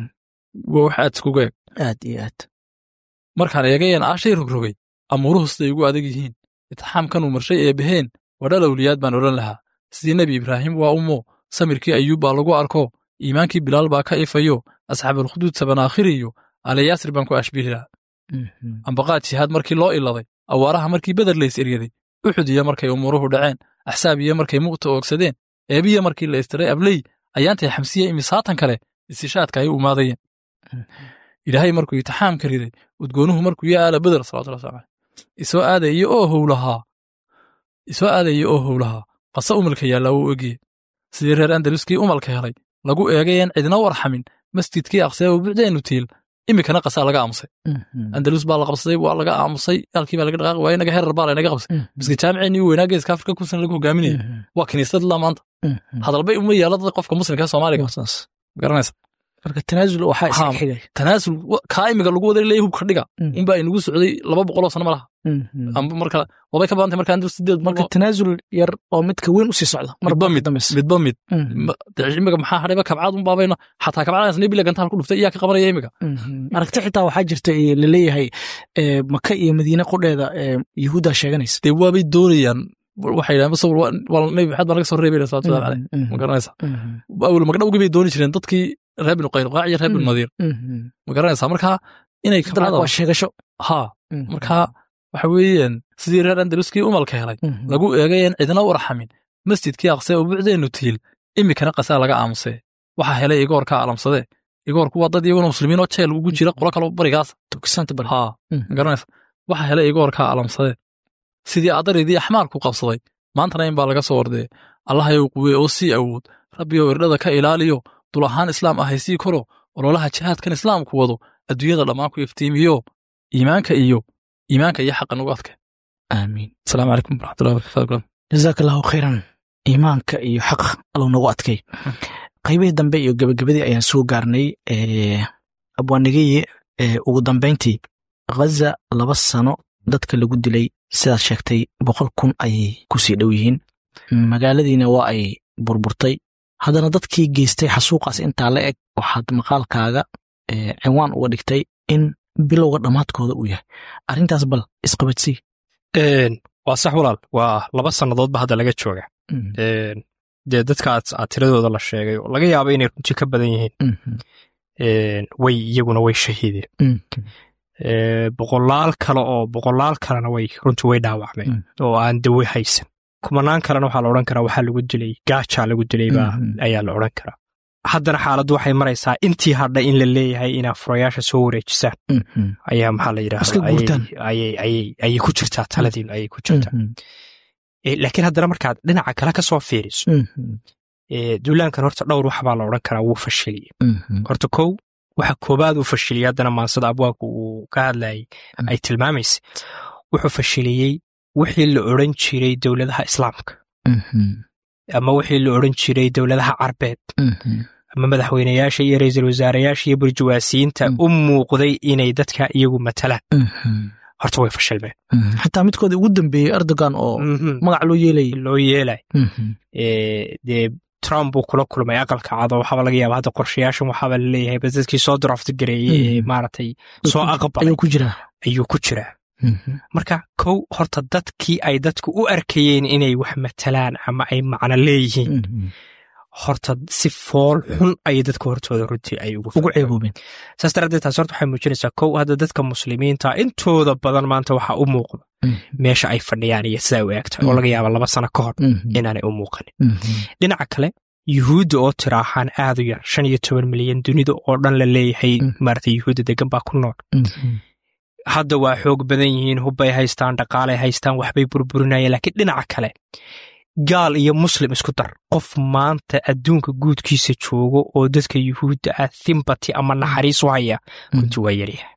waa wax aad iskugu eeg aad iyo aad markaan eegayeen aashay rogrogay amuuruhu siday ugu adag yihiin itixaamkanuu marshay ee baheen waa dhal awliyaad baan odhan lahaa sidii nebi ibraahim waa ummo samirkii ayuub baa lagu arko iimaankii bilaal baa ka ifayo asxaabulkhuduud sabanaakhiriyo alayaasir baan ku ashbihi lahaa ambaqaad jihaad markii loo iladay awaaraha markii beder lays eryaday uxud iyo markay umuuruhu dhaceen axsaab iyo markay muqta oogsadeen eebiya markii la istiray abley ayaantay xamsiye imisaatan kale istishaadka ay u imaadayeen ilaahay markuu itixaamka riday udgoonuhu markuu ya aala beder salawatullah wasalam caleyh isoo aadaya oo howlahaa isoo aadaya oo howlahaa qasa umalka yaallaa wuu egye sidii reer andaluskii umalka helay lagu eegayeen cidna warxamin masjidkii aqsee u bucdeennu tiil iminkana qasaa laga aamusay andalus baa la qabsaday waa laga aamusay halkii baa laga dhaqaaqi waaya inaga heerar baa laynaga qabsay miska jaamiceenii weynaa geeska afrika kun sana lagu hogaaminaya waa kiniisad ilaa maanta hadalbay uma yaala dad qofka muslimka ee soomaaliga garanaysa marka tanaasul waxaa iska xigay tanaasul kaa imiga lagu wada leeyahay hubka dhiga unbaa inagu socday laba boqoloo sano malaha amba marka wabay ka badantay marka andalus sideed marka tanaasul yar oo midka weyn usii socda midba mid midba mid imiga maxaa hadhayba kabcaad un baabayno xataa kabcadaas nebila gantaal ku dhuftay iyaa ka qabanaya imiga aragti xitaa waxaa jirta laleeyahay maka iyo madiine qudheeda yahuuddaa sheeganaysa dee waabay doonayaan waxay yidhahan bas nebi maxamed baa laga soo reebay salawatullahi caleyh ma garanaysa awel magdhowgii bay dooni jireen dadkii reer binu qaynuqaac iyo reer binu nadiir ma garanaysaa marka inay waa sheegasho ha marka waxa weeyaan sidii reer andaluskii umalka helay lagu eegayeen cidna u arxamin masjidkii aqsee oo bucdeennu tiil iminkana qasaa laga aamusee waxaa helay igoorka alamsadee igoorku waa dad iyaguna muslimiin oo jeel ugu jira qolo kaloo barigaas ha ma garanaysa waxaa helay igoorka alamsadee sidii adaridii axmaarku qabsaday maantana in baa laga soo ordee allahayow quwee oo sii awood rabbiyow irdhada ka ilaaliyo dul ahaan islaam ahay sii koro ololaha jihaadkan islaamku wado adduunyada dhammaan ku iftiimiyo iimaanka iyo iimaanka iyo xaqa nagu adke aamiin asalaamu calaykum waraxmatullahi wabarakatu jazaaka allahu khayran iimaanka iyo xaqa allow nagu adkay qaybihii dambe iyo gebagabadii ayaan soo gaarnay abwaanigeye ugu dambayntii ghaza laba sano dadka lagu dilay sidaad sheegtay boqol kun ayay ku sii dhow yihiin magaaladiina waa ay burburtay haddana dadkii geystay xasuuqaas intaa la eg waxaad maqaalkaaga cinwaan uga dhigtay in bilowga dhammaadkooda uu yahay arrintaas bal isqabadsii waa sax walaal waa laba sannadoodba hadda laga jooga dee dadka aad tiradooda la sheegay oo laga yaaba inay runti ka badan yihiin way iyaguna way shahiideen boqolaal kale oo boqolaal kalena way runtii way dhaawacmeen oo aan dawe haysan kumanaan kalena waxaa la odhan karaa waxaa lagu dilay gaajaa lagu dilay baa ayaa la odhan karaa haddana xaaladdu waxay maraysaa intii hadha in la leeyahay inaa furayaasha soo wareejisaan ayaa maxaa la yidhahdaayay ku jirtaa taladiinu ayay ku jirtaa laakiin haddana markaad dhinaca kale ka soo fiiriso duulaankan horta dhowr wax baa la odhan karaa wuu fashiliyey horta kow waxa koobaad uu fashiliyey haddana maansada abwaanku uu ka hadlayay ay tilmaamaysa wuxuu fashiliyey wixii la odran jiray dowladaha islaamka ama wixii la odran jiray dowladaha carbeed ama madaxweynayaasha iyo ra'iisul wasaarayaasha iyo burjuwaasiyiinta u muuqday inay dadka iyagu matalaan horta way fashilmeen xataa midkooda ugu dambeeyey erdogan oo magac loo yeelay loo yeelay dee trump buu kula kulmay aqalka cado waxaaba laga yaaba hadda qorshayaashan waxaaba laleeyahay bas dadkii soo draft gareeyey ee maaragtay soo aqbalay ayuu ku jiraa ayuu ku jiraa marka kow horta dadkii ay dadku u arkayeen inay wax matalaan ama ay macno leeyihiin horta si fool xun ayay dadka hortooda runtii ay ugu ceeboobeen saas daraaddeed taas horta waxay muujinaysaa kow hadda dadka muslimiinta intooda badan maanta waxaa u muuqda meesha ay fadhiyaan iyo sidaa u eegtahay oo laga yaaba laba sano ka hor inaanay u muuqanin dhinaca kale yuhuudda oo tiraahaan aad u yar shan iyo toban milyan dunida oo dhan la leeyahay maarata yuhuudda degan baa ku nool hadda waa xoog badan yihiin hubbay haystaan dhaqaalay haystaan waxbay burburinayeen laakiin dhinaca kale gaal iyo muslim isku dar qof maanta adduunka guudkiisa joogo oo dadka yuhuudda ah thimbati ama naxariis u haya runtii waa yaryahay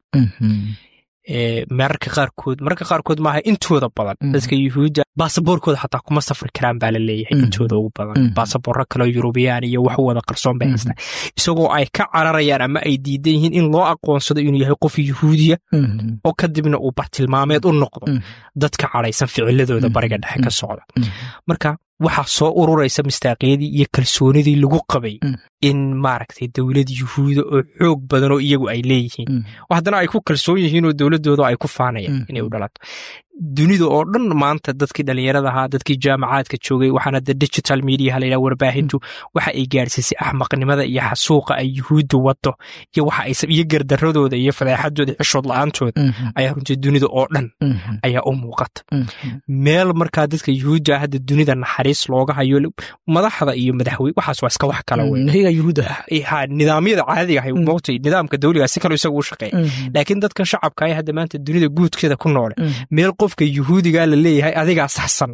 mararka qaarkood mararka qaarkood maaha intooda badan dadka yuhuudda baasaboorkooda xataa kuma safri karaan baa la leeyahay intooda ugu badan baasaboorro kaleo yurubiyaan iyo wax wada qarsoon bay haystaan isagoo ay ka cararayaan ama ay diidan yihiin in loo aqoonsado inuu yahay qof yuhuudiya oo kadibna uu bartilmaameed u noqdo dadka cadhaysan ficiladooda bariga dhexe ka socda marka waxaa soo ururaysa mistaaqiyadii iyo kalsoonidii lagu qabay in maaragtay dowlad yuhuuda oo xoog badan oo iyagu ay leeyihiin haddana ay ku kalsoon yihiin oo dowladdooda ay ku faanayaan inay u dhalato dunida oo dhan maanta dadkii dhallinyarada ahaa dadkii jaamacaadka joogay waxaana de digital mediaha layidhaha warbaahintu waxa ay gaadhsiisay axmaqnimada iyo xasuuqa ay yuhuudda waddo iyo waxa ay iyo gardaradooda iyo fadeexadooda xishood la-aantooda ayaa runtii dunida oo dhan ayaa u muuqata meel markaa dadka yuhuudda hadda dunida naxariis looga hayo madaxda iyo madaxweyne waxaas waa iska wax kala wey nidaamyada caadiga ahay moogtay nidaamka dawliga si kale isagu u shaqeeya laakiin dadkan shacabka ay hadda maanta dunida guudkeeda ku noole meel qofka yuhuudiga la leeyahay adigaa saxsan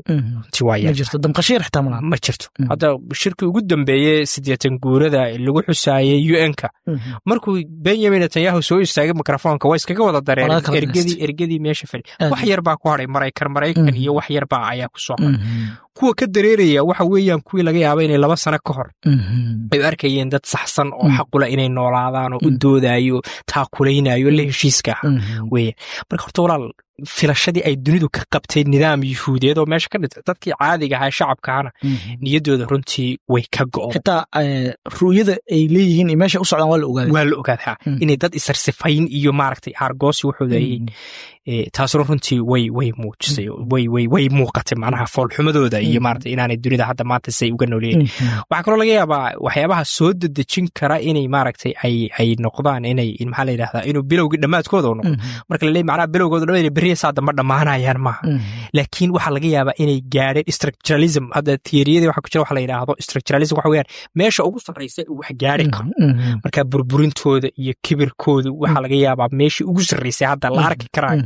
ma jirto hadda shirkii ugu dambeeye siddeetan guurada lagu xusaayey u n-ka markuu benyamin netanyahu soo istaagay mikrofoonka waa iskaga wada dareen ergadii ergadii meesha fadhi wax yar baa ku hadhay maraykan maraykan iyo wax yar baa ayaa ku soo hadhay kuwa ka dareeraya waxa weeyaan kuwii laga yaaba inay laba sano ka hor ay u arkayeen dad saxsan oo xaqula inay noolaadaan oo u doodayo taakulaynayo la heshiiska aha weeyaan marka horta walaal filashadii ay dunidu ka qabtay nidaam yuhuudeed oo meesha ka dhintay dadkii caadiga ahaa shacabkaana niyaddooda runtii way ka go'o xitaa ru'yada ay leeyihiin iyo meesha u socdaan waa la ogaaday waa la ogaadaa inay dad isarsifayn iyo maaragtay aargoosi waxooda yihiin taasuna runtii way way muujisay way way way muuqatay macnaha foolxumadooda iyo maaragtay inaanay dunida hadda maanta say uga nooleeyihin waxaa kaloo laga yaabaa waxyaabaha soo dedejin kara inay maaragtay ay ay noqdaan inay maxaa la yidhahdaa inuu bilowgii dhammaadkooda u noqdo marka la leeyahy macnaha bilowgooda dhammaad beriya saa damba dhammaanayaan maaha laakiin waxaa laga yaabaa inay gaadheen structuralism hadda tiyariyadii waxa ku jira waxa la yidhaahdo structuralism waxa weeyaan meesha ugu sarraysa uu wax gaari karo marka burburintooda iyo kibirkooda waxaa laga yaabaa meeshii ugu sarraysay hadda la arki karaayo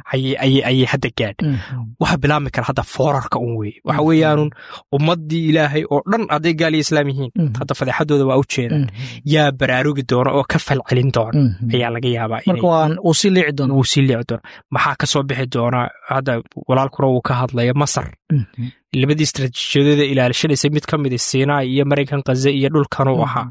ayay hadda gaadha waxa bilaabmi kara hadda foorarka un weeye waxa weeyaanun ummaddii ilaahay oo dhan hadday gaal iyo islaam yihiin hadda fadeexadooda waa u jeedaan yaa baraarugi doona oo ka falcelin doona ayaa laga yaabaa wuu sii liici doona wuu sii liici doona maxaa ka soo bixi doona hadda walaalkuna uu ka hadlaya masar labadii istaraatiijiyadooda ilaalishanaysay mid ka midi siinai iyo maraykan kaze iyo dhulkan uu ahaa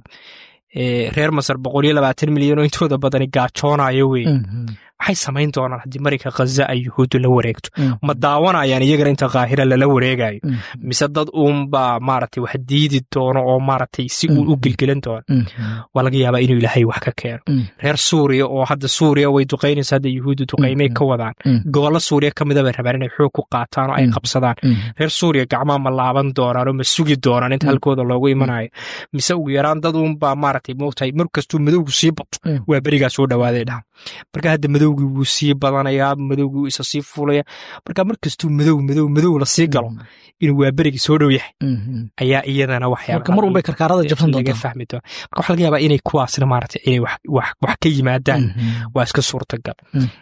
reer masar boqol iyo labaatan milyan oo intooda badani gaajoonayo wey maxay samayn doonaan haddii marayka khaza ay yuhuuddu la wareegto ma daawanayaan iyagana inta kaahira lala wareegayo mise dad uunbaa maaragtay wax diidi doono oo maaragtay si uu u gelgelan doono waa laga yaabaa inuu ilaahay wax ka keeno reer suuriya oo hadda suuriya way duqaynaysa hadda yuhuuddu duqaymay ka wadaan gobollo suuriya ka mida bay rabaan inay xoog ku qaataan oo ay qabsadaan reer suuriya gacmaa ma laaban doonaan oo ma sugi doonaan inta halkooda loogu imanayo mise ugu yaraan dad uunbaa maaragtay moogtahay mar kastuu madowgu sii bato waa berigaa soo dhawaaday dhaha marka hadda madowga madowgii wuu sii badanayaa madowgii wuu isa sii fuulaya marka markastuu madow madow madow la sii galo inuu waa berigii soo dhow yahay ayaa iyadana marka mar walbay karkaarada jabsan laga doontaa fahmi doona marka waxaa laga yaabaa inay kuwaasna maaragtay inay wax wax wax ka yimaadaan waa iska suurtagal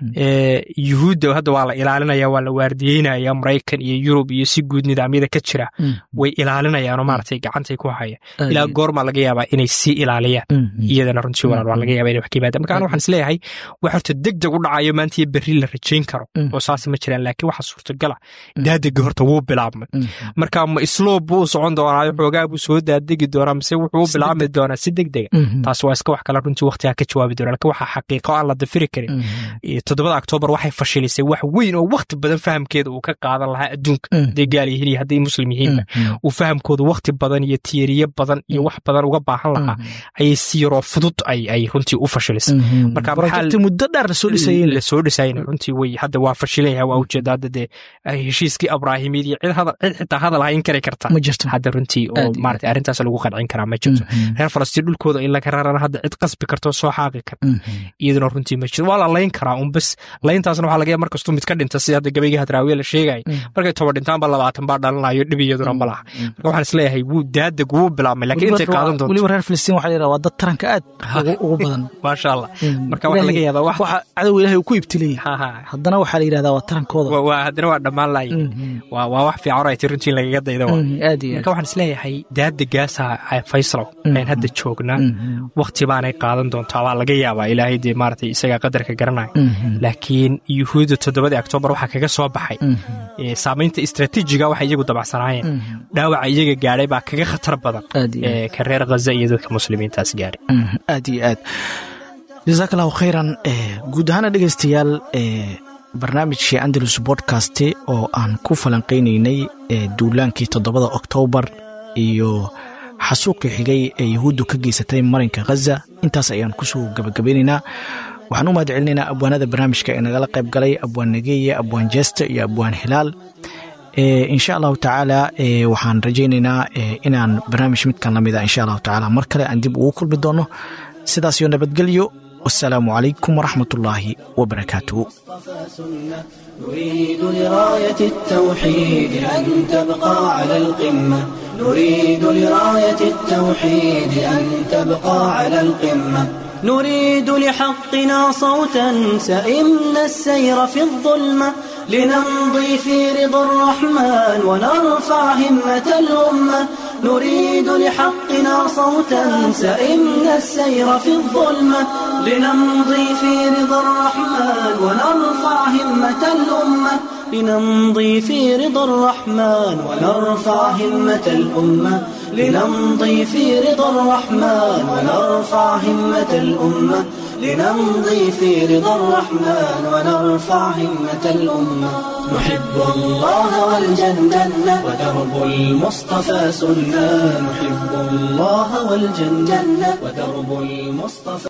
ee yuhuudda hadda waa la ilaalinaya waa la waardiyeynaya maraykan iyo yurub iyo si guud nidaamyada ka jira way ilaalinayaanoo maaragtay gacantay ku haya ilaa goormaa laga yaabaa inay sii ilaaliyaan iyadana runtii walaal waa laga yaabaa inay wax ka yimaadaan marka aniga waxaan isleeyahay wax horta deg deg u dhacayo maanta iyo berri la rajayn karo oo saas ma jiraan laakiin waxa suurtagala daadegi horta wuu bilaabmay marka ma isloob buu u socon doonaa xoogaa buu soo daadegi doonaa mise wuxuu u bilaabmi doonaa si deg dega taas waa iska wax kale runtii waqtigaa ka jawaabi doona laakiin waxaa xaqiiqo aan la dafiri karin toddobada oktoobar waxay fashilisay wax weyn oo waqti badan fahamkeeda uu ka qaadan lahaa adduunka hadday gaal yihiin iyo hadday muslim yihiinba uu fahamkooda waqti badan iyo tiyariye badan iyo wax badan uga baahan lahaa ayay si yaroo fudud ay ay runtii u fashilisay marka projecti muddo dheer lasoo dhisayeen lasoo dhisayna runtii way hadda waa fashilaya waa ujeeda hadda dee heshiiskii abraahimiyad iyo cid hadal cid xitaa hadal hayn kari karta ma jirto hadda runtii oo maarata arrintaas lagu qancin karaa ma jirto reer falastiin dhulkooda in laga rarana hadda cid qasbi karto soo xaaqi karta iyaduna runtii ma jirto waa la layn karaa un bas layntaasna waxaa laga yaaba markastuu mid ka dhinta sida hadda gabaygii hadraawiye la sheegaya markay toba dhintaanba labaatan baa dhalanayo dhib iyaduna ma laha marka waxaan isleeyahay wuu daadeg wuu bilaabmay laakiin intay qaadan doonto weliba reer filistiin waxaa la yidhaha waa dad taranka aad ugu- ugu badan maasha allah marka waxaa laga yaabaa wax waxa cadow ilaahay uu ku ibtilaya Ha, ha. haddana waxaa la yidhahdaa waa tarankooda waa- waa haddana waa dhammaan laay waa waa wax fiican oo ay ti runtii in lagaga dayda waa Mm, aad iyo marka waxaan isleeyahay daadegaasaa faysalow ayn hadda joognaa waqti baanay qaadan doontaa waa laga yaabaa ilaahay dee maaragtay isagaa qadarka garanaya laakiin yuhuudda toddobadii oktoobar waxaa kaga soo baxay ee, saamaynta istraatiijiga waxay iyagu dabacsanaayeen dhaawaca iyaga gaadhay baa kaga khatar badan aad iyo aad. ee, ka reer khaza iyo dadka muslimiintaas gaadhay Mm, aad iyo aad jasaak allahu khayran eh, guud ahaana dhegaystayaal eh, barnaamijkii andalus bodcast oo aan ku falanqaynaynay eh, duulaankii toddobada oktoobar iyo xasuuqii xigay ee yahuuddu ka geysatay marinka khaza intaas ayaan kusoo gabagabeynaynaa waxaan u mahad celinaynaa abwaanada barnaamijka ee nagala qayb galay abwaan nageeye abwaan jeeste iyo abwaan hilaal Eh, insha allahu tacaala eh, waxaan rajaynaynaa eh, inaan barnaamij midkan lamida insha allahu tacaala mar kale aan dib ugu kulmi doono sidaas iyo nabadgelyo wasalaamu calaykum waraxmat ullaahi wabarakaatuhu سنة نريد لراية التوحيد أن تبقى على القمة نريد لراية التوحيد أن تبقى على القمة نريد لحقنا صوتا سئمنا السير في الظلمة لنمضي في رضا الرحمن ونرفع همة الأمة نريد لحقنا صوتا سئمنا السير في الظلمة لنمضي في رضا الرحمن ونرفع همة الأمة لنمضي في رضا الرحمن ونرفع همة الأمة لنمضي في رضا الرحمن ونرفع همة الأمة لنمضي في رضا الرحمن ونرفع همة الأمة نحب الله والجنة ودرب المصطفى سنة نحب الله والجنة ودرب المصطفى